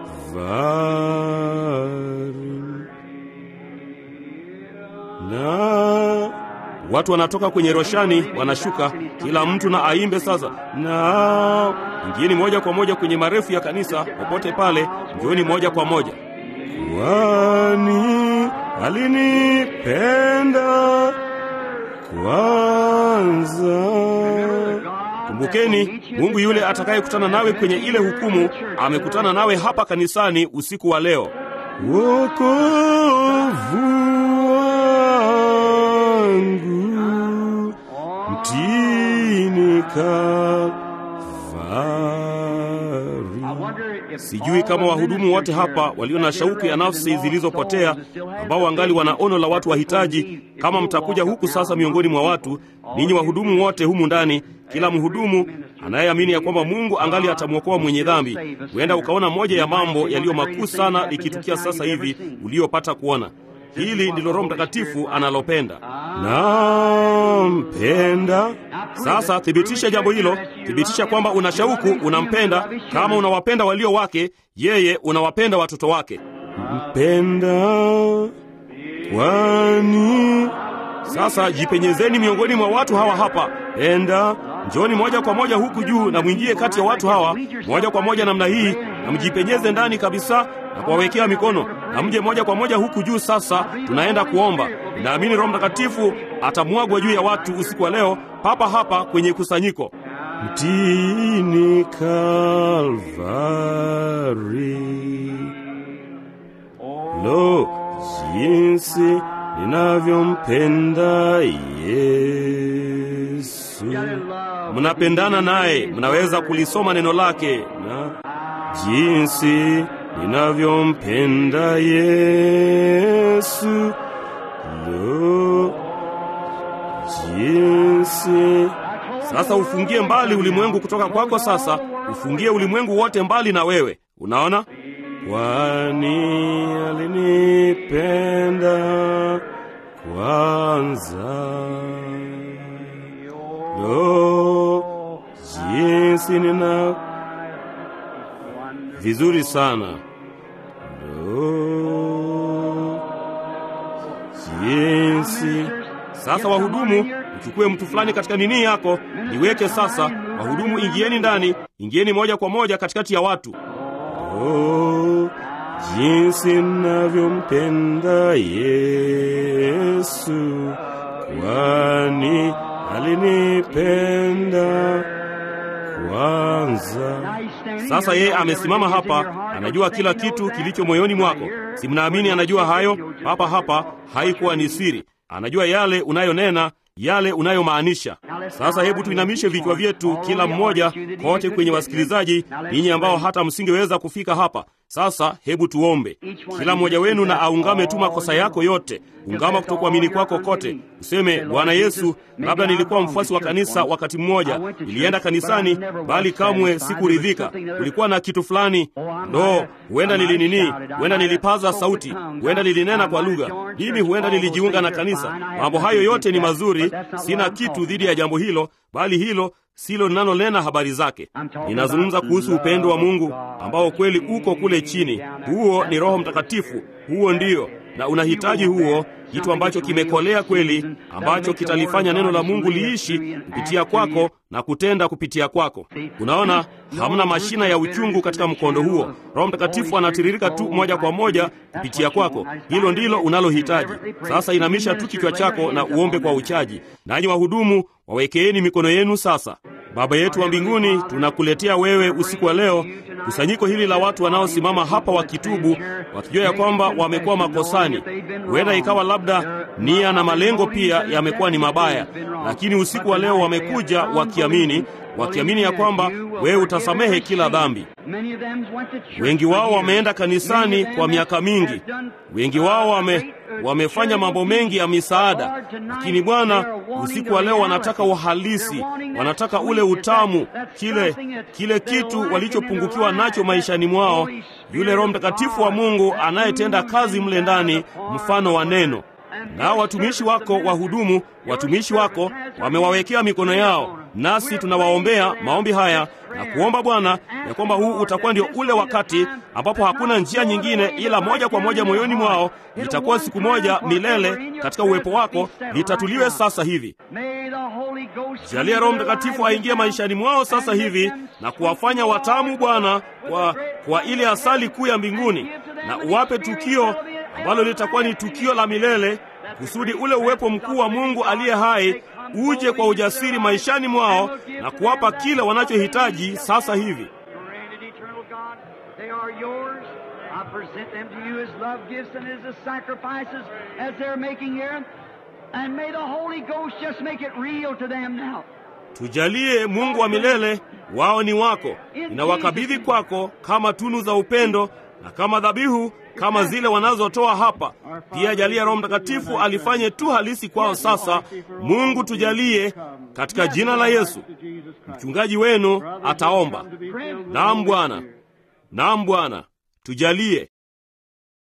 Na watu wanatoka kwenye roshani, wanashuka, kila mtu na aimbe sasa. Na ingieni moja kwa moja kwenye marefu ya kanisa, popote pale, njooni moja kwa moja. Kwani alinipenda kwanza. Kumbukeni, Mungu yule atakayekutana nawe kwenye ile hukumu amekutana nawe hapa kanisani usiku wa leo. Wokovu wangu mtini Kalvari. Sijui kama wahudumu wote hapa walio na shauku ya nafsi zilizopotea, ambao wangali wana ono la watu wahitaji, kama mtakuja huku sasa miongoni mwa watu, ninyi wahudumu wote humu ndani, kila mhudumu anayeamini ya kwamba Mungu angali atamwokoa mwenye dhambi, huenda ukaona moja ya mambo yaliyo makuu sana likitukia sasa hivi uliyopata kuona. Hili ndilo Roho Mtakatifu analopenda. Nampenda. Sasa thibitisha jambo hilo, thibitisha kwamba una shauku, unampenda. Kama unawapenda walio wake, yeye unawapenda watoto wake. Mpenda kwani sasa jipenyezeni miongoni mwa watu hawa hapa. Enda njoni moja kwa moja huku juu na mwingie kati ya watu hawa moja kwa moja namna hii, na mjipenyeze ndani kabisa na kuwawekea mikono, na mje moja kwa moja huku juu. Sasa tunaenda kuomba. Naamini Roho Mtakatifu atamwagwa juu ya watu usiku wa leo, papa hapa kwenye kusanyiko. Mtini Kalvari, lo, jinsi ninavyompenda Yesu. Mnapendana naye, mnaweza kulisoma neno lake na jinsi ninavyompenda Yesu. Lo, jinsi sasa ufungie mbali ulimwengu kutoka kwako. Sasa ufungie ulimwengu wote mbali na wewe. Unaona, kwani alinipenda kwanza. Lo, jinsi nina vizuri sana. Lo, jinsi sasa wahudumu, uchukue mtu fulani katika nini yako, niweke sasa. Wahudumu, ingieni ndani, ingieni moja kwa moja katikati ya watu. Oh, jinsi navyompenda Yesu, kwani alinipenda kwanza. Sasa yeye amesimama hapa, anajua kila kitu kilicho moyoni mwako. Si mnaamini anajua hayo? Hapa hapa haikuwa ni siri, anajua yale unayonena yale unayomaanisha. Sasa hebu tuinamishe vichwa vyetu, kila mmoja kote kwenye wasikilizaji, ninyi ambao hata msingeweza kufika hapa. Sasa hebu tuombe. Kila mmoja wenu na aungame tu makosa yako yote, ungama kutokuamini kwako kote, useme Bwana Yesu, labda nilikuwa mfuasi wa kanisa wakati mmoja, nilienda kanisani, bali kamwe sikuridhika. Kulikuwa na kitu fulani, ndo huenda nilinini, huenda nilipaza sauti, huenda nilinena kwa lugha, mimi huenda nilijiunga na kanisa. Mambo hayo yote ni mazuri, sina kitu dhidi ya jambo hilo, bali hilo silo linalonena habari zake. Ninazungumza kuhusu upendo wa Mungu ambao kweli uko kule chini. Huo ni Roho Mtakatifu, huo ndio, na unahitaji huo, kitu ambacho kimekolea kweli, ambacho kitalifanya neno la Mungu liishi kupitia kwako na kutenda kupitia kwako. Unaona, hamna mashina ya uchungu katika mkondo huo. Roho Mtakatifu anatiririka tu moja kwa moja kupitia kwako. Hilo ndilo unalohitaji. Sasa inamisha tu kichwa chako na uombe kwa uchaji. Nanyi wahudumu, wawekeeni mikono yenu sasa. Baba yetu wa mbinguni, tunakuletea wewe usiku wa leo kusanyiko hili la watu wanaosimama hapa wakitubu, wakijua ya kwamba wamekuwa makosani. Huenda ikawa labda nia na malengo pia yamekuwa ni mabaya, lakini usiku wa leo wamekuja wakiamini, wakiamini ya kwamba wewe utasamehe kila dhambi. Wengi wao wameenda kanisani kwa miaka mingi, wengi wao wame wamefanya mambo mengi ya misaada, lakini Bwana, usiku wa leo wanataka uhalisi, wanataka ule utamu, kile kile kitu walichopungukiwa nacho maishani mwao, yule Roho Mtakatifu wa Mungu anayetenda kazi mle ndani, mfano wa neno. Nao watumishi wako wahudumu, watumishi wako wamewawekea mikono yao, nasi tunawaombea maombi haya na kuomba Bwana ya kwamba huu utakuwa ndio ule wakati ambapo hakuna njia nyingine ila moja kwa moja moyoni mwao. Itakuwa siku moja milele katika uwepo wako, litatuliwe sasa hivi. Jalia Roho Mtakatifu aingie maishani mwao sasa hivi na kuwafanya watamu, Bwana, kwa, kwa ile asali kuu ya mbinguni, na uwape tukio ambalo litakuwa ni tukio la milele kusudi ule uwepo mkuu wa Mungu aliye hai uje kwa ujasiri maishani mwao na kuwapa kile wanachohitaji sasa hivi. Granted, eternal God, they are yours. I present them to you as love gifts and as the sacrifices as they're making here. And may the Holy Ghost just make it real to them now. Tujalie Mungu wa milele, wao ni wako. Ninawakabidhi kwako kama tunu za upendo na kama dhabihu kama zile wanazotoa hapa. Pia jalia Roho Mtakatifu alifanye tu halisi kwao sasa. Mungu tujalie katika jina la Yesu. Mchungaji wenu ataomba. Naam Bwana, naam Bwana, tujalie